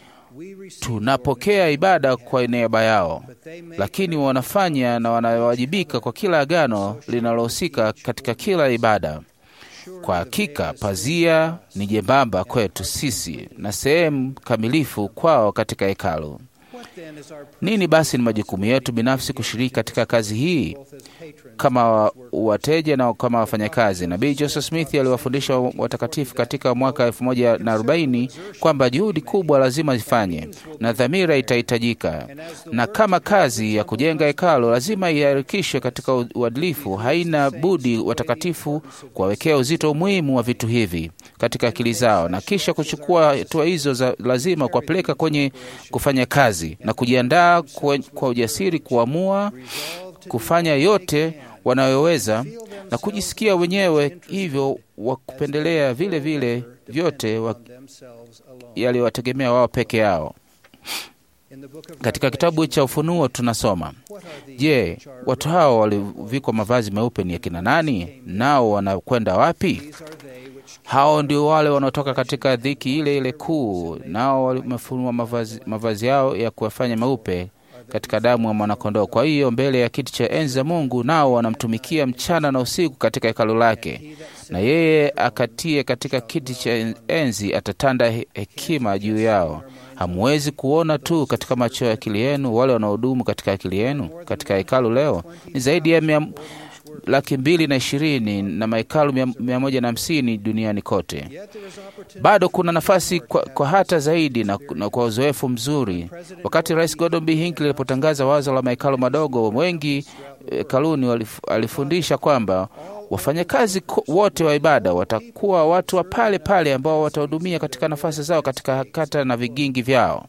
Tunapokea ibada kwa niaba yao, lakini wanafanya na wanawajibika kwa kila agano linalohusika katika kila ibada. Kwa hakika pazia ni jembamba kwetu sisi na sehemu kamilifu kwao katika hekalu. Nini basi ni majukumu yetu binafsi kushiriki katika kazi hii kama wa- wateja na kama wafanyakazi? Nabii Joseph Smith aliwafundisha watakatifu katika mwaka 1040 kwamba juhudi kubwa lazima zifanye na dhamira itahitajika, na kama kazi ya kujenga hekalo lazima iharikishwe katika uadilifu, haina budi watakatifu kuwawekea uzito umuhimu wa vitu hivi katika akili zao, na kisha kuchukua hatua hizo za lazima kuwapeleka kwenye kufanya kazi na kujiandaa kwa, kwa ujasiri kuamua kufanya yote wanayoweza na kujisikia wenyewe hivyo wa kupendelea vile vile vyote wa- yaliyowategemea wao peke yao. Katika kitabu cha Ufunuo tunasoma, je, watu hao waliovikwa mavazi meupe ni akina nani? Nao wanakwenda wapi? Hao ndio wale wanaotoka katika dhiki ile ile kuu, nao wamefunua mavazi, mavazi yao ya kuwafanya meupe katika damu ya mwanakondoo. Kwa hiyo mbele ya kiti cha enzi za Mungu nao wanamtumikia mchana na usiku katika hekalu lake, na yeye akatie katika kiti cha enzi atatanda he- hekima juu yao. Hamwezi kuona tu katika macho ya akili yenu wale wanaodumu katika akili yenu katika hekalu leo ni zaidi ya mia, laki mbili na ishirini na mahekalu mia, mia moja na hamsini duniani kote. Bado kuna nafasi kwa, kwa hata zaidi na, na kwa uzoefu mzuri. Wakati Rais Gordon B. Hinckley alipotangaza wazo la mahekalu madogo, wengi hekaluni walif- alifundisha kwamba wafanyakazi ko- wote wa ibada watakuwa watu wa pale pale ambao watahudumia katika nafasi zao katika kata na vigingi vyao.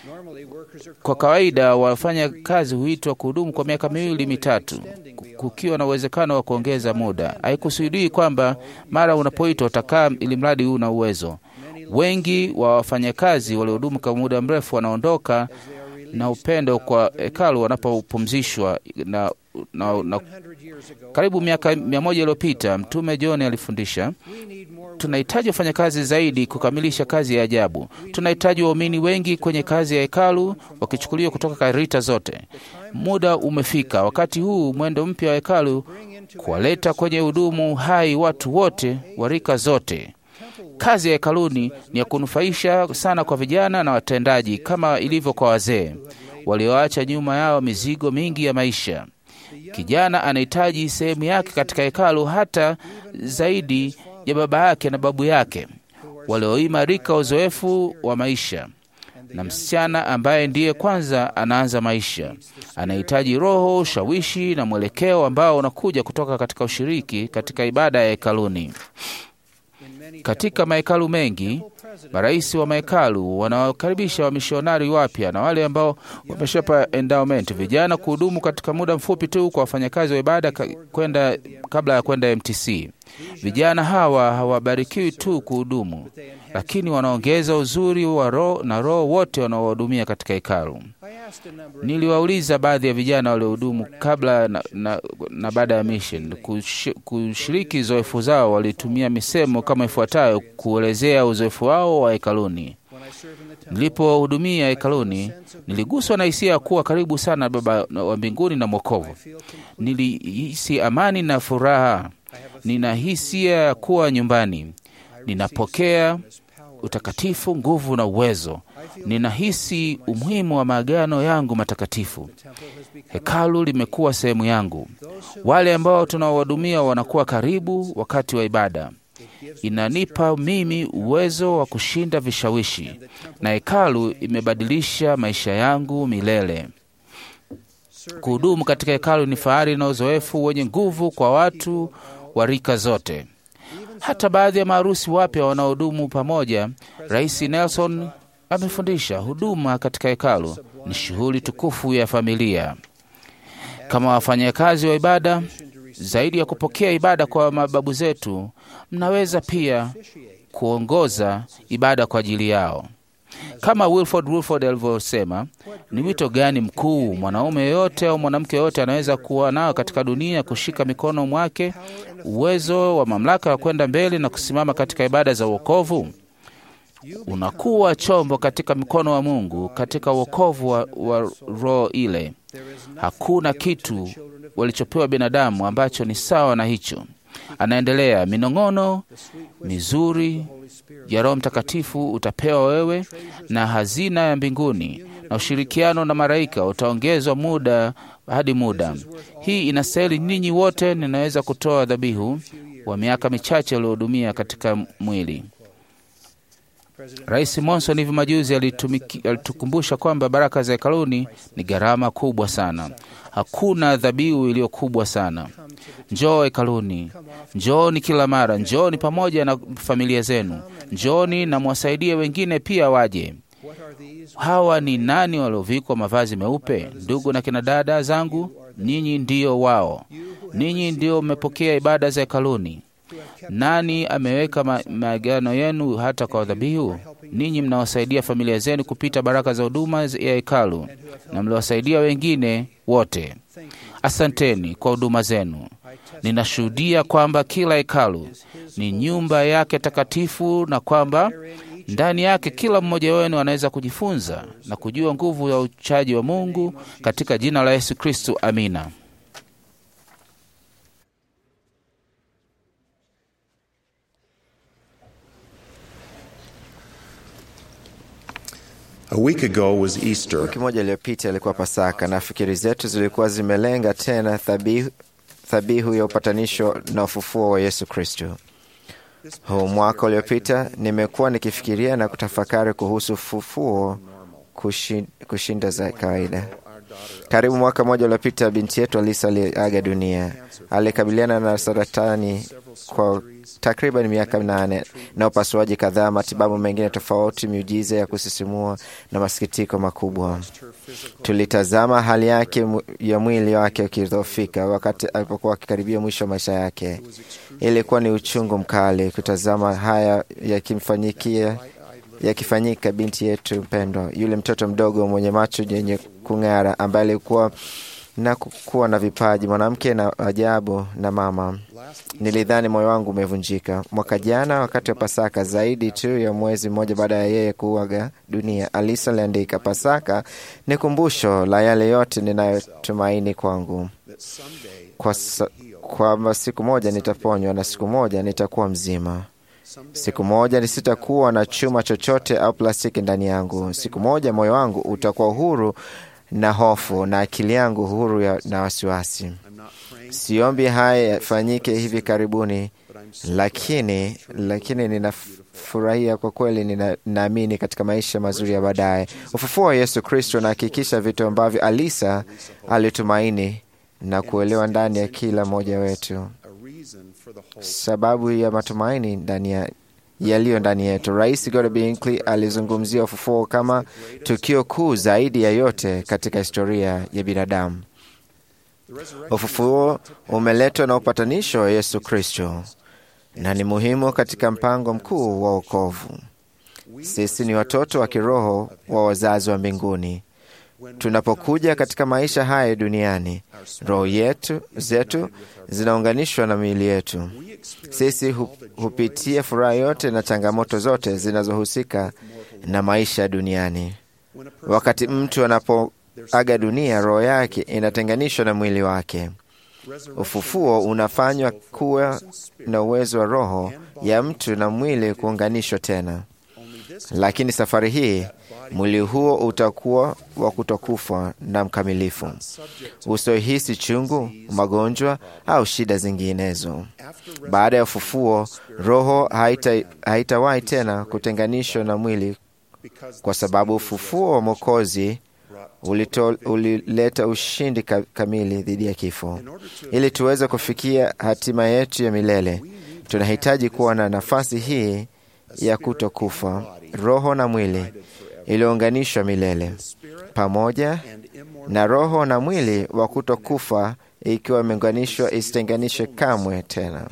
Kwa kawaida wafanya kazi huitwa kuhudumu kwa miaka miwili mitatu, kukiwa na uwezekano wa kuongeza muda. Haikusudii kwamba mara unapoitwa utakaa ili mradi una uwezo. Wengi wa wafanyakazi waliohudumu kwa muda mrefu wanaondoka na upendo kwa hekalu wanapopumzishwa na, na, na karibu miaka mia moja iliyopita Mtume John alifundisha tunahitaji wafanyakazi zaidi kukamilisha kazi ya ajabu. Tunahitaji waumini wengi kwenye kazi ya hekalu wakichukuliwa kutoka rita zote. Muda umefika, wakati huu mwendo mpya wa hekalu kuwaleta kwenye hudumu hai watu wote wa rika zote. Kazi ya hekaluni ni ya kunufaisha sana kwa vijana na watendaji, kama ilivyo kwa wazee walioacha nyuma yao mizigo mingi ya maisha. Kijana anahitaji sehemu yake katika hekalu hata zaidi ya baba yake na babu yake walioimarika uzoefu wa maisha, na msichana ambaye ndiye kwanza anaanza maisha anahitaji roho, ushawishi na mwelekeo ambao unakuja kutoka katika ushiriki katika ibada ya hekaluni. Katika mahekalu mengi, marais wa mahekalu wanawakaribisha wamishonari wapya na wale ambao wameshapa endowment vijana kuhudumu katika muda mfupi tu kwa wafanyakazi wa ibada ka- kwenda kabla ya kwenda MTC. Vijana hawa hawabarikiwi tu kuhudumu, lakini wanaongeza uzuri wa roho na roho wote wanaohudumia katika hekalu. Niliwauliza baadhi ya vijana waliohudumu kabla na, na, na baada ya mission kush, kushiriki uzoefu zao. Walitumia misemo kama ifuatayo kuelezea uzoefu wao wa hekaluni. Nilipohudumia hekaluni, niliguswa na hisia ya kuwa karibu sana na Baba wa mbinguni na Mwokovu. Nilihisi amani na furaha. Nina hisia ya kuwa nyumbani. Ninapokea utakatifu, nguvu na uwezo. Ninahisi umuhimu wa maagano yangu matakatifu. Hekalu limekuwa sehemu yangu. Wale ambao tunawahudumia wanakuwa karibu wakati wa ibada. Inanipa mimi uwezo wa kushinda vishawishi, na hekalu imebadilisha maisha yangu milele. Kuhudumu katika hekalu ni fahari na uzoefu wenye nguvu kwa watu wa rika zote. Hata baadhi ya maharusi wapya wanaohudumu pamoja. Rais Nelson amefundisha huduma katika hekalu ni shughuli tukufu ya familia. Kama wafanyakazi wa ibada, zaidi ya kupokea ibada kwa mababu zetu, mnaweza pia kuongoza ibada kwa ajili yao. Kama Wilford Wilford alivyosema, ni wito gani mkuu mwanaume yeyote au mwanamke yeyote anaweza kuwa nao katika dunia, kushika mikono mwake uwezo wa mamlaka ya kwenda mbele na kusimama katika ibada za wokovu? Unakuwa chombo katika mikono wa Mungu katika wokovu wa, wa roho ile. Hakuna kitu walichopewa binadamu ambacho ni sawa na hicho. Anaendelea, minong'ono mizuri ya Roho Mtakatifu utapewa wewe, na hazina ya mbinguni na ushirikiano na malaika utaongezwa muda hadi muda. Hii inastahili ninyi wote, ninaweza kutoa dhabihu wa miaka michache uliohudumia katika mwili. Rais Monson hivi majuzi alitumiki- alitukumbusha kwamba baraka za hekaluni ni gharama kubwa sana. Hakuna dhabihu iliyo kubwa sana. Njoo hekaluni, njooni kila mara, njooni pamoja na familia zenu, njooni na mwasaidie wengine pia waje. Hawa ni nani waliovikwa mavazi meupe? Ndugu na kina dada zangu, ninyi ndio wao. Ninyi ndio mmepokea ibada za hekaluni. Nani ameweka ma- maagano yenu hata kwa dhabihu? Ninyi mnawasaidia familia zenu kupita baraka za huduma ya hekalu na mliwasaidia wengine wote. Asanteni kwa huduma zenu. Ninashuhudia kwamba kila hekalu ni nyumba yake takatifu na kwamba ndani yake kila mmoja wenu anaweza kujifunza na kujua nguvu ya uchaji wa Mungu katika jina la Yesu Kristo. Amina. A week ago was Easter. Wiki moja iliyopita ilikuwa Pasaka na fikiri zetu zilikuwa zimelenga tena dhabihu, dhabihu ya upatanisho na ufufuo wa Yesu Kristo. Huu mwaka uliopita nimekuwa nikifikiria na kutafakari kuhusu ufufuo kushi- kushinda za kawaida. Karibu mwaka mmoja uliopita, binti yetu Alisa aliaga dunia. Alikabiliana na saratani kwa takriban miaka minane na upasuaji kadhaa, matibabu mengine tofauti, miujiza ya kusisimua na masikitiko makubwa. Tulitazama hali yake mu- ya mwili wake ukidhoofika wakati alipokuwa akikaribia mwisho wa maisha yake. Ilikuwa ni uchungu mkali kutazama haya yakimfanyikia yakifanyika binti yetu mpendwa, yule mtoto mdogo mwenye macho yenye kung'ara, ambaye alikuwa na kuwa na vipaji, mwanamke na ajabu na mama. Nilidhani moyo wangu umevunjika. Mwaka jana wakati wa Pasaka, zaidi tu ya mwezi mmoja baada ya yeye kuaga dunia, Alisa aliandika, Pasaka ni kumbusho la yale yote ninayotumaini kwangu, kwa sa- kwamba siku moja nitaponywa na siku moja nitakuwa mzima. Siku moja nisitakuwa na chuma chochote au plastiki ndani yangu. Siku moja moyo wangu utakuwa huru na hofu na akili yangu huru ya, na wasiwasi. Siombi haya yafanyike hivi karibuni, lakini lakini ninafurahia kwa kweli, nina- ninaamini katika maisha mazuri ya baadaye. Ufufuo wa Yesu Kristo unahakikisha vitu ambavyo Alisa alitumaini na kuelewa ndani ya kila mmoja wetu sababu ya matumaini ndani ya yaliyo ndani yetu. Rais Gordon B. Hinckley alizungumzia ufufuo kama tukio kuu zaidi ya yote katika historia ya binadamu. Ufufuo umeletwa na upatanisho wa Yesu Kristo na ni muhimu katika mpango mkuu wa wokovu. Sisi ni watoto wa kiroho wa wazazi wa mbinguni. Tunapokuja katika maisha haya duniani, roho yetu zetu zinaunganishwa na miili yetu. Sisi hu, hupitia furaha yote na changamoto zote zinazohusika na maisha duniani. Wakati mtu anapoaga dunia, roho yake inatenganishwa na mwili wake. Ufufuo unafanywa kuwa na uwezo wa roho ya mtu na mwili kuunganishwa tena, lakini safari hii mwili huo utakuwa wa kutokufa na mkamilifu, usiohisi chungu, magonjwa au shida zinginezo. Baada ya ufufuo, roho haita- haitawahi tena kutenganishwa na mwili, kwa sababu ufufuo wa Mwokozi ulito- ulileta ushindi ka- kamili dhidi ya kifo. Ili tuweze kufikia hatima yetu ya milele, tunahitaji kuwa na nafasi hii ya kutokufa, roho na mwili iliyounganishwa milele pamoja na roho na mwili wa kutokufa ikiwa imeunganishwa isitenganishwe kamwe tena.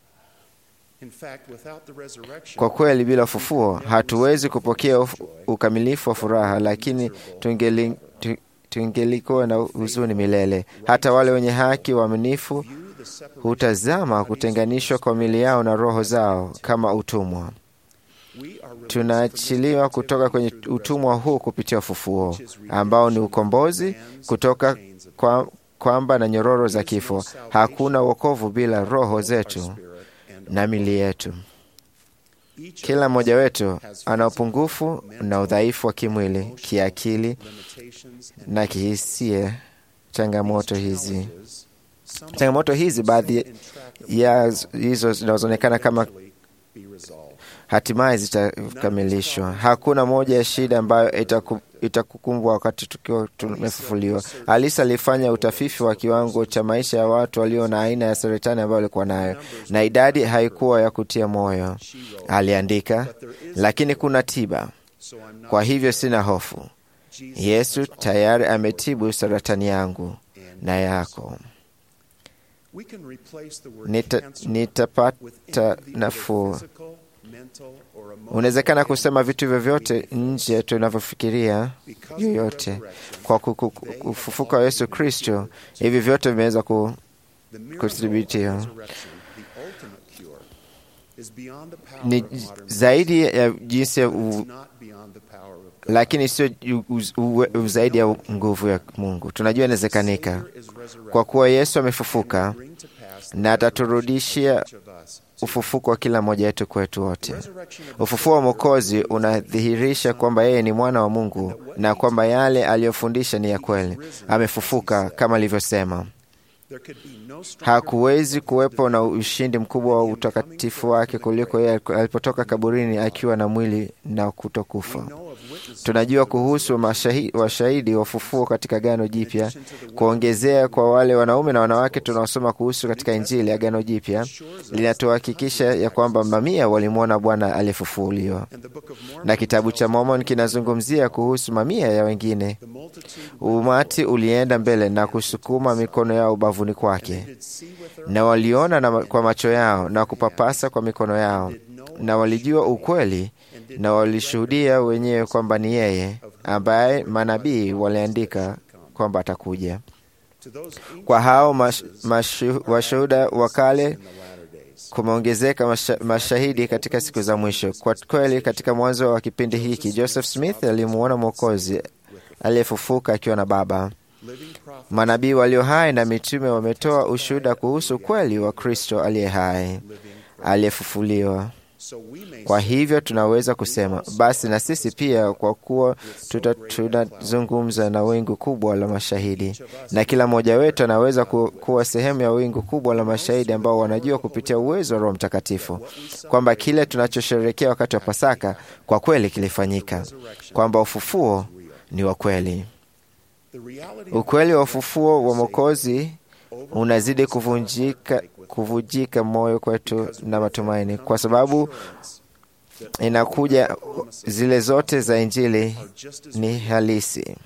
Kwa kweli, bila ufufuo hatuwezi kupokea uf- ukamilifu wa furaha, lakini tungeli- tu- tungelikuwa na huzuni milele. Hata wale wenye haki waaminifu hutazama kutenganishwa kwa mili yao na roho zao kama utumwa. Tunaachiliwa kutoka kwenye utumwa huu kupitia ufufuo ambao ni ukombozi kutoka kwa kwamba na nyororo za kifo. Hakuna wokovu bila roho zetu na mili yetu. Kila mmoja wetu ana upungufu na udhaifu wa kimwili, kiakili na kihisia. Changamoto hizi changamoto hizi, baadhi ya hizo zinazoonekana kama hatimaye zitakamilishwa. Hakuna moja ya shida ambayo itaku, itakukumbwa wakati tukiwa tumefufuliwa. Alisa alifanya utafifi wa kiwango cha maisha ya watu walio na aina ya saratani ambayo walikuwa nayo, na idadi haikuwa ya kutia moyo. Aliandika, lakini kuna tiba, kwa hivyo sina hofu. Yesu tayari ametibu saratani yangu na yako. Nita, nitapata nafuu. Unawezekana kusema vitu vyovyote nje tunavyofikiria yoyote. Kwa kufufuka wa Yesu Kristo, hivi vyote vimeweza ku, kudhibitiwa ni zaidi ya jinsi ya u, lakini sio zaidi ya nguvu ya Mungu. Tunajua inawezekanika kwa kuwa Yesu amefufuka na ataturudishia ufufuko wa kila mmoja wetu kwetu wote. Ufufuo wa Mwokozi unadhihirisha kwamba yeye ni mwana wa Mungu na kwamba yale aliyofundisha ni ya kweli. Amefufuka kama alivyosema. Hakuwezi kuwepo na ushindi mkubwa wa utakatifu wake kuliko yeye alipotoka kaburini akiwa na mwili na kutokufa. Tunajua kuhusu washahidi wa ufufuo katika Agano Jipya, kuongezea kwa wale wanaume na wanawake tunaosoma kuhusu katika Injili. Agano Jipya linatuhakikisha ya kwamba mamia walimwona Bwana aliyefufuliwa, na kitabu cha Mormon kinazungumzia kuhusu mamia ya wengine. Umati ulienda mbele na kusukuma mikono yao ubavuni kwake, na waliona na kwa macho yao na kupapasa kwa mikono yao, na walijua ukweli na walishuhudia wenyewe kwamba ni yeye ambaye manabii waliandika kwamba atakuja. Kwa hao washuhuda wa kale kumeongezeka masha, mashahidi katika siku za mwisho. Kwa kweli, katika mwanzo wa kipindi hiki Joseph Smith alimuona Mwokozi aliyefufuka akiwa na Baba. Manabii walio hai na mitume wametoa ushuhuda kuhusu ukweli wa Kristo aliye hai aliyefufuliwa. Kwa hivyo tunaweza kusema basi na sisi pia, kwa kuwa tunazungumza na wingu kubwa la mashahidi, na kila mmoja wetu anaweza ku, kuwa sehemu ya wingu kubwa la mashahidi ambao wanajua kupitia uwezo wa Roho Mtakatifu kwamba kile tunachosherehekea wakati wa Pasaka kwa kweli kilifanyika, kwamba ufufuo ni wa kweli. Ukweli wa ufufuo wa Mwokozi unazidi kuvunjika kuvujika moyo kwetu na matumaini, kwa sababu inakuja zile zote za Injili ni halisi,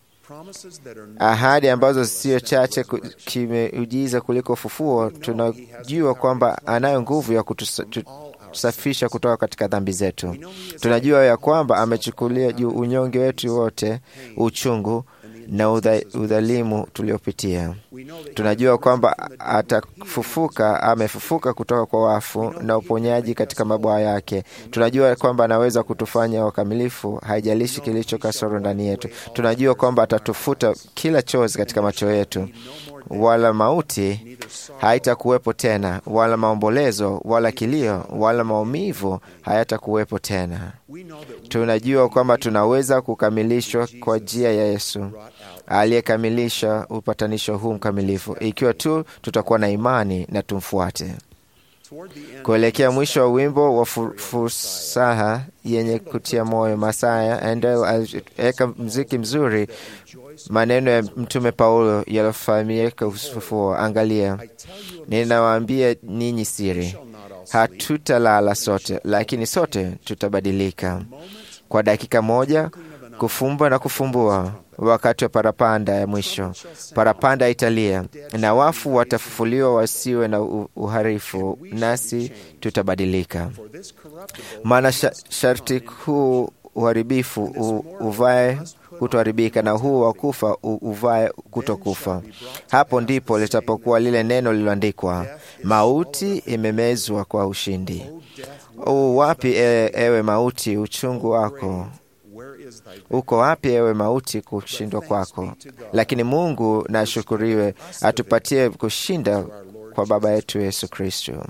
ahadi ambazo sio chache kimeujiza kuliko ufufuo. Tunajua kwamba anayo nguvu ya kutusafisha kutoka katika dhambi zetu. Tunajua ya kwamba amechukulia juu unyonge wetu wote, uchungu na udhalimu tuliopitia. Tunajua kwamba atafufuka, amefufuka kutoka kwa wafu na uponyaji katika mabwaa yake. Tunajua kwamba anaweza kutufanya wakamilifu, haijalishi kilicho kasoro ndani yetu. Tunajua kwamba atatufuta kila chozi katika macho yetu, wala mauti haitakuwepo tena, wala maombolezo, wala kilio, wala maumivu hayatakuwepo tena. Tunajua kwamba tunaweza kukamilishwa kwa njia ya Yesu aliyekamilisha upatanisho huu mkamilifu, ikiwa tu tutakuwa na imani na tumfuate. Kuelekea mwisho wa wimbo wa fursaha yenye kutia moyo, Masaya Endel aliweka mziki mzuri, maneno ya Mtume Paulo yaliyofahamika ufufuo. Angalia, ninawaambia ninyi siri, hatutalala sote, lakini sote tutabadilika kwa dakika moja, kufumba na kufumbua wakati wa parapanda ya mwisho. Parapanda italia na wafu watafufuliwa wasiwe na uharifu, nasi tutabadilika. Maana sharti huu uharibifu uvae kutoharibika na huu wa kufa uvae kutokufa. Hapo ndipo litapokuwa lile neno lililoandikwa, mauti imemezwa kwa ushindi. U wapi e, ewe mauti uchungu wako? Uko wapi ewe mauti kushindwa kwako? Lakini Mungu na ashukuriwe, atupatie kushinda kwa Baba yetu Yesu Kristo.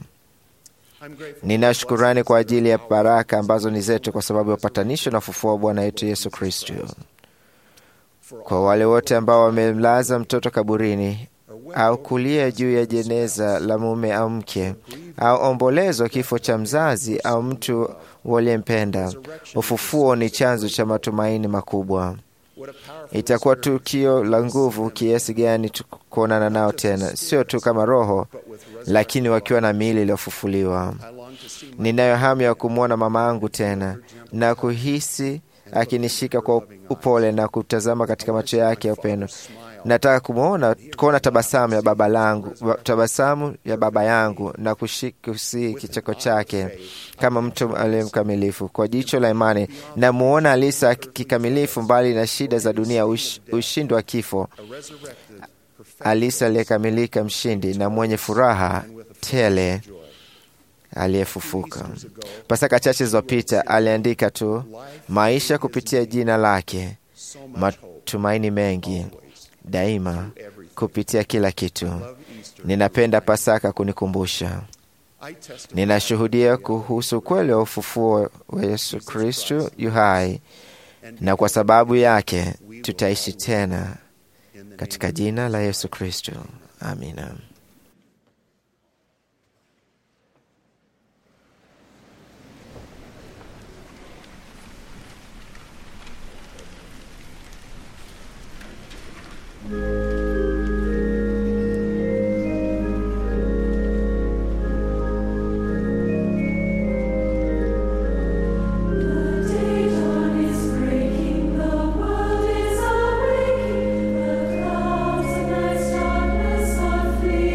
Nina shukurani kwa ajili ya baraka ambazo ni zetu kwa sababu ya upatanisho na ufufuo wa Bwana wetu Yesu Kristo. Kwa wale wote ambao wamemlaza mtoto kaburini au kulia juu ya jeneza la mume au mke au ombolezo kifo cha mzazi au mtu waliyempenda, ufufuo ni chanzo cha matumaini makubwa. Itakuwa tukio la nguvu kiasi gani kuonana nao tena, sio tu kama roho, lakini wakiwa na miili iliyofufuliwa. Ninayo hamu ya kumwona mama yangu tena na kuhisi akinishika kwa upole na kutazama katika macho yake ya upendo. Nataka kumwona kuona tabasamu ya baba langu, tabasamu ya baba yangu na kushikusi kicheko chake kama mtu aliye mkamilifu. Kwa jicho la imani namuona Alisa kikamilifu, mbali na shida za dunia, ush, ushindi wa kifo, alisi aliyekamilika, mshindi na mwenye furaha tele aliyefufuka. Pasaka chache zilizopita aliandika tu maisha kupitia jina lake, matumaini mengi daima kupitia kila kitu. Ninapenda Pasaka kunikumbusha, ninashuhudia kuhusu ukweli wa ufufuo wa Yesu Kristu yu hai, na kwa sababu yake tutaishi tena katika jina la Yesu Kristu. Amina. Darkness are fleeing.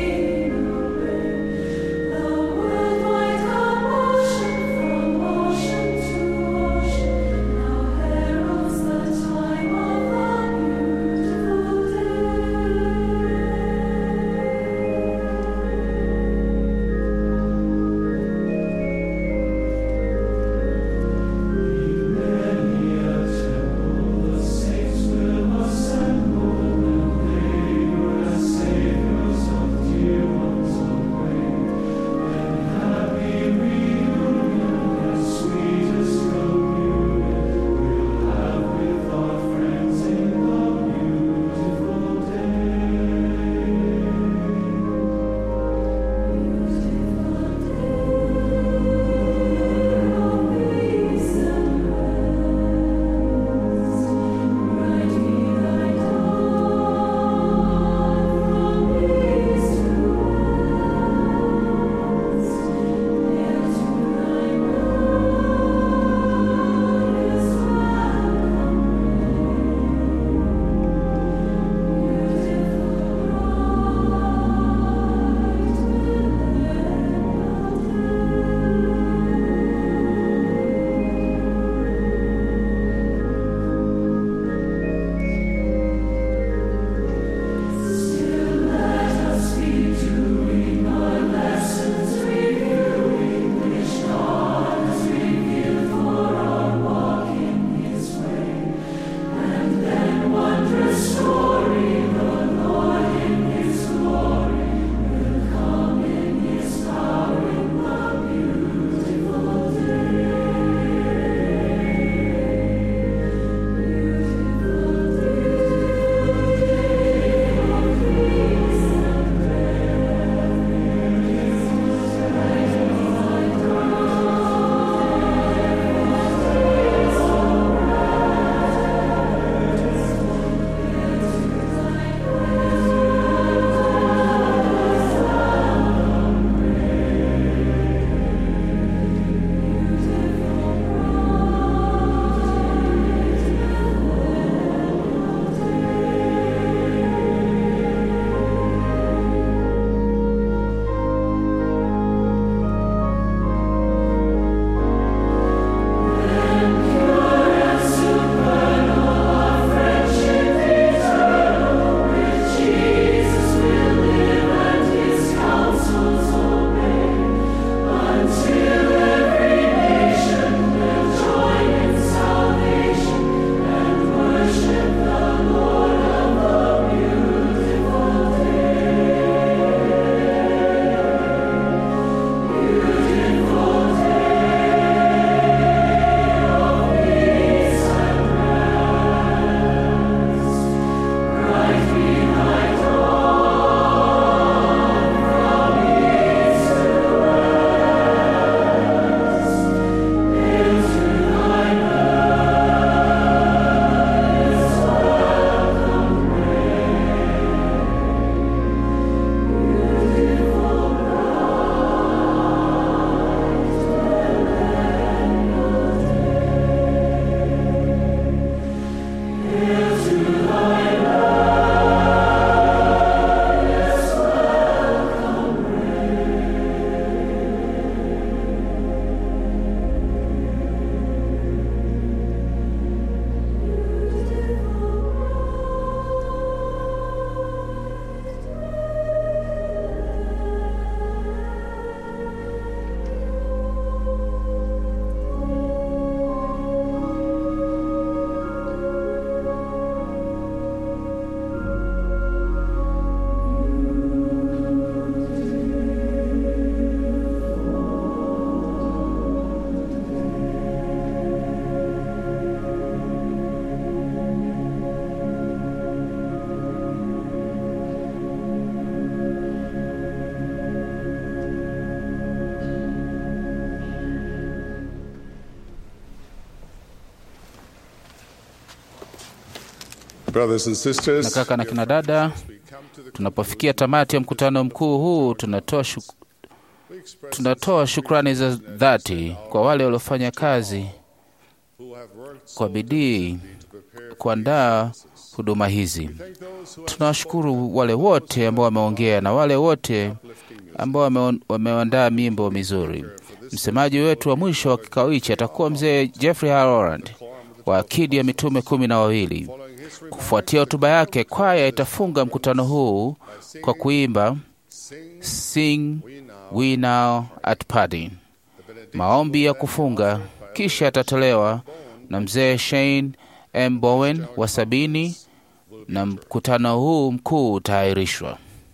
Brothers and Na sisters, kaka na kina dada, tunapofikia tamati ya mkutano mkuu huu, tunatoa shuk tunatoa shukrani za dhati kwa wale waliofanya kazi kwa bidii kuandaa huduma hizi. Tunawashukuru wale wote ambao wameongea na wale wote ambao wame- wameandaa mimbo mizuri. Msemaji wetu wa mwisho wa kikao hichi atakuwa mzee Jeffrey Harold wa akidi ya mitume kumi na wawili. Kufuatia hotuba yake, kwaya itafunga mkutano huu kwa kuimba Sing We Now at Parting, maombi ya kufunga, kisha yatatolewa na mzee Shane M. Bowen wa sabini na mkutano huu mkuu utaahirishwa.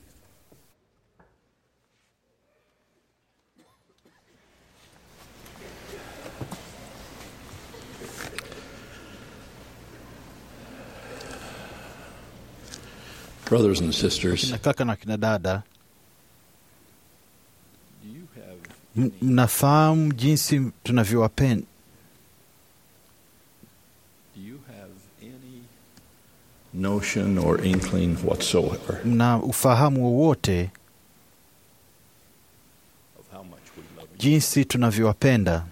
Brothers and sisters, kina kaka na kina dada, m- mnafahamu jinsi tunavyowapenda. notion or inkling whatsoever Mna ufahamu wowote jinsi tunavyowapenda.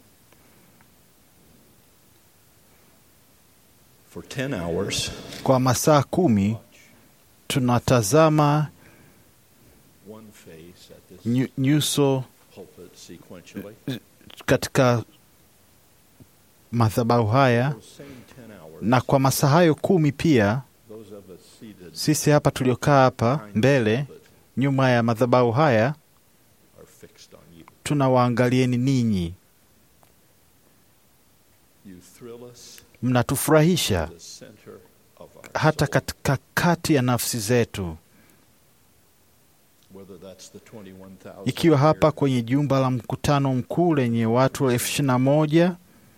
for 10 hours Kwa masaa kumi tunatazama one face at this nyu- nyuso pulpit sequentially katika madhabahu haya, same 10 hours na kwa masaa hayo kumi pia those of us seated sisi hapa tuliokaa hapa mbele nyuma ya madhabahu haya are fixed on you tunawaangalieni ninyi, you thrill us mnatufurahisha to the center of our hata katika kati ya nafsi zetu, whether that's the 21,000 ikiwa hapa kwenye jumba la mkutano mkuu lenye watu elfu ishirini na moja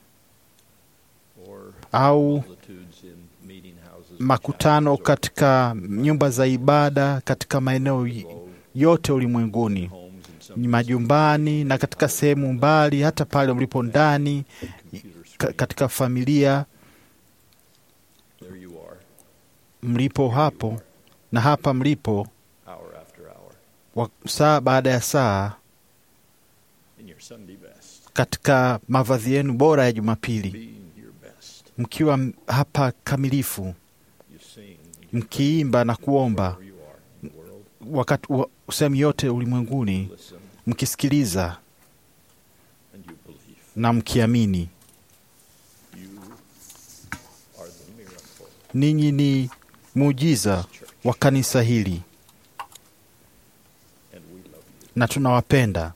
or au multitudes in meeting houses makutano katika nyumba za ibada katika maeneo y- yote ulimwenguni, ni majumbani na katika sehemu mbali, hata pale mlipo ndani ka, katika familia there you are mlipo hapo na hapa mlipo hour after hour wa, saa baada ya saa in your Sunday best katika mavazi yenu bora ya Jumapili, being your best mkiwa m- hapa kamilifu, you sing mkiimba na kuomba where you are in the world wakati wa sehemu yote ulimwenguni, listen mkisikiliza and you believe na mkiamini. you are the miracle Ninyi ni muujiza wa kanisa hili and we love you na tunawapenda.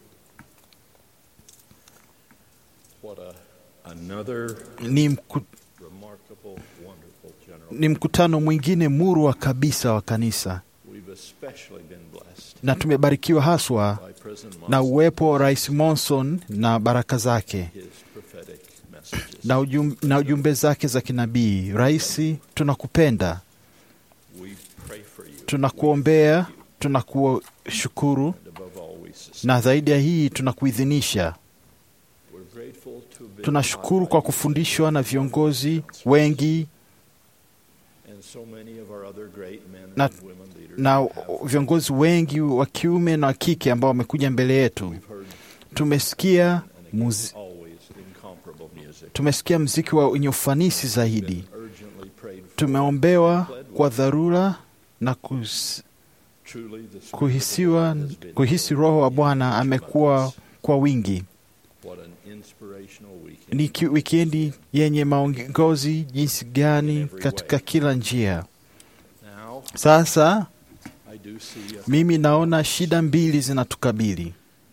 what a another Ni, mku, remarkable wonderful general ni mkutano mwingine murwa kabisa wa kanisa, we've especially been blessed na tumebarikiwa haswa by President na Monson, uwepo wa Rais Monson na baraka zake his prophetic messages na, ujum, na ujumbe zake za kinabii. Rais, tunakupenda, we pray for you tunakuombea, tunakushukuru and above all we sustain na zaidi ya hii tunakuidhinisha. we're grateful to have been Tunashukuru taught kwa by kufundishwa na leaders viongozi wengi and so many of our other great men na, and women leaders na have viongozi wengi wa kiume na wa kike ambao wamekuja mbele yetu. we've heard Tumesikia and again, muzi, always incomparable music tumesikia mziki wa wenye ufanisi zaidi. been urgently prayed for Tumeombewa kwa dharura na kus, truly the Spirit of kuhisiwa, the Lord has been kuhisi here Roho wa in Bwana each one of amekuwa us. kwa wingi. What an inspirational weekend. Ni ki- wikendi yenye maongozi jinsi gani katika kila njia. Now, Sasa I do see a mimi naona shida mbili zinatukabili.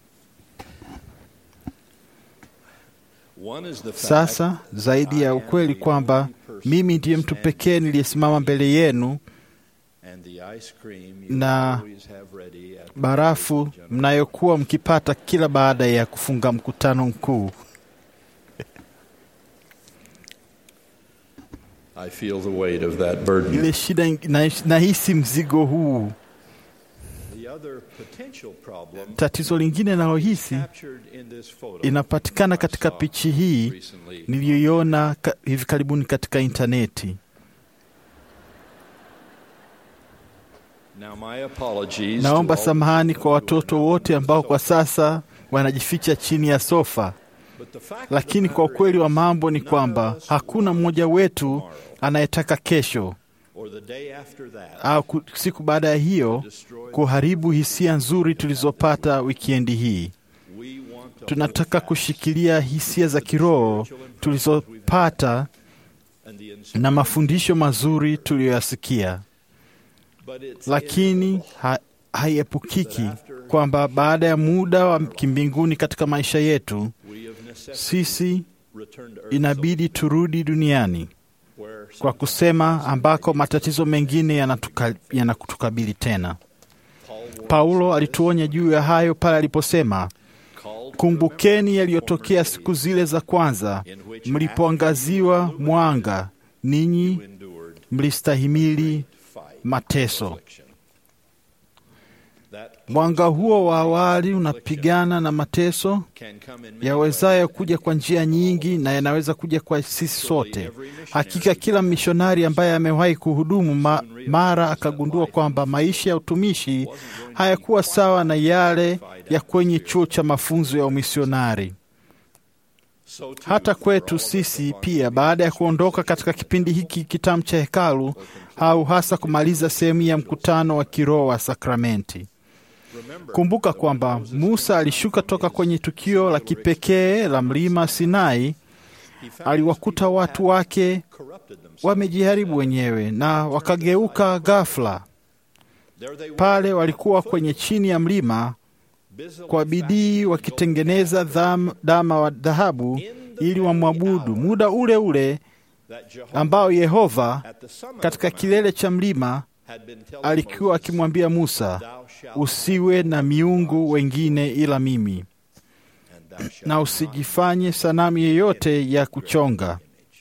One is the fact Sasa zaidi ya ukweli kwamba mimi ndiye mtu pekee niliyesimama mbele yenu and the ice cream you na always have ready at the barafu general mnayokuwa mkipata kila baada ya kufunga mkutano mkuu. I feel the weight of that burden. Ile shida ing- na- nahisi mzigo huu. The other potential problem Tatizo lingine nalohisi captured in this photo inapatikana katika pichi hii recently niliyoiona ka, hivi karibuni katika intaneti. Now my apologies Naomba to all samahani kwa watoto wote ambao kwa sasa wanajificha chini ya sofa, lakini kwa ukweli wa mambo ni kwamba hakuna mmoja wetu anayetaka kesho or the day after that au ku- siku baada ya hiyo kuharibu hisia nzuri tulizopata wikendi hii. Tunataka kushikilia hisia za kiroho tulizopata na mafundisho mazuri tuliyoyasikia, lakini ha, haiepukiki kwamba baada ya muda wa kimbinguni katika maisha yetu, sisi inabidi turudi duniani kwa kusema ambako matatizo mengine yanatuka- yanatukabili tena. Paulo alituonya juu ya hayo pale aliposema, kumbukeni yaliyotokea siku zile za kwanza, mlipoangaziwa mwanga, ninyi mlistahimili mateso. Mwanga huo wa awali unapigana na mateso yawezayo kuja kwa njia nyingi na yanaweza kuja kwa sisi sote. Hakika kila mishonari ambaye amewahi kuhudumu ma, mara akagundua kwamba maisha ya utumishi hayakuwa sawa na yale ya kwenye chuo cha mafunzo ya umisionari. Hata kwetu sisi pia, baada ya kuondoka katika kipindi hiki kitamu cha hekalu au hasa kumaliza sehemu ya mkutano wa kiroho wa sakramenti. Kumbuka kwamba Musa alishuka toka kwenye tukio la kipekee la mlima Sinai. Aliwakuta watu wake wamejiharibu wenyewe na wakageuka ghafla. Pale walikuwa kwenye chini ya mlima kwa bidii wakitengeneza dham- dama wa dhahabu ili wamwabudu, muda ule ule ambao Yehova katika kilele cha mlima alikuwa akimwambia Musa, usiwe na miungu wengine ila mimi, na usijifanye sanamu yeyote ya kuchonga.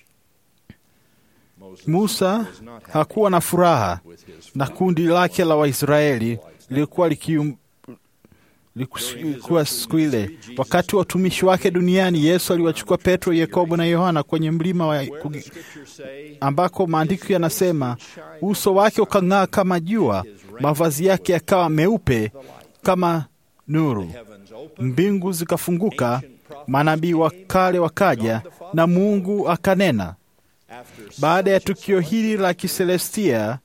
Musa hakuwa na furaha na kundi lake la Waisraeli lilikuwa likium likuwa siku ile. Wakati wa utumishi wake duniani, Yesu aliwachukua Petro, Yakobo na Yohana kwenye mlima wa kugi- ambako maandiko yanasema uso wake ukang'aa kama jua, mavazi yake yakawa meupe kama nuru. Mbingu zikafunguka, manabii wa kale wakaja, na Mungu akanena. Baada ya tukio hili la kiselestia,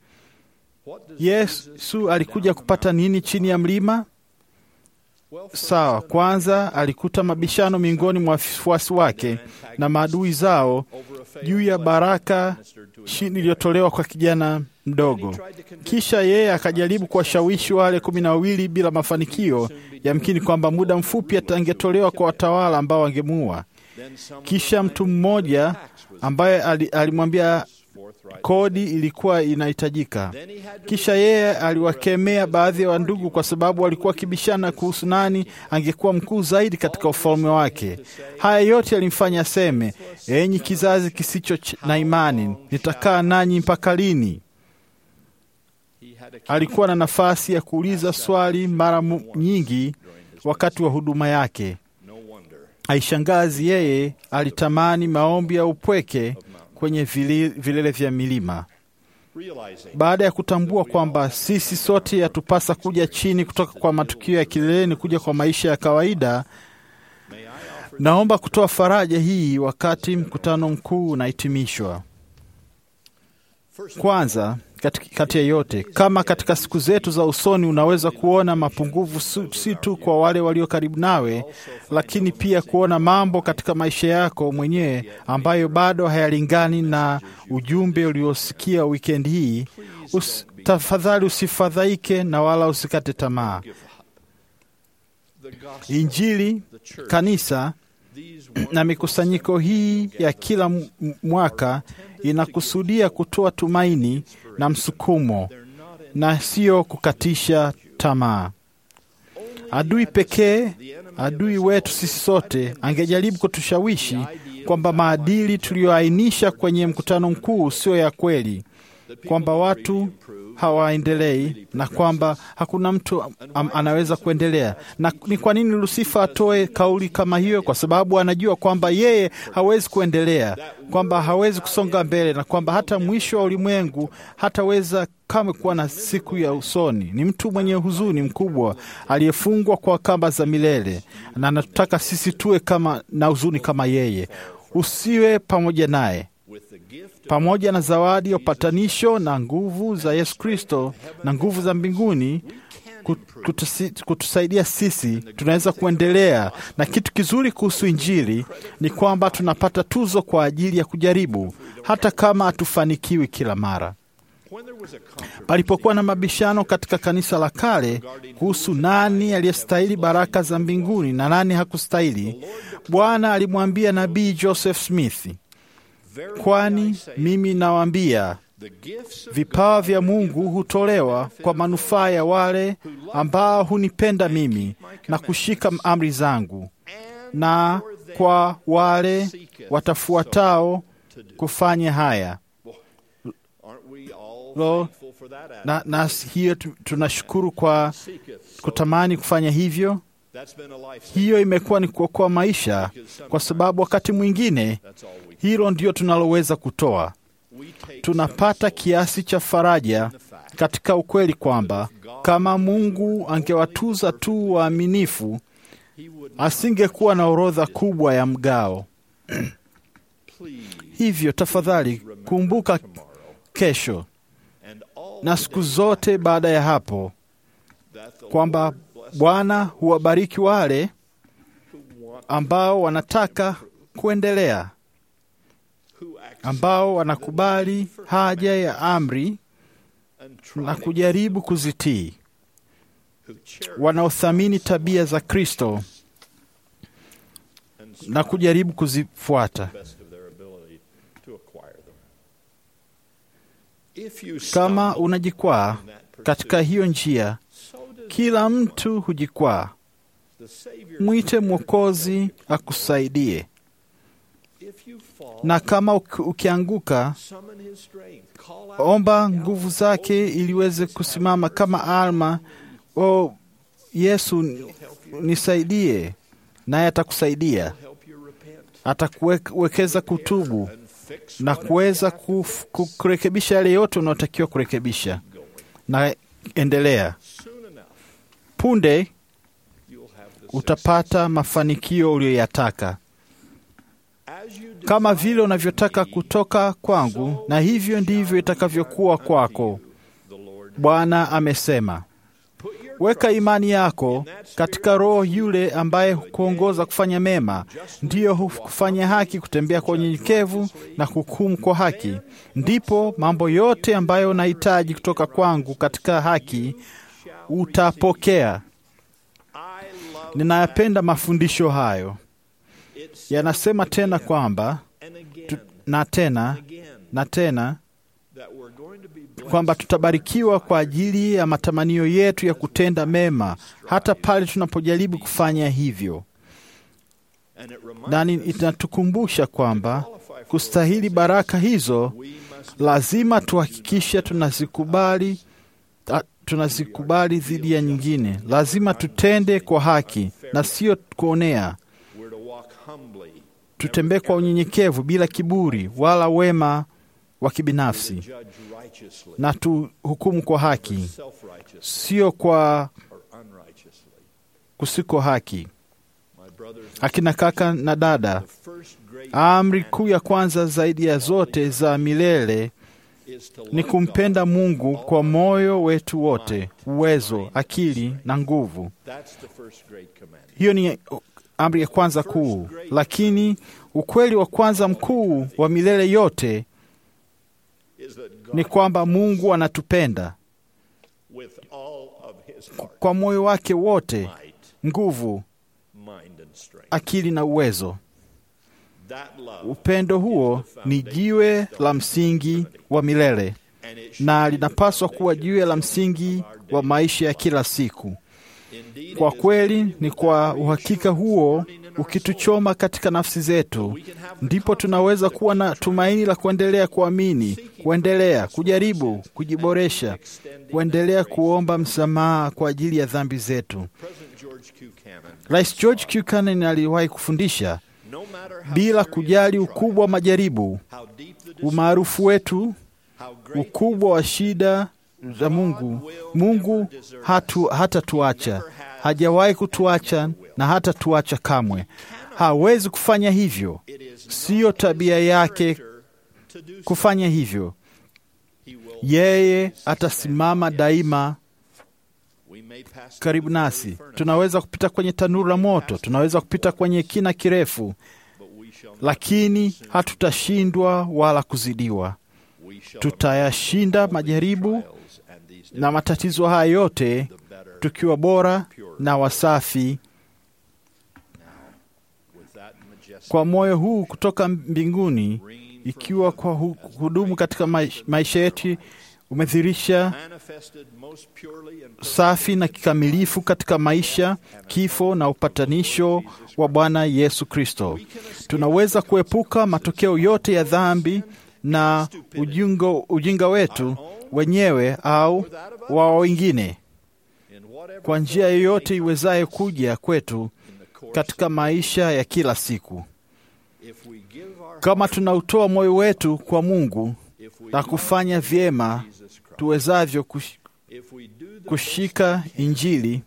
Yesu alikuja kupata nini chini ya mlima? Sawa, kwanza alikuta mabishano miongoni mwa wafuasi wake na maadui zao juu ya baraka chini iliyotolewa kwa kijana mdogo. Kisha yeye akajaribu kuwashawishi wale kumi na wawili bila mafanikio, yamkini kwamba muda mfupi atangetolewa kwa watawala ambao wangemuua. Kisha mtu mmoja ambaye ali- alimwambia kodi ilikuwa inahitajika. Kisha yeye aliwakemea baadhi ya wandugu kwa sababu walikuwa wakibishana kuhusu nani angekuwa mkuu zaidi katika ufalme wake. Haya yote yalimfanya aseme, enyi kizazi kisicho ch- na imani, nitakaa nanyi mpaka lini? Alikuwa na nafasi ya kuuliza swali mara mu- nyingi wakati wa huduma yake. Haishangazi yeye alitamani maombi ya upweke kwenye vili- vilele vya milima. Baada ya kutambua kwamba sisi sote yatupasa kuja chini kutoka kwa matukio ya kileleni kuja kwa maisha ya kawaida, naomba kutoa faraja hii wakati mkutano mkuu unahitimishwa. Kwanza, kati, kati ya yote, kama katika siku zetu za usoni unaweza kuona mapungufu su- si tu kwa wale walio karibu nawe, lakini pia kuona mambo katika maisha yako mwenyewe ambayo bado hayalingani na ujumbe uliosikia wikendi hii, us, tafadhali usifadhaike na wala usikate tamaa. Injili, kanisa na mikusanyiko hii ya kila m- m- mwaka inakusudia kutoa tumaini na msukumo na sio kukatisha tamaa. Adui pekee, adui wetu sisi sote, angejaribu kutushawishi kwamba maadili tuliyoainisha kwenye mkutano mkuu sio ya kweli, kwamba watu hawaendelei na kwamba hakuna mtu am, anaweza kuendelea. Na ni kwa nini Lusifa atoe kauli kama hiyo? Kwa sababu anajua kwamba yeye hawezi kuendelea, kwamba hawezi kusonga mbele, na kwamba hata mwisho wa ulimwengu hataweza kamwe kuwa na siku ya usoni. Ni mtu mwenye huzuni mkubwa aliyefungwa kwa kamba za milele, na anataka sisi tuwe kama na huzuni kama yeye. Usiwe pamoja naye pamoja na zawadi ya upatanisho na nguvu za Yesu Kristo na nguvu za mbinguni kutusi, kutusaidia sisi, tunaweza kuendelea. Na kitu kizuri kuhusu Injili ni kwamba tunapata tuzo kwa ajili ya kujaribu, hata kama hatufanikiwi kila mara. Palipokuwa na mabishano katika kanisa la kale kuhusu nani aliyestahili baraka za mbinguni na nani hakustahili, Bwana alimwambia nabii Joseph Smith, kwani mimi nawaambia vipawa vya Mungu hutolewa kwa manufaa ya wale ambao hunipenda mimi na kushika amri zangu, na kwa wale watafuatao kufanya haya. Lo, na, na hiyo tunashukuru kwa kutamani kufanya hivyo. Hiyo imekuwa ni kuokoa maisha, kwa sababu wakati mwingine hilo ndio tunaloweza kutoa. Tunapata kiasi cha faraja katika ukweli kwamba kama Mungu angewatuza tu waaminifu, asingekuwa na orodha kubwa ya mgao. Hivyo tafadhali kumbuka kesho na siku zote baada ya hapo kwamba Bwana huwabariki wale ambao wanataka kuendelea, ambao wanakubali haja ya amri na kujaribu kuzitii, wanaothamini tabia za Kristo na kujaribu kuzifuata. Kama unajikwaa katika hiyo njia, kila mtu hujikwaa. Mwite Mwokozi akusaidie, na kama ukianguka, omba nguvu zake ili uweze kusimama kama Alma. O Yesu, nisaidie, naye atakusaidia, atakuwekeza kutubu na kuweza kurekebisha yale yote unaotakiwa kurekebisha. Na endelea, punde utapata mafanikio uliyoyataka, kama vile unavyotaka kutoka kwangu, na hivyo ndivyo itakavyokuwa kwako, Bwana amesema. Weka imani yako katika Roho yule ambaye hukuongoza kufanya mema, ndiyo hufanya haki, kutembea kwa unyenyekevu na kuhukumu kwa haki. Ndipo mambo yote ambayo unahitaji kutoka kwangu katika haki utapokea. Ninayapenda mafundisho hayo. Yanasema tena kwamba tu, na tena na tena kwamba tutabarikiwa kwa ajili ya matamanio yetu ya kutenda mema hata pale tunapojaribu kufanya hivyo, na inatukumbusha kwamba kustahili baraka hizo lazima tuhakikishe tunazikubali, tunazikubali dhidi ya nyingine. Lazima tutende kwa haki na sio kuonea. Tutembee kwa unyenyekevu bila kiburi wala wema wa kibinafsi na tuhukumu kwa haki, sio kwa kusiko haki. Akina kaka na dada, amri kuu ya kwanza zaidi ya zote za milele ni kumpenda Mungu kwa moyo wetu wote, uwezo, akili na nguvu. Hiyo ni amri ya kwanza kuu, lakini ukweli wa kwanza mkuu wa milele yote ni kwamba Mungu anatupenda kwa moyo wake wote, nguvu, akili na uwezo. Upendo huo ni jiwe la msingi wa milele na linapaswa kuwa jiwe la msingi wa maisha ya kila siku. Kwa kweli, ni kwa uhakika huo ukituchoma katika nafsi zetu, ndipo tunaweza kuwa na tumaini la kuendelea kuamini, kuendelea kujaribu, kujiboresha, kuendelea kuomba msamaha kwa ajili ya dhambi zetu. Rais George Buchanan aliwahi kufundisha, bila kujali ukubwa wa majaribu, umaarufu wetu, ukubwa wa shida za Mungu, Mungu hatu, hatatuacha, hajawahi kutuacha na hatatuacha kamwe. Hawezi kufanya hivyo, siyo tabia yake kufanya hivyo. Yeye atasimama daima karibu nasi. Tunaweza kupita kwenye tanuru la moto, tunaweza kupita kwenye kina kirefu, lakini hatutashindwa wala kuzidiwa. Tutayashinda majaribu na matatizo haya yote tukiwa bora na wasafi. Kwa moyo huu kutoka mbinguni, ikiwa kwa hu- hudumu katika maish- maisha yetu umedhirisha safi na kikamilifu katika maisha, kifo na upatanisho wa Bwana Yesu Kristo. Tunaweza kuepuka matokeo yote ya dhambi na ujinga, ujinga wetu wenyewe au wa wengine kwa njia yoyote iwezayo kuja kwetu katika maisha ya kila siku. Kama tunautoa moyo wetu kwa Mungu na kufanya vyema tuwezavyo kush, kushika Injili,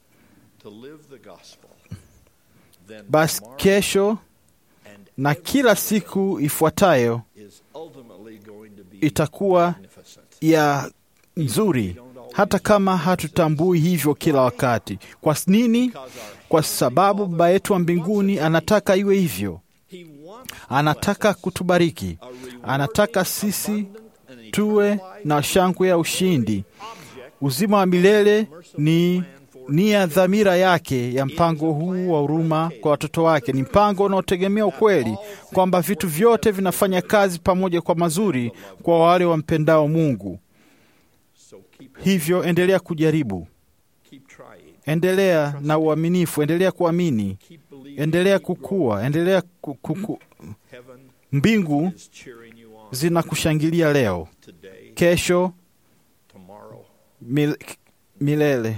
basi kesho na kila siku ifuatayo itakuwa ya nzuri, hata kama hatutambui hivyo kila wakati. Kwa nini? Kwa sababu Baba yetu wa mbinguni anataka iwe hivyo. Anataka kutubariki, anataka sisi tuwe na shangwe ya ushindi. Uzima wa milele ni nia dhamira yake ya mpango huu wa huruma kwa watoto wake. Ni mpango unaotegemea ukweli kwamba vitu vyote vinafanya kazi pamoja kwa mazuri kwa wale wampendao Mungu. Hivyo endelea kujaribu, endelea na uaminifu, endelea kuamini, endelea kukua, endelea ku, ku, ku. Mbingu zinakushangilia leo, kesho, mil, milele.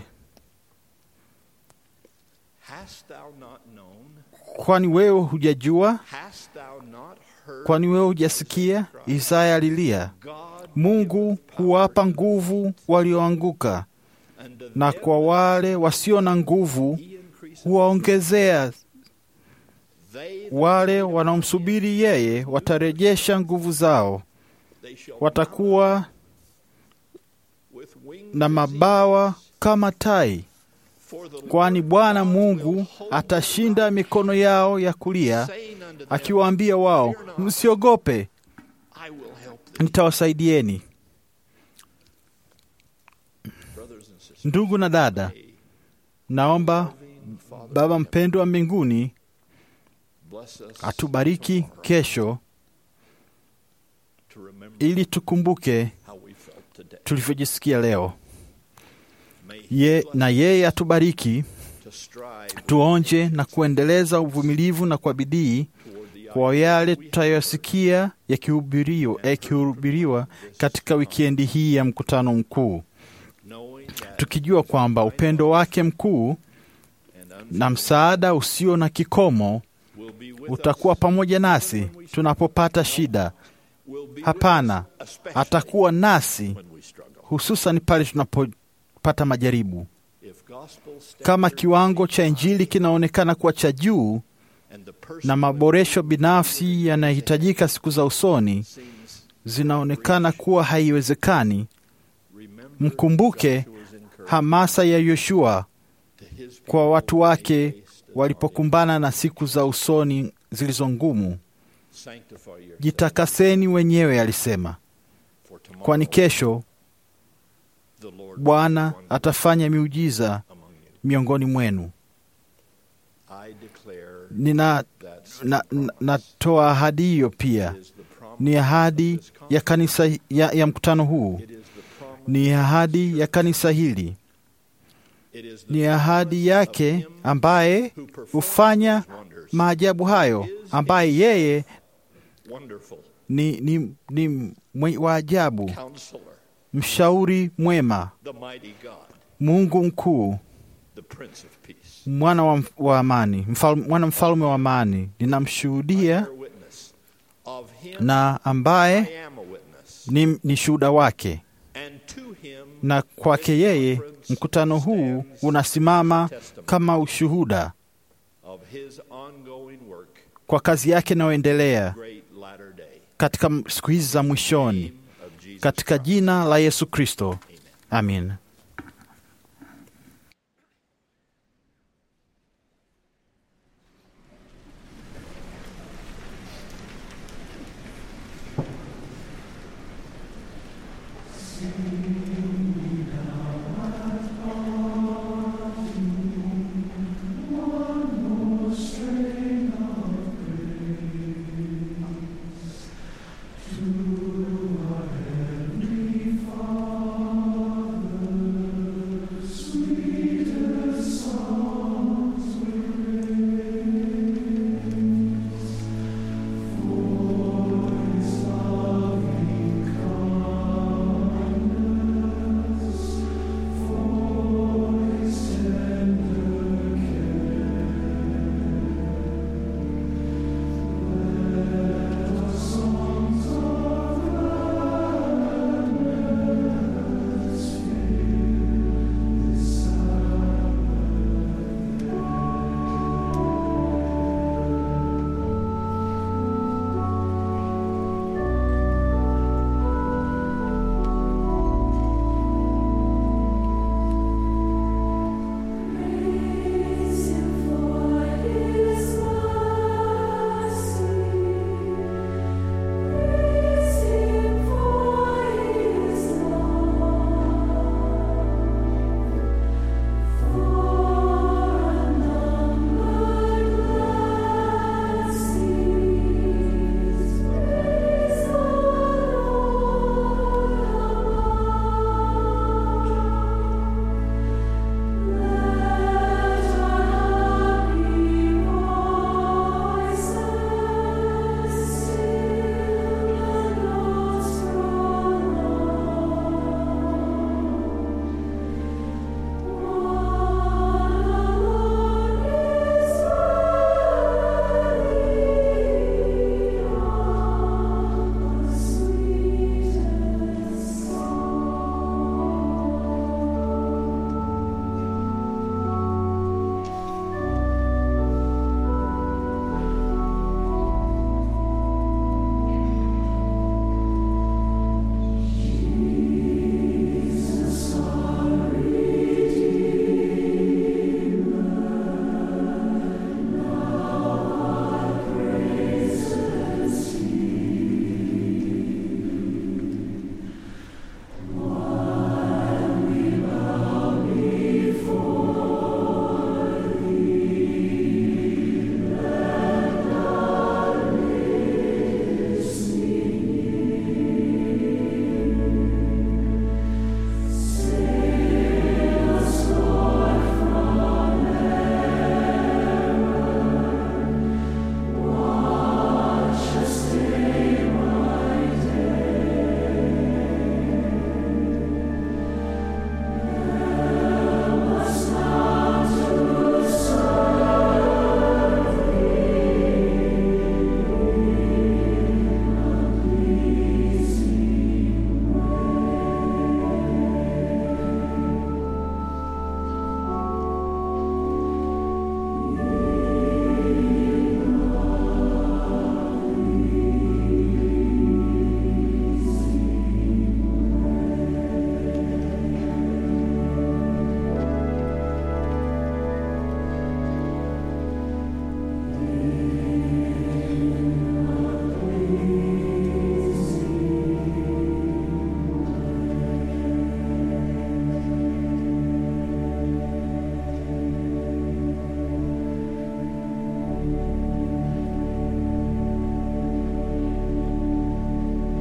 Kwani wewe hujajua? Kwani wewe hujasikia? Isaya alilia, Mungu huwapa nguvu walioanguka, na kwa wale wasio na nguvu huwaongezea. Wale wanaomsubiri yeye watarejesha nguvu zao, watakuwa na mabawa kama tai, kwani Bwana Mungu atashinda mikono yao ya kulia, akiwaambia wao, msiogope, nitawasaidieni. Ndugu na dada, naomba Baba mpendwa wa mbinguni atubariki kesho, ili tukumbuke tulivyojisikia leo. Ye, na yeye atubariki tuonje na kuendeleza uvumilivu na kwa bidii kwa yale tutayosikia yakihubiriwa yakihubiriwa katika wikendi hii ya mkutano mkuu, tukijua kwamba upendo wake mkuu na msaada usio na kikomo utakuwa pamoja nasi tunapopata shida. Hapana, atakuwa nasi hususan pale tunapopata majaribu. Kama kiwango cha Injili kinaonekana kuwa cha juu na maboresho binafsi yanahitajika siku za usoni zinaonekana kuwa haiwezekani, mkumbuke hamasa ya Yoshua kwa watu wake walipokumbana na siku za usoni zilizo ngumu. Jitakaseni wenyewe, alisema, kwani kesho Bwana atafanya miujiza miongoni mwenu. Nina na, na, natoa ahadi hiyo pia. Ni ahadi ya kanisa ya, ya mkutano huu, ni ahadi ya kanisa hili, ni ahadi yake ambaye hufanya maajabu hayo, ambaye yeye Wonderful ni, ni, ni mwe- wa ajabu, Counselor, mshauri mwema, the mighty God, Mungu mkuu, the Prince of Peace. mwana wa, wa amani, mfal, mwana mfalme wa amani. Ninamshuhudia Bear witness of him na ambaye I am a witness. ni, ni shuhuda wake, And to him na kwake yeye mkutano huu unasimama kama ushuhuda of his ongoing work, kwa kazi yake inayoendelea great latter day. katika m- siku hizi za mwishoni, katika jina la Yesu Kristo, amin.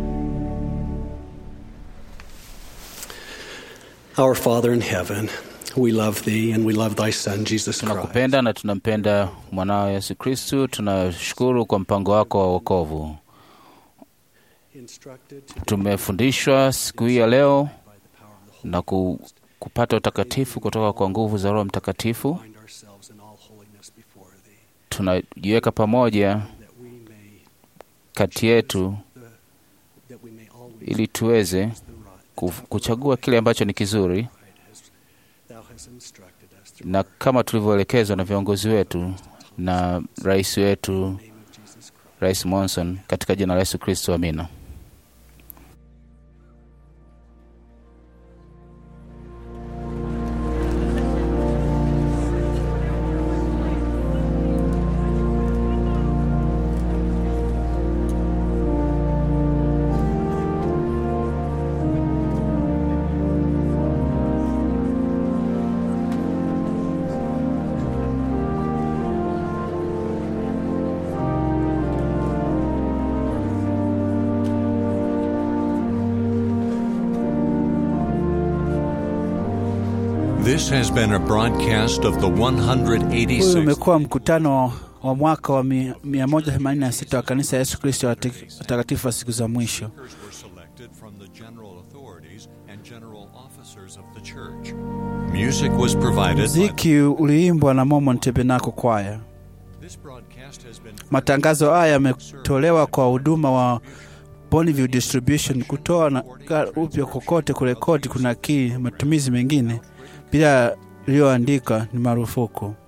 Our Father in heaven, we love thee and we love thy Son, Jesus Christ. tunakupenda na tunampenda mwanao Yesu Kristu. Tunashukuru kwa mpango wako wa wokovu. Tumefundishwa siku hii ya leo na ku, kupata utakatifu kutoka kwa nguvu za Roho Mtakatifu. Tunajiweka pamoja kati yetu ili tuweze ku- kuchagua kile ambacho ni kizuri na kama tulivyoelekezwa na viongozi wetu na rais wetu Rais Monson, katika jina la Yesu Kristo, amina. This has been a broadcast of the Huyu 186th umekuwa mkutano wa mwaka wa mi- 186 wa kanisa ya Yesu Kristo wa Tek- watakatifu wa siku za mwisho. were selected from the general authorities and general officers of the church. Music was provided by Muziki uliimbwa na Mormon Tabernacle Choir. This broadcast has been Matangazo haya yametolewa kwa huduma wa Bonneville Distribution. Kutoa na ka- upya kokote kurekodi, kuna kii matumizi mengine bila iliyoandikwa ni marufuku.